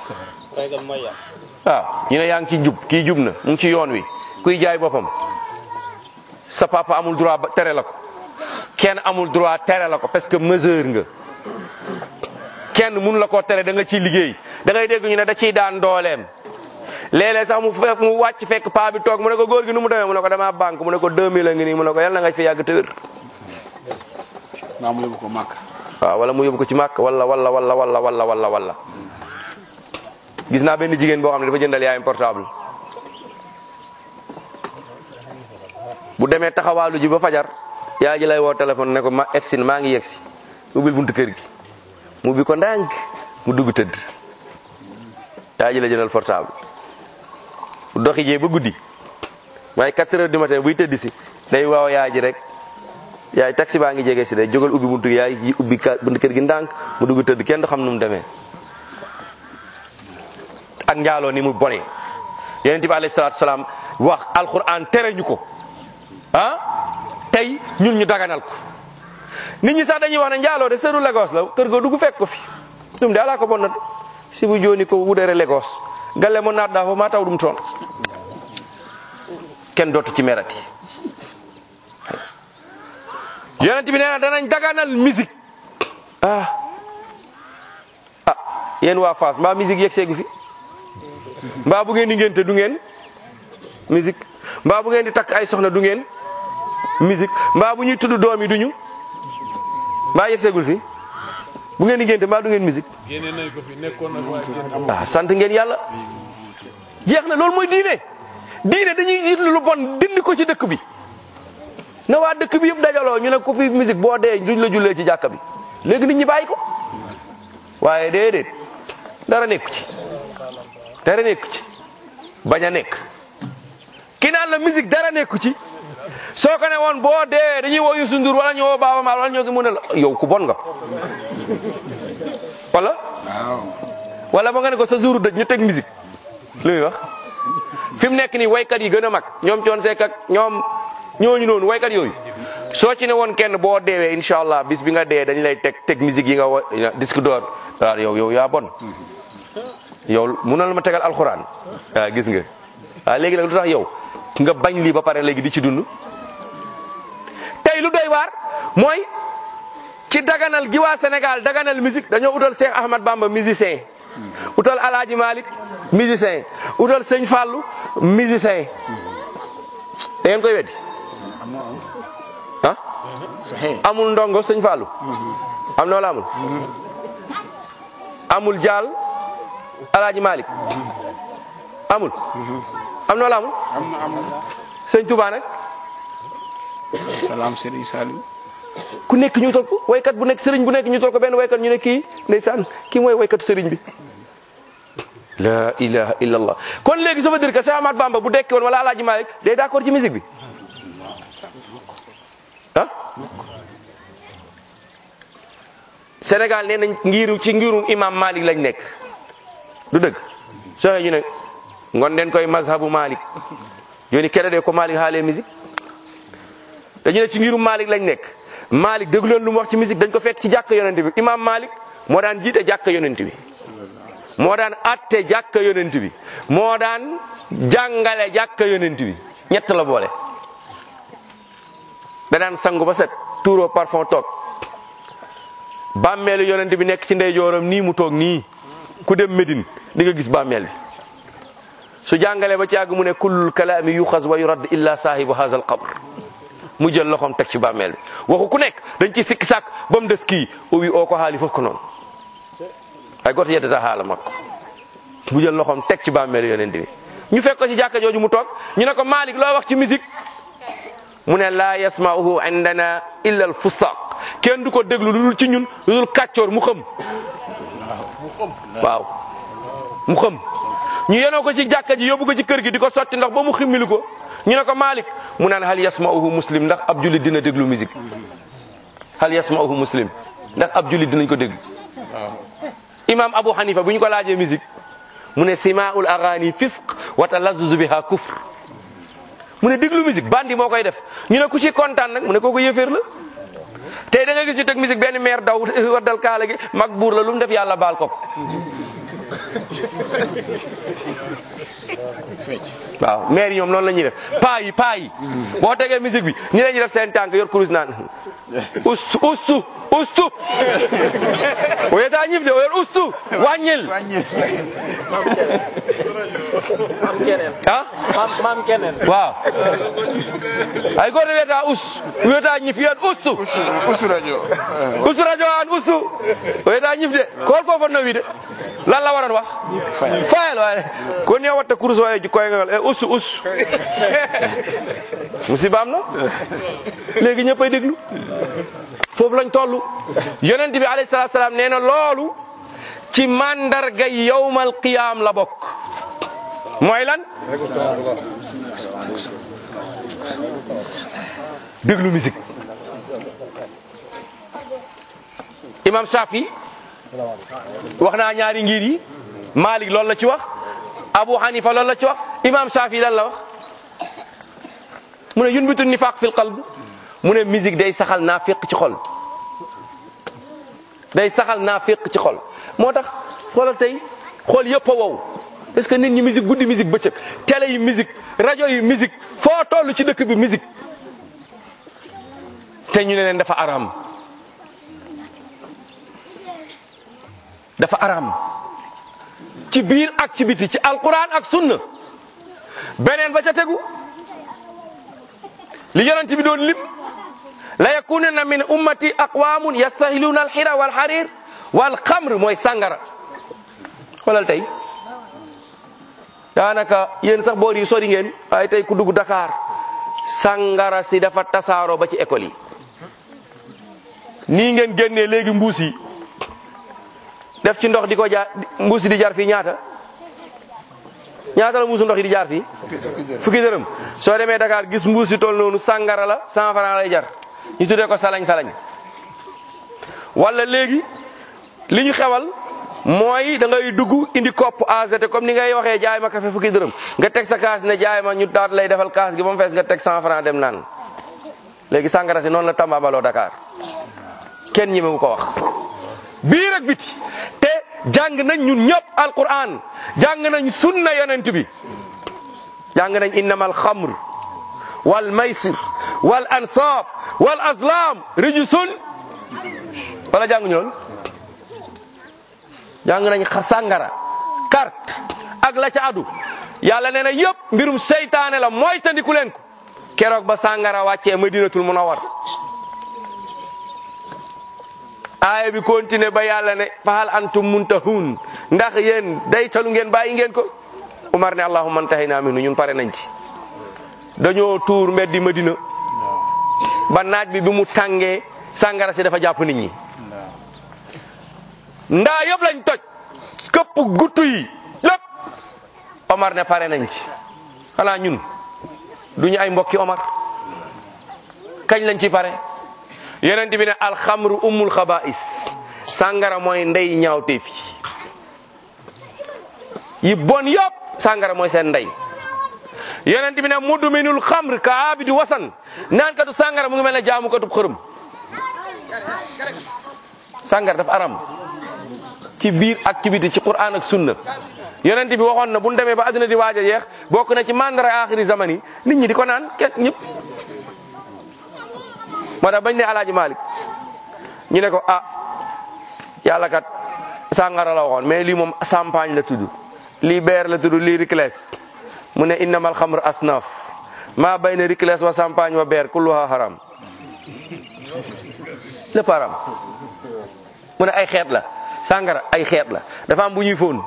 S2: waaw ñu ne yaa ngi ci jub kii jub na mu ngi ci yoon wi kuy jaay boppam sa papa amul droit ba tere la ko kenn amul droit tere la ko parce que mesure nga kenn mënu la koo tere da nga ciy liggéey da ngay dégg ñu ne da ciy daan dooleem léeg-léeg sax mu fekk mu wàcc fekk paa bi toog mu ne ko góor gi nu mu demee mu ne ko damaa banque mu ne ko 2000 a ngi nii mu ne ko yàlla na nga fi yàgg te wér
S5: naa mu yóbbu ko màkk
S2: waaw wala mu yóbbu ko ci màkk wala wala wala wala wala wala wala gis naa benn jigéen boo xam ne dafa jëndal yaayam portable bu bu demee taxawaalu ji ba fajar yaay ji lay woo téléphone ne ko ma egsi na maa ngi yegsi ubbil buntu kër gi mu bi ko ndànk mu dugg tëdd yaay ji la jëndal portable bu doxi jee ba guddi waaye 4 heures du matin buy tëdd si day waaw yaay ji rek yaay taxi baa ngi jege si day jógal ubbi buntu yaay ji ubbi ka buntu kër gi ndànk mu dugg tëdd kenn du xam nu mu demee ak njaaloo ni mu bone yonent bi alayhi salaatu salaam wax alquran tere ñu ko ah tey ñun ñu daganal ko nit ñi sax dañuy wax ne njaaloo de sëru Lagos la kër ga dugg fekk ko fi ɗum de ala ko bonnata si bu joni ko wudere Lagos galle mo natɗa fo ma taw ɗum toon kenn dootu ci merati yonent bi nee na danañ daganal musique ah ah yéen waa Fass mbaa musique yegg seegu fi mbaa bu ngeen di ngénte du ngeen musique mbaa bu ngeen di takk ay soxna du ngeen musique mbaa bu ñuy tudd doom yi duñu mbaa yegg seegul fi bu ngeen di ngénte mbaa du ngeen musique
S3: génne nañ ko fi nekkoon na waaye génne
S2: ah sant ngeen yàlla jeex na loolu mooy diine diine dañuy gis lu bon dindi ko ci dëkk bi na waa dëkk bi yëpp dajaloo ñu ne ko fi musique boo dee duñ la jullee ci jàkka bi léegi nit ñi bàyyi ko waaye déedéet dara nekku ci dara nekku ci bañ a nekk ki naan la musique dara nekku ci soo ko ne woon boo dee dañuy woo Youssou Ndour wala ñu woo Baaba Maal wala ñoo ngi mun a la yow ku bon nga wala wala ba nga ne ko sa jouru dëj ñu teg musique lu muy wax fi mu nekk nii waykat yi gën a mag ñoom coon seek ak ñoom ñooñu noonu waykat yooyu soo ci ne woon kenn boo deewee incha allah bis bi nga dee dañ lay teg teg musique yi nga wa disque d'or waaw yow yow yaa bon yow munal ma tegal alxuraan waaw gis nga waaw léegi nag lu tax yow nga bañ lii ba pare léegi di ci dund tey lu doy waar mooy ci daganal gi waa Sénégal daganal musique dañoo utal Cheikh Ahmad Bamba musicien utal Alaaji Malick musicien utal Sëñ Fallou musicien da ngeen koy weddi ah amul ndongo Sëñ Fallou am na wala amul amul jaal Alaaji Malick amul am na wala amul Sëñ Touba nag
S6: salaam Serigne Saliou
S2: ku nekk ñu tol ko waykat bu nekk sëriñ bu nekk ñu tol ko benn waykat ñu ne kii ndeysaan kii mooy waykatu sëriñ bi la ilaha illallah kon léegi ça veut dire que Cheikh Ahmad Bamba bu dekki woon wala Alaaji Malik day d'accord ci musique bi ah Sénégal nee nañ ngiru ci ngirum imam Malik lañ nekk du dëgg soo ñu ne ngon den koy mazhabu Malik joni keɗoɗe ko Malik haale musique dañu ne ci ngirum Malik lañ nekk Malik déglu leen lu mu wax ci musique dañ ko fekk ci jàkk yonent bi imam Malik moo daan jiite jàkk yonent bi moo daan atte jàkk yonent bi moo daan jàngale jàkk yonent bi ñett la boole da daan sangu ba set tuuroo parfum toog bàmmeelu yonent bi nekk ci ndeyjooram nii mu toog nii ku dem Médine di nga gis bàmmeel bi su jàngalee ba ci àgg mu ne kullul kalaami yuxas wa yurad illa saahibu haza al qabr mu jël loxoom teg ci bàmmeel bi waxu ku nekk dañ ci sikki sàkk ba mu des kii o wi oo ko haali fof ko noonu ay goto yeddata haala makko mu jël loxoom teg ci bàmmeel yonent bi ñu fekk ko ci jàkka jooju mu toog ñu ne ko Malik loo wax ci musique mu ne laa yasma'uhu indana illa al fusaq kenn du ko déglu lu dul ci ñun lu dul kàccoor mu xëm waaw mu xëm ñu yenoo ko ci jàkka ji yóbbu ko ci kër gi di ko sotti ndox ba mu ximmili ko ñu ne ko Malik mu naan hal yasma'uhu muslim ndax ab jullit dina déglu musique hal yasma'uhu muslim ndax ab jullit dinañ ko déglu imam Abu Hanifa bu ñu ko laajee musique mu ne simaul agani fisq wa talazzuzu biha kufr mu ne déglu musique bandi moo koy def ñu ne ku ci kontaan nag mu ne kooku yëféer la tey da nga gis ñu teg musique benn maire daw waddal kaala gi mag buur la lu mu def yàlla baal ko ko waaw maire yi ñoom noonu la ñuy def paa yi paa yi boo tegee musique bi ñi la ñuy def seen tànk yor kurus naan ustu ustu ustu o yeta ñif de o yor ustu wàññil
S3: maam keneen
S2: ah
S3: maam maam keneen
S2: waaw ay goto wiyata us wiyata ñif yan ustu
S6: usu radio
S2: ustu radio an ustu o wiyata ñifde ko hol ko fonno wiide lan la waran wax fayal waye ko ni watta course o e koyngal e ustu us musiba am na léegi ñëppay déglu foofu lañ toll yonent bi alayhi salaatu salaam nee na loolu ci mandarga yowmal qiyaam la bokk mooy lan déglu musique imam Shafi wax naa ñaari ngir yi Malik loolu la ci wax Abu Hanifa loolu la ci wax imam Shafi lan la wax mu ne yunbitu nifaq fil qalb mu ne musique day saxal naafiq ci xol day saxal naafiq ci xol moo tax xoolal tey xool yëpp a wow parce que nit ñi musique guddi musique bëccëg télé yi musique rajo yi musique foo toll ci dëkk bi musique te ñu ne leen dafa araam dafa araam ci biir ak ci biti ci alquran ak sunna beneen ba ca tegu li yonent bi doon lim la yakununa min ummati aqwamun yastahiluna alxira walxarir walxamr mooy sàngara xoolal tey daanaka yéen sax boor yi sori ngeen waaye tey ku dugg Dakar sàngara si dafa tasaaroo ba ci école yi nii ngeen génnee léegi mbuus yi def ci ndox di ko jaar mbuus yi di jar fii ñaata ñaata la mbuusu ndox yi di jaar fii fukki dërëm soo demee Dakar gis mbuus yi toll noonu sàngara la cent franc lay jar ñu tuddee ko salañ salañ wala léegi li ñu xewal mooy da ngay dugg indi kopp AZT comme ni ngay waxee jaay ma café fukki dërëm nga teg sa kaas ne jaay ma ñu daat lay defal kaas gi ba mu fees nga teg cent franc dem naan léegi sàngara si noonu la tambabaloo Dakar kenn ñemewu ko wax biir ak biti te jàng nañ ñun ñëpp alquran jàng nañ sunna yonent bi jàng nañ innamal xamr wal maysir wal ansab wal azlam rijsun wala jàng ñu loolu jàng nañ xa sàngara carte ak la ca adu yàlla nee na yëpp mbirum seytaane la mooy tandiku leen ko keroog ba sàngara wàccee madinatul munawwar aaya bi continué ba yàlla ne fahal antum muntahun ndax yéen day talu ngeen bàyyi ngeen ko Umar ne allahumma antahina minhu ñun pare nañ ci dañoo tuur mbeddi Madina ba naaj bi bi mu tàngee sàngara si dafa jàpp nit ñi ndaa yëpp lañ toj këpp guttu yi lépp Omar ne pare nañ ci xanaa ñun duñu ay mbokki Omar kañ lañ ci pare yonent bi ne alxamru ummul xabaa'is sàngara mooy ndey ñaawteef yi yi bon yëpp sàngara mooy seen ndey yonent bi ne mudminul xamr ka abidi wasan naan katu sàngara mu ngi mel ne jaamu katub xërëm sàngara dafa aram ci biir ak ci biti ci Qur'an ak sunna yonent bi waxoon na bu ñu demee ba adduna di waaj a yeex bokk na ci mandara axiri zaman yi nit ñi di ko naan kenn ñëpp moo tax bañ ne alaaji Malik ñu ne ko ah yàlla kat sàngara la waxoon mais lii moom champagne la tudd lii beer la tudd lii ricles mu ne innamal xamr asnaf maa bayna ricles wa champagne wa beer kulluha haram lépp haram mu ne ay xeet la sàngara ay xeet la dafa am bu ñuy fóon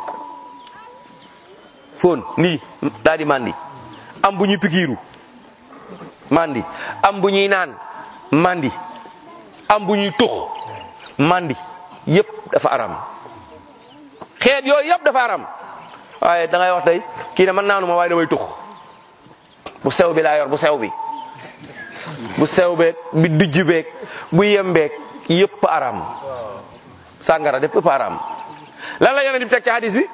S2: fóon nii daal di mandi am bu ñuy pikiiru mandi am bu ñuy naan mandi am bu ñuy tux mandi yëpp dafa aram xeet yooyu yëpp dafa aram waaye da ngay wax tey kii ne man naanu ma waaye damay tux bu sew bi laa yor bu sew bi bu sew beeg bi dijj beeg bu yem beeg yëpp aram sàngara def ëpp aram lan la yonent bi teg ci hadis bi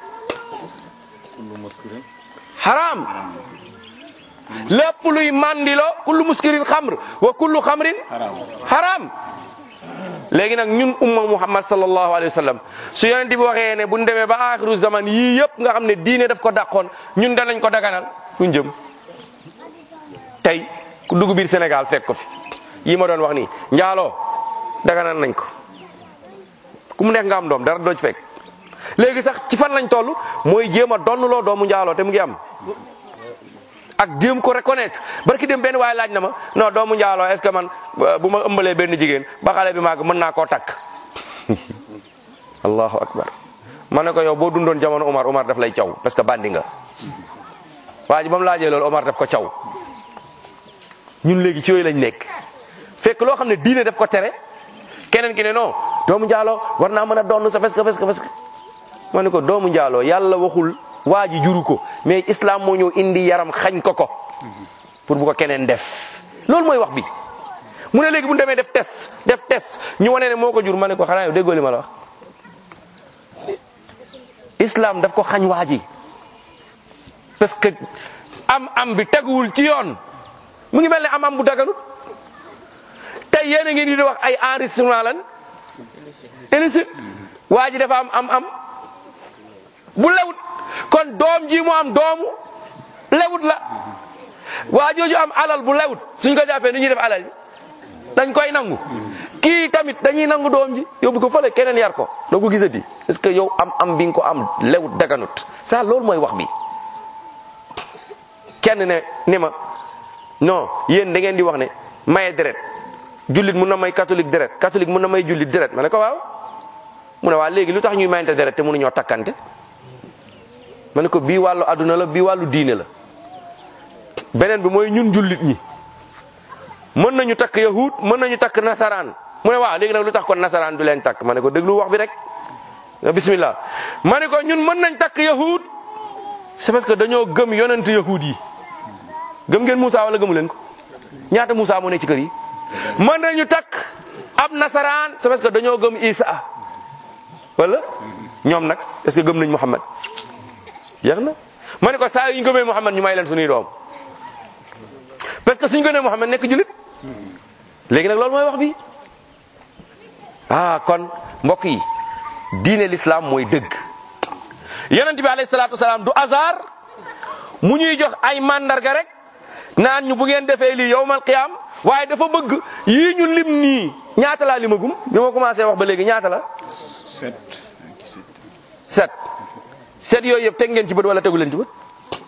S2: haram lépp luy mandilo kullu muskirin xamr wa kullu xamrin haram léegi nag ñun umma muhammad sallallahu alayhi wa sallam su yonent bi waxee ne bu ñu demee ba axiru zaman yii yëpp nga xam ne diine daf ko dàqoon ñun danañ ko daganal fuñ jëm tey ku dugg biir Sénégal fekk ko fi yi ma doon wax nii njaaloo daganal nañ ko ku mu nekk nga am doom dara doo ci fekk léegi sax ci fan lañ toll mooy jéem a donnuloo doomu njaaloo te mu ngi am ak jéem ko reconnaître barki dem benn waaye laaj na ma non doomu njaaloo est ce que man bu ma ëmbalee benn jigéen ba xale bi màgg mën naa koo takk allahu akbar ma ne ko yow boo dundoon jamono Omar Omar daf lay caw parce que bandi nga waa ji ba mu laajee loolu Omar daf ko caw ñun léegi ci yooyu lañ nekk fekk loo xam ne diine daf ko tere keneen ki ne non doomu njaaloo war naa mën a doon sa parce que parce que parce que ma ne ko doomu njaaloo yàlla waxul waa ji juru ko mais islam moo ñëw indi yaram xañ ko ko pour bu ko keneen def loolu mooy wax bi mu ne léegi bu ñu demee def test def test ñu wane ne moo ko jur ma ne ko xanaa yow déggoo li ma la wax islam daf ko xañ waa ji parce que am am bi teguwul ci yoon mu ngi mel ne am am bu daganut tey yéen a ngi di wax ay enregistrement lan illicite waa ji dafa am am am bu lewut kon doom ji mu am doomu lewut la waa jooju am alal bu lewut suñ ko jàppee ni ñuy def alal ji dañ koy nangu kii tamit dañuy nangu doom ji yóbbu ko fële keneen yar ko doo ko gisati parce que yow am am bi nga ko am lewut daganut ça loolu mooy wax bi kenn ne ni ma non yéen da ngeen di wax ne maye deret jullit mun na may catholique deret catholique mun na may jullit deret ma ne ko waaw mu ne waa léegi lu tax ñuy mayante deret te mënuñoo takkante ma ne ko bii wàllu adduna la bii wàllu diine la beneen bi mooy ñun jullit ñi mën nañu takk yahud mën nañu takk nasaraan mu ne waaw léegi nag lu tax kon nasaraan du leen takk ma ne ko déglu wax bi rek bismillah ma ne ko ñun mën nañ takk yahud c'est parce que dañoo gëm yonent yahud yi gëm ngeen Moussa wala gëmu leen ko ñaata Moussa moo ne ci kër yi mën nañu takk ab nasaraan c'est parce que dañoo gëm Isa wala ñoom nag est-ce que gëm nañ Muhammad jeex na ma ne ko saa yu ñu gëmee Muhammad ñu may leen suñuy doom parce que suñu gëmee Muhammad nekk julit léegi nag loolu mooy wax bi ah kon mbokk yi diine l'islam mooy dëgg yonent bi alayhi salaatu wasalaam du hasard mu ñuy jox ay mandarga rek naan ñu bu ngeen defee lii yowmal qiyaam waaye dafa bëgg yii ñu lim nii ñaata laa limagum bi ma commencé wax ba léegi ñaata la. set set yooyu yëpp teg ngeen ci bët wala tegu leen ci bët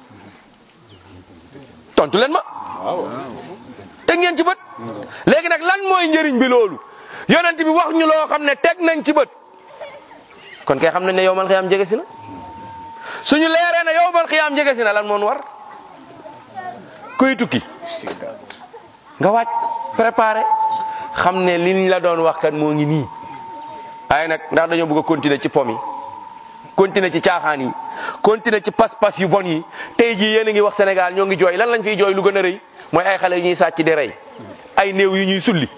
S2: tontu leen ma. teg ngeen ci bët. léegi nag lan mooy njëriñ bi loolu yonent bi wax ñu loo xam ne teg nañ ci bët kon kay xam nañ ne yowmal qiyaam jege si na suñu leeree ne yowmal qiyaam jege si na lan moo war. kuy tukki nga wàcc préparé xam ne liñ la doon wax kat moo ngi nii waaye nag ndax dañoo bëgg a continuer ci pom yi continuer ci caaxaan yi continuer ci pas-pas yu bon yi tey jii yéen a ngi wax Sénégal ñoo ngi jooy lan lañ fiy jooy lu gën a rëy mooy ay xale yu ñuy sàcc di rey ay néew yu ñuy sulli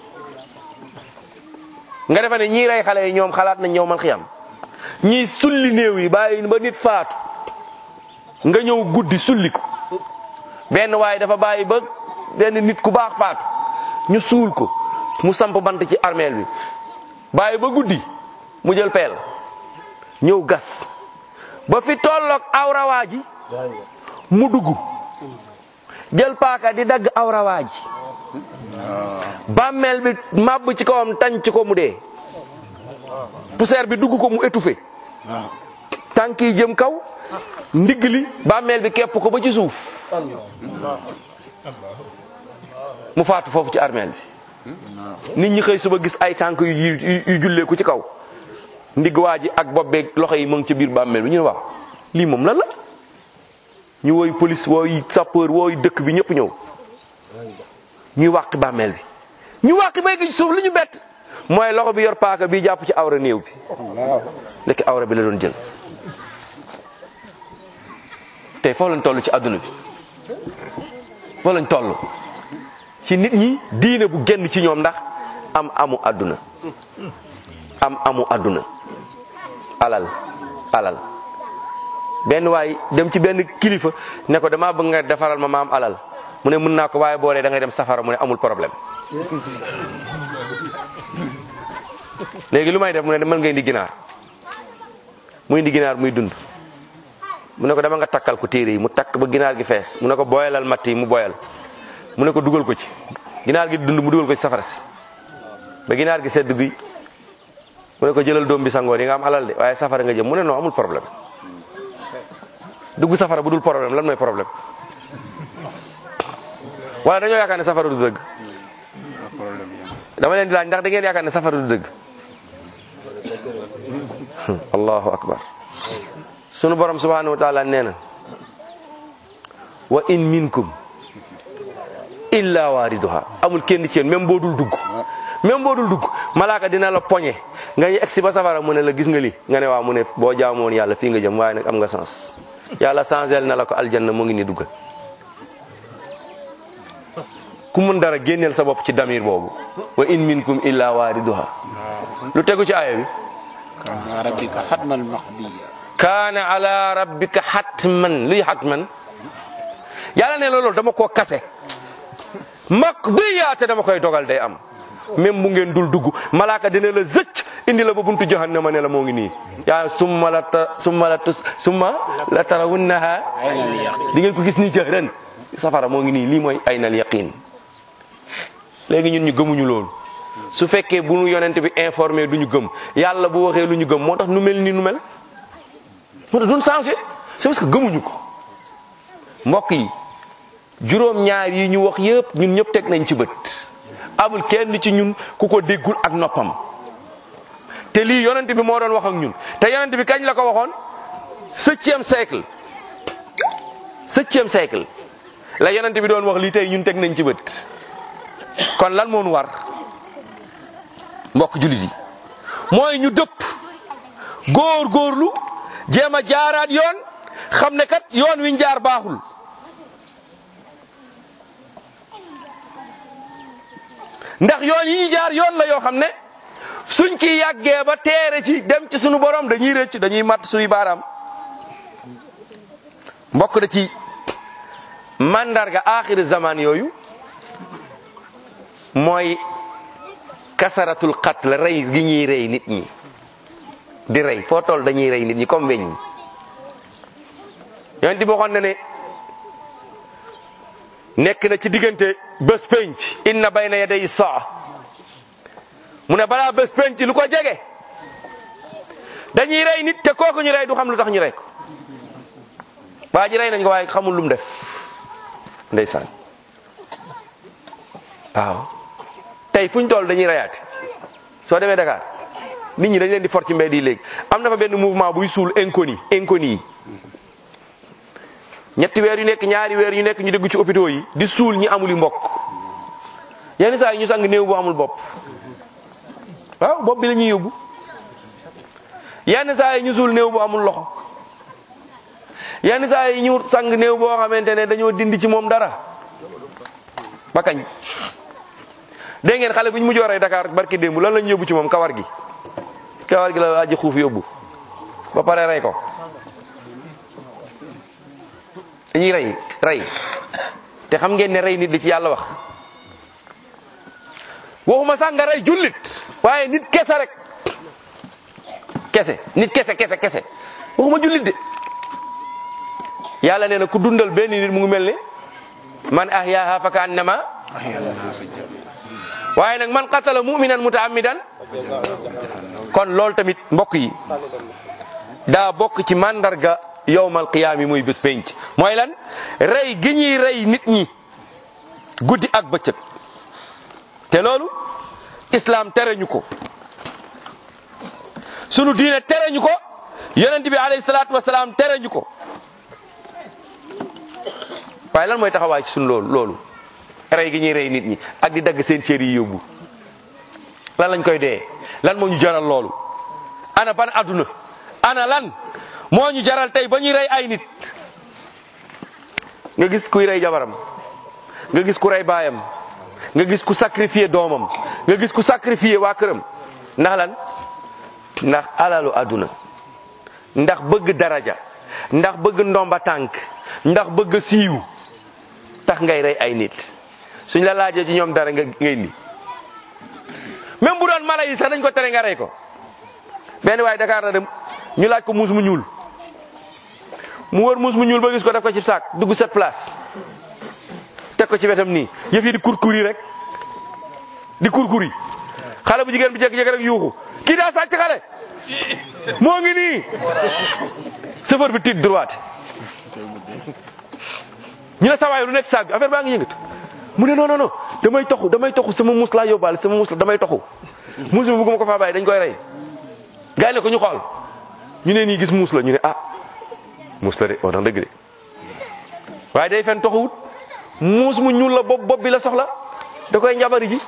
S2: nga defe ne ñii rey xale yi ñoom xalaat nañ ñëw man xiyam ñii sulli néew yi bàyyi ba nit faatu nga ñëw guddi sulli ko benn waaye dafa bàyyi ba benn nit ku baax faatu ñu suul ko mu samp bant ci armeel bi bàyyi ba guddi mu jël peel ñëw gas ba fi tolloog awrawaa ji mu dugg jël paaka di dagg awrawaa ji bàmmeel bi màbb ci kawam tànc ko mu dee poussière bi dugg ko mu étouffé tànk yi jëm kaw ndigg li bàmmeel bi képp ko ba ci suuf mu faatu foofu ci armeel bi nit ñi xëy suba gis ay tànk yu yu julleeku ci kaw ndigg waa ji ak bopp beeg loxo yi mu ngi ci biir bàmmeel bi ñu ne waaw lii moom lan la ñu woy police wooy sapeur wooy dëkk bi ñëpp ñëw ñuy wàq bàmmeel bi ñu wàq bay gi ci suuf li ñu bett mooy loxo bi yor paaka bi jàpp ci awra néew bi lekk awra bi la doon jël tey foo lañ toll ci adduna bi foo lañ toll ci nit ñi diine bu génn ci ñoom ndax am amu adduna am amu adduna alal alal benn waay dem ci benn kilifa ne ko damaa bëgg nga defaral ma maam alal mu ne mën naa ko waaye boo dee da ngay dem safara mu ne amul problème léegi lu may def mu ne mën nga indi ginaar muy indi ginaar muy dund mu ne ko dama nga takkal ko téere yi mu takk ba ginaar gi fees mu ne ko boyalal matt yi mu boyal mu ne ko dugal ko ci ginaar gi dund mu dugal ko ci safara si ba ginaar gi sedd guy mu ne ko jëlal doom bi sangoo di nga am alal de waaye safara nga jëm mu ne non amul problème dugg safara bu dul problème lan mooy problème wala dañoo yaakaar ne safara du dëgg dama leen di laaj ndax da ngeen yaakaar ne safara du dëgg allahu akbar sunu borom subhanahu wa taala nee na wa in minkum illa waariduha amul kenn ci yéen même boo dul dugg même boo dul dugg malaaka dina la poñe nga yegg si ba safara mu ne la gis nga li nga ne waaw mu ne boo jaamoon yàlla fii nga jëm waaye nag am nga sens yàlla changel na la ko aljanna mu ngi ni duggal ku mun dara génneel sa bopp ci damir boobu wa in minkum illa waariduha lu tegu ci aaya bi
S6: كان ربك حتما مقضيا
S2: kaana ala rabbika hatman luy hatman yàlla ne loolu dama koo kase maqdiya te dama koy dogal day am même bu ngeen dul dugg malaaka dina la zëcc indi la ba buntu jahannama ne la moo ngi nii yaa summa la ta summa la tus summa la tarawunnaha di ngeen ko gis nii jahran safara moo ngi nii lii mooy aynal yaqin léegi ñun ñu gëmuñu loolu su fekkee bu nu yonent bi informé du ñu gëm yàlla bu waxee lu ñu gëm moo tax nu mel ni nu mel moo tax duñ changé c'est parce que gëmuñu ko mbokk yi juróom ñaar yi ñu wax yëpp ñun ñëpp teg nañ ci bët amul kenn ci ñun ku ko déggul ak noppam te lii yonent bi moo doon wax ak ñun te yonent bi kañ la ko waxoon septième siècle septième siècle la yonent bi doon wax lii tey ñun teg nañ ci bët kon lan moo nu war mbokk jullit yi mooy ñu dëpp góor góorlu jéem a jaaraat yoon xam ne kat yoon wi ñu jaar baaxul ndax yoon yi ñu jaar yoon la yoo xam ne suñ ci yàggee ba teere ci dem ci sunu borom dañuy rëcc dañuy matt suñu baaraam mbokk da ci mandarga axiri zaman yooyu mooy kasaratul qatl rey gi ñuy rey nit ñi di rey foo toll dañuy rey nit ñi comme weñ ñi yonent bi waxoon na ne nekk na ci diggante bés penc inna bayna yaday saa mu ne balaa bés penc lu ko jege dañuy rey nit te kooku ñu rey du xam lu tax ñu rey ko waa ji rey nañ ko waaye xamul lu mu def ndeysaan waaw tey fu ñu toll dañuy reyaate soo demee Dakar nit ñi dañ leen di for ci mbedd yi léegi am na fa benn mouvement buy suul inconnu inconnu yi ñetti weer yu nekk ñaari weer yu nekk ñu dégg ci hôpitaux yi di suul ñi amul mbokk yenn saa yi ñu sang néew bu amul bopp waaw bopp bi la ñuy yóbbu yenn saa yi ñu suul néew bu amul loxo yenn saa yi ñu sang néew boo xamante ne dañoo dindi ci moom dara ba kañ dégg ngeen xale bu ñu mujjoo rey Dakar barki démb lan lañu yóbbu ci moom kawar gi kawar gi la aji xuuf yóbbu ba pare rey ko dañuy rey rey te xam ngeen ne rey nit li ci yàlla wax waxuma sax nga rey jullit waaye nit kese rek kese nit kese kese kese waxuma jullit de yàlla nee na ku dundal benn nit mu ngi mel ne man ahyaaha fa ka annama waaye nag man qatala muminan mutaammidan kon loolu tamit mbokk yi daa bokk ci mandarga yowmal qiyaam yi muy bés penc mooy lan rey gi ñuy rey nit ñi guddi ak bëccëg te loolu islam tere ñu ko sunu diine tere ñu ko yonent bi alayhi salaatu wasalaam tere ñu ko waaye lan mooy taxawaay ci sunu loolu loolu rey gi ñuy rey nit ñi ak di dagg seen cër yi yóbbu lan lañ koy dee lan moo ñu jaral loolu ana ban adduna ana lan moo ñu jaral tey ba ñuy rey ay nit nga gis kuy rey jabaram nga gis ku rey baayam nga gis ku sacrifier doomam nga gis ku sacrifier waa këram ndax lan ndax alalu adduna ndax bëgg daraja ndax bëgg ndomba tànk ndax bëgg siiw tax ngay rey ay nit suñ la laajee ci ñoom dara nga ngay indi même bu doon mala yi sax dañ ko tere nga rey ko benn waaye Dakar la dem ñu laaj ko muus mu ñuul mu wër muus mu ñuul ba gis ko def ko ci saak dugg set place teg ko ci wetam nii yëf yi di kurkuri rek di kurkuri xale bu jigéen bi jékki-jékki rek yuuxu kii daa sàcc xale moo ngi nii chauffeur bi tiit droite ñu ne sawaay lu nekk saag bi affaire baa ngi yëngatu mu ne non non non damay toxu damay toxu sama muus laa yóbbaale sama muus la damay toxu muus bi bëgguma ko faa bàyyi dañ koy rey gars yi ne ko ñu xool ñu ne nii gis muus la ñu ne ah muus la de wax na dëgg de waaye day fen toxuwut muus mu ñuul la bopp bopp bi la soxla da koy njabari ji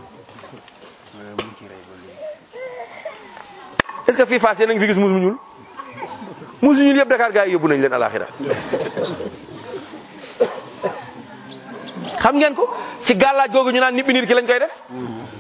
S2: est-ce que fii Fass yéen a ngi fi gis muus mu ñuul muus yu ñuul yëpp Dakar gars yi yóbbu nañ leen alaxira xam ngeen ko ci gàllaaj googu ñu naan nit bi nit ki lañ koy def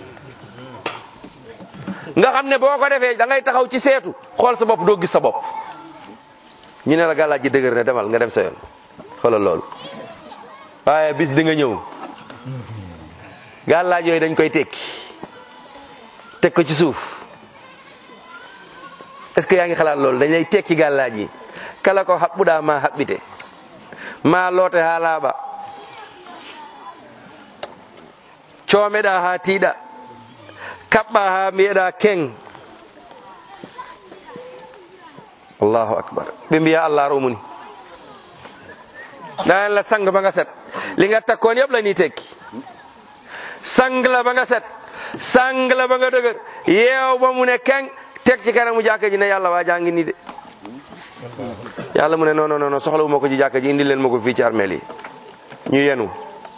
S2: nga xam ne boo ko defee da ngay taxaw ci seetu xool sa bopp doo gis sa bopp ñu ne la gàllaaj ji dëgër ne demal nga dem sa yoon xoolal loolu waaye bis di nga ñëw gàllaaj yooyu dañ koy tekki teg ko ci suuf est-ce que yaa ngi xalaat loolu dañ lay tekki gàllaaj yi kala ko haɓɓuɗa ma haɓɓite ma loote ha laaɓa coomeɗa ha tiiɗa kaɓɓa ha mbiyeɗa keng allahu akbar ɓe mbiya allah romuni ɗanen la sang ba nga set li nga takkoon yëpp la ni tekki sang la ba nga set sang la ba nga dëgër yeew ba mu ne keng teg ci kanamu jàkka ji ne yàlla waa jaa ngi nii de yàlla mu ne non non non soxlawu ma ko ci jàkka ji indi leen ma ko fii ci armeel yi ñu yenu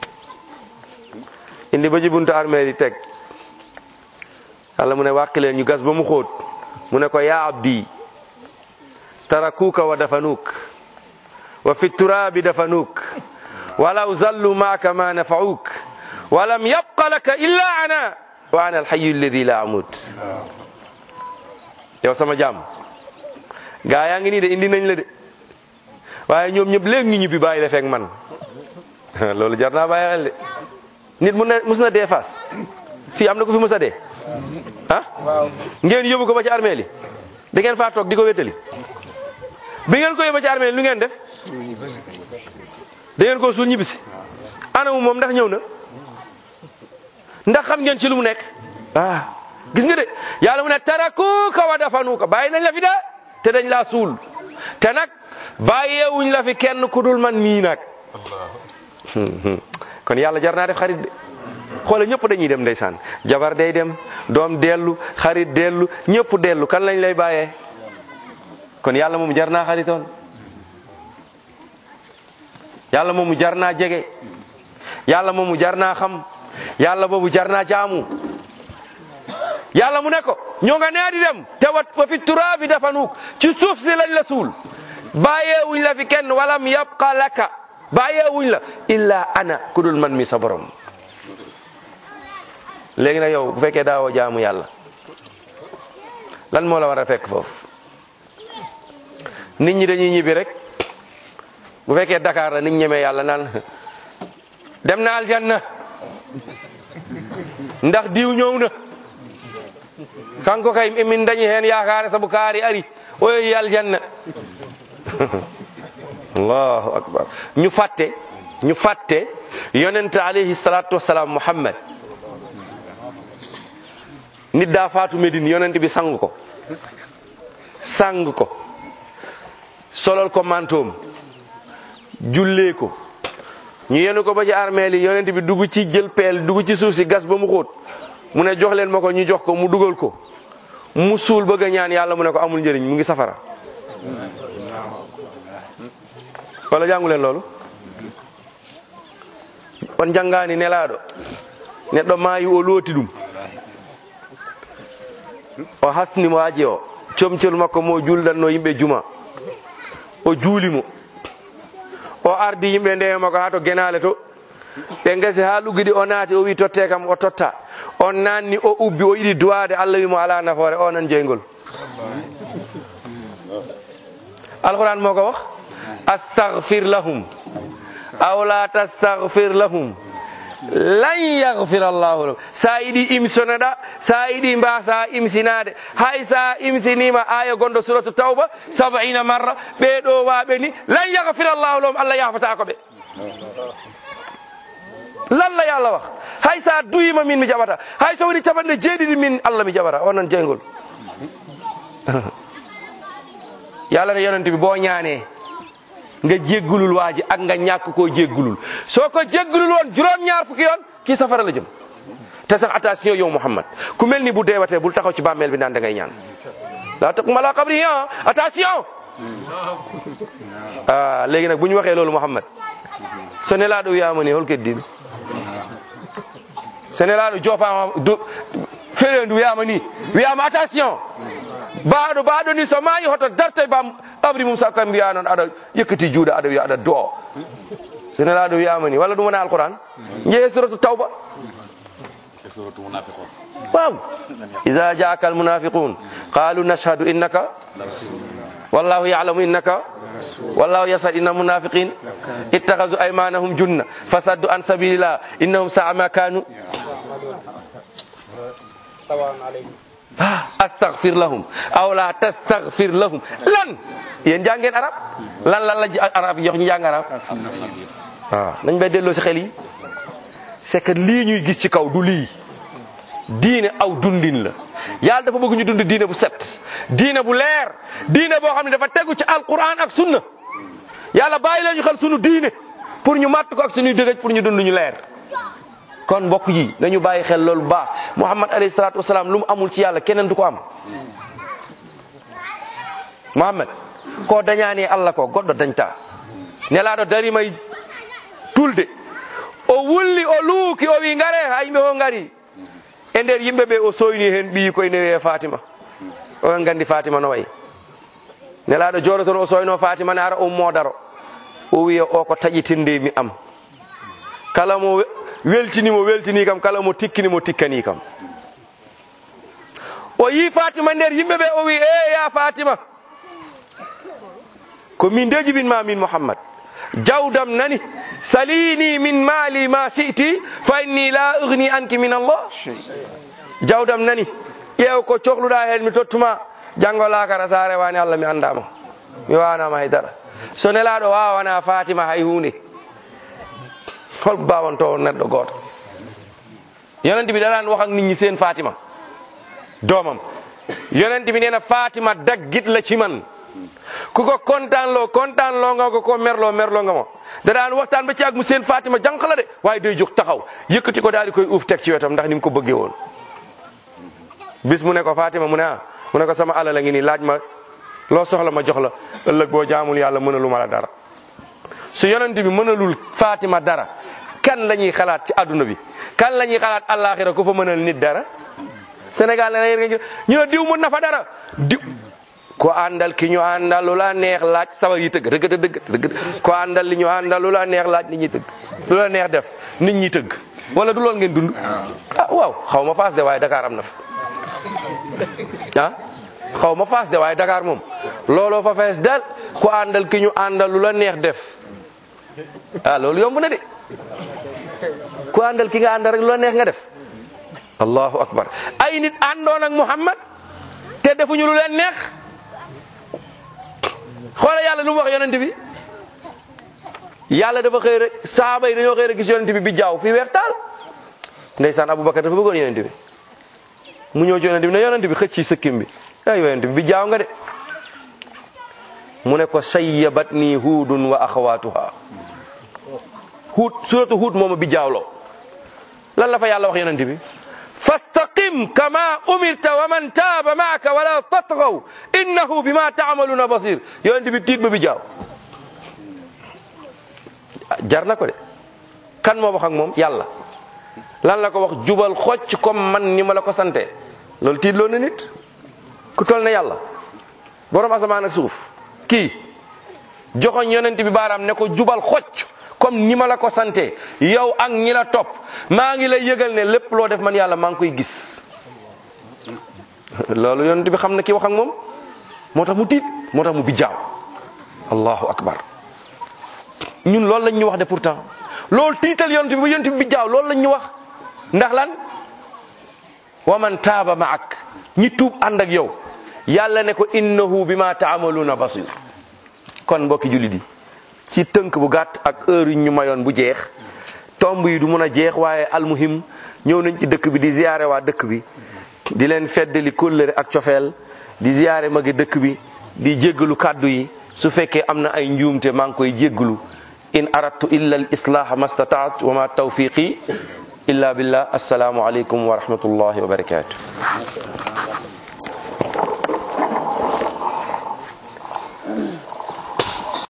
S2: indi ba ci buntu armeel yi teg yàlla mu ne wàqi leen ñu gas ba mu xóot mu ne ko yaa abdi tarakuuka wa dafanuuk wa fi turaabi dafanuuk walaw zallu maaka ma nafauk walam yabqa laka illa ana wa ana alhayu alladi la amut yow sama jaam gaa yaa ngi nii de indi nañ la de waaye ñoom ñëpp léegi ñu ñibbi bàyyi la fekk man loolu jar naa bàyyi xel de nit mu ne mus na dee fas fii am na ko fi mus a dee ah ngeen yóbbu ko ba ci armée li da ngeen faa toog di ko wétali bi ngeen ko yóbbu ci armée li lu ngeen def da ngeen ko suul ñibbisi anamu moom ndax ñëw na ndax xam ngeen ci lu mu nekk ah gis nga de yàlla mu ne tarakuuka wa dafanuuka bàyyi nañ la fi de te dañ laa suul te nag bàyyeewuñ la fi kenn ku dul man mii nag kon yàlla jar naa def xarit de xoole ñëpp dañuy dem ndeysaan jabar day dem doom dellu xarit dellu ñëpp dellu kan lañ lay bàyyee kon yàlla moomu jar naa xaritoon yàlla moomu jar naa jege yàlla moomu jar naa xam yàlla boobu jar naa jaamu yàlla mu ne ko ñoo nga nee di dem te wat wa fi turaabi dafanuuk ci suuf si lañ la suul bàyyeewuñ la fi kenn walam yabqa laka bàyyeewuñ la illa ana ku dul man mi sa borom léegi nag yow bu fekkee daawoo jaamu yàlla lan moo la war a fekk foofu nit ñi dañuy ñibbi rek bu fekkee Dakar la nit ñemee yàlla naan dem na aljanna ndax diw ñëw na kanko kay min dañi hen yakare saabu kaari ari o yehi aljanna allahu akbar ñu fatte ñu fatte yonente alayhi salatu wassalam muhammad nit daa faatu Medine yonent bi sang ko sang ko solol ko mantoom jullee ko ñu yenu ko ba ci armeel yi yonent bi dugg ci jël peel dugg ci suuf si gas ba mu xóot mu ne jox leen ma ko ñu jox ko mu dugal ko mu suul bëgg a ñaan yàlla mu ne ko amul njëriñ mu ngi safara wala jàngu leen loolu on jangani nelaɗo neɗɗo maayi o looti ɗum o hasnimo aji o comcol makko mo juldanno yimɓe juma o juulimo o ardi yimɓe ndeyama ko ha to genale to ɓe gasi ha luggiɗi o naati o wi totte kam o totta on nanni o ubbi o yiɗi duwade allah wimo ala nafoore o nan jeygol alquran mo ko wax astahfir lahum aw la tastahfir lahum lan yahfir allahu lahum sa yiɗi imsonoɗa sa yiɗi mbasa imsinade hay sa imsinima aya gonɗo suratu tawba sabaina marra ɓeɗo waɓe ni lan yahfir allahu lahum allah yahfata ko ɓe lan la yàlla wax hay sa duyima min mi jaɓata hay so woni capanɗe jeeɗiɗi min allah mi jaɓata onon jeygol yàlla ne yonent bi boo ñaanee nga jéggulul waa ji ak nga ñàkk koo jéggulul soo ko jéggulul woon juróom-ñaar fukki yoon kii safara la jëm te sax attention yow Muhammad ku mel ni bu deewatee bul taxaw ci bàmmeel bi naan da ngay ñaan laa taqum ala qabri ah attention ah léegi nag bu ñu waxee loolu Muhammad so nelaaɗo wiyama ni holko heddiɓe so nelaaɗo joopama do ferendu wiyama ni wiyama attention baaɗo baaɗo ni so maayi hoto dartoye bam abri mum sakka mbiya noon aɗa yëkkati juuɗe aɗa wiya aɗa doo so nelaaɗo wiyama ni walla ɗum wona alquran jeeye suratu tawba
S5: suratu munafiqun
S2: waaw ida jaaka almunafiqun qalu nashhadu innaka wallahu yalamu innaka wallahu yasad inna munafiqin ittakhadhu aymanahum junna fasaddu an sabilillah innahum sa'a ma kanu astaghfir lahum aw la tastaghfir lahum lan yéen jàngeen arab lan lan la ji arab yi jox ñi jàng arab waaw nañ bay delloo si xel yi c'est que lii ñuy gis ci kaw du lii diine aw dundin la yàlla dafa bëgg ñu dund diine bu set diine bu leer diine boo xam ne dafa tegu ci alquran ak sunna yàlla bàyyi leen ñu xel sunu diine pour ñu màtt ko ak suñuy dëgëj pour ñu dund ñu leer kon mbokk yi nañu bàyyi xel loolu bu baax muhammad alayhi salaatu wasalaam lu mu amul ci yàlla keneen du ko am muhammad ko dañaani allah ko goɗɗo dañta nelaaɗo dari may tulde o wulli o luuki o wi ngare ha yimɓe o ngari e nder yimɓe ɓe o soyni hen ɓiyi koye newi e fatima oɗon gandi fatima no wayi nelaɗo jooɗo toon o soyno fatima ne ara ummo daro o wiya o ko taƴitinde mi am kala mo weltinimo weltini kam kala mo tikkinimo tikkani kam o yi fatima nder yimɓe ɓe o wi e ya fatima ko min de jibinma min mouhammad jawdam nani salini min maali ma siti fa inni la ugni anki min allah jawdam nani ƴeew ko cohluɗa hen mi tottuma janggo lakara sa rewani allah mi andama mi wawanama haydara so nelaɗo wawana fatima hay hunde holko bawanto on neɗɗo goto yonente bi ɗaɗan wax ak nit ñi seen fatima doomam yonente bi nena fatima daggit la ci man ku ko kontaan loo kontaan loo nga ko ko merloo merloo nga ma da daan waxtaan ba ci ak mu seen Fatima jànq la de waaye day jóg taxaw yëkkati ko daal di koy uuf teg ci wetam ndax ni mu ko bëggee woon. bis mu ne ko Fatima mu ne ah mu ne ko sama alal la ngi nii laaj ma loo soxla ma jox la ëllëg boo jaamul yàlla mënalu ma la dara. su yonent bi mënalul Fatima dara kan la ñuy xalaat ci adduna bi kan la ñuy xalaat àllaaxira ku fa mënal nit dara Sénégal la ñu ne diw mën na fa dara diw. ko àndal ki ñu àndal lu la neex laaj sabar yi tëgg dëgg dëgg dëgg ko àndal li ñu àndal lu la neex laaj nit ñi tëgg lu la neex def nit ñi tëgg wala du lool ngeen dund ah waaw xaw ma faas de waaye Dakar am na fa ah xaw ma faas de waaye Dakar moom looloo fa fees del ko àndal ki ñu àndal lu la neex def ah loolu yomb na de ku àndal ki nga àndal rek lu la neex nga def allahu akbar ay nit àndoon ak Muhammad te defuñu lu leen neex xoolal yàlla lu mu wax yonent bi yàlla dafa xëy rek saaba yi dañoo xëy rek gis yonent bi bi jaaw fii weex taal ndeysaan Aboubacar dafa bëggoon yonent bi mu ñëw ci yonent bi ne yonent bi xëcc ci sëkkim bi ay yonent bi bi jaaw nga de mu ne ko sayyabat nii huudun wa axawaatuha huud suratu huud mooma bi jaawloo lan la fa yàlla wax yonent bi fastaqim kama umirta wa man taaba maaka wala tatgaw innahu bima taamaluuna basir yonent bi tiit ba bi jaaw jar na ko de kan moo wax ak moom yàlla lan la ko wax jubal xocc comme man ni ma la ko sante loolu tiit loo na nit ku tol ne yàlla borom asamaan ak suuf kii joxoñ yonent bi baaraam ne ko jubal xocc comme ni ma la ko sante yow ak ñi la topp maa ngi lay yëgal ne lépp loo def man yàlla maa ngi koy gis loolu yonent bi xam na ki wax ak moom moo tax mu tiit moo tax mu bijjaaw allahu akbar ñun loolu lañ ñu wax de pourtant loolu tiital yonent bi ba yonent bi bijjaaw loolu lañ ñu wax ndax lan wa man taaba maak ñi tuub ànd ak yow yàlla ne ko innahu bima taamaluuna basir kon mbokki jullit yi ci tënk bu gàtt ak heure yu ñu mayoon bu jeex tomb yi du mun a jeex waaye almuhim ñëw nañ ci dëkk bi di ziyaare waa dëkk bi di leen feddali kóllëre ak cofeel di ziyaare magi dëkk bi di jéggalu kàddu yi su fekkee am na ay njuumte maa ngi koy jéggalu in aradtu illa al islaha mastataat wa ma tawfiqi illa billah assalaamu aleykum wa rahmatullahi wa barakatuh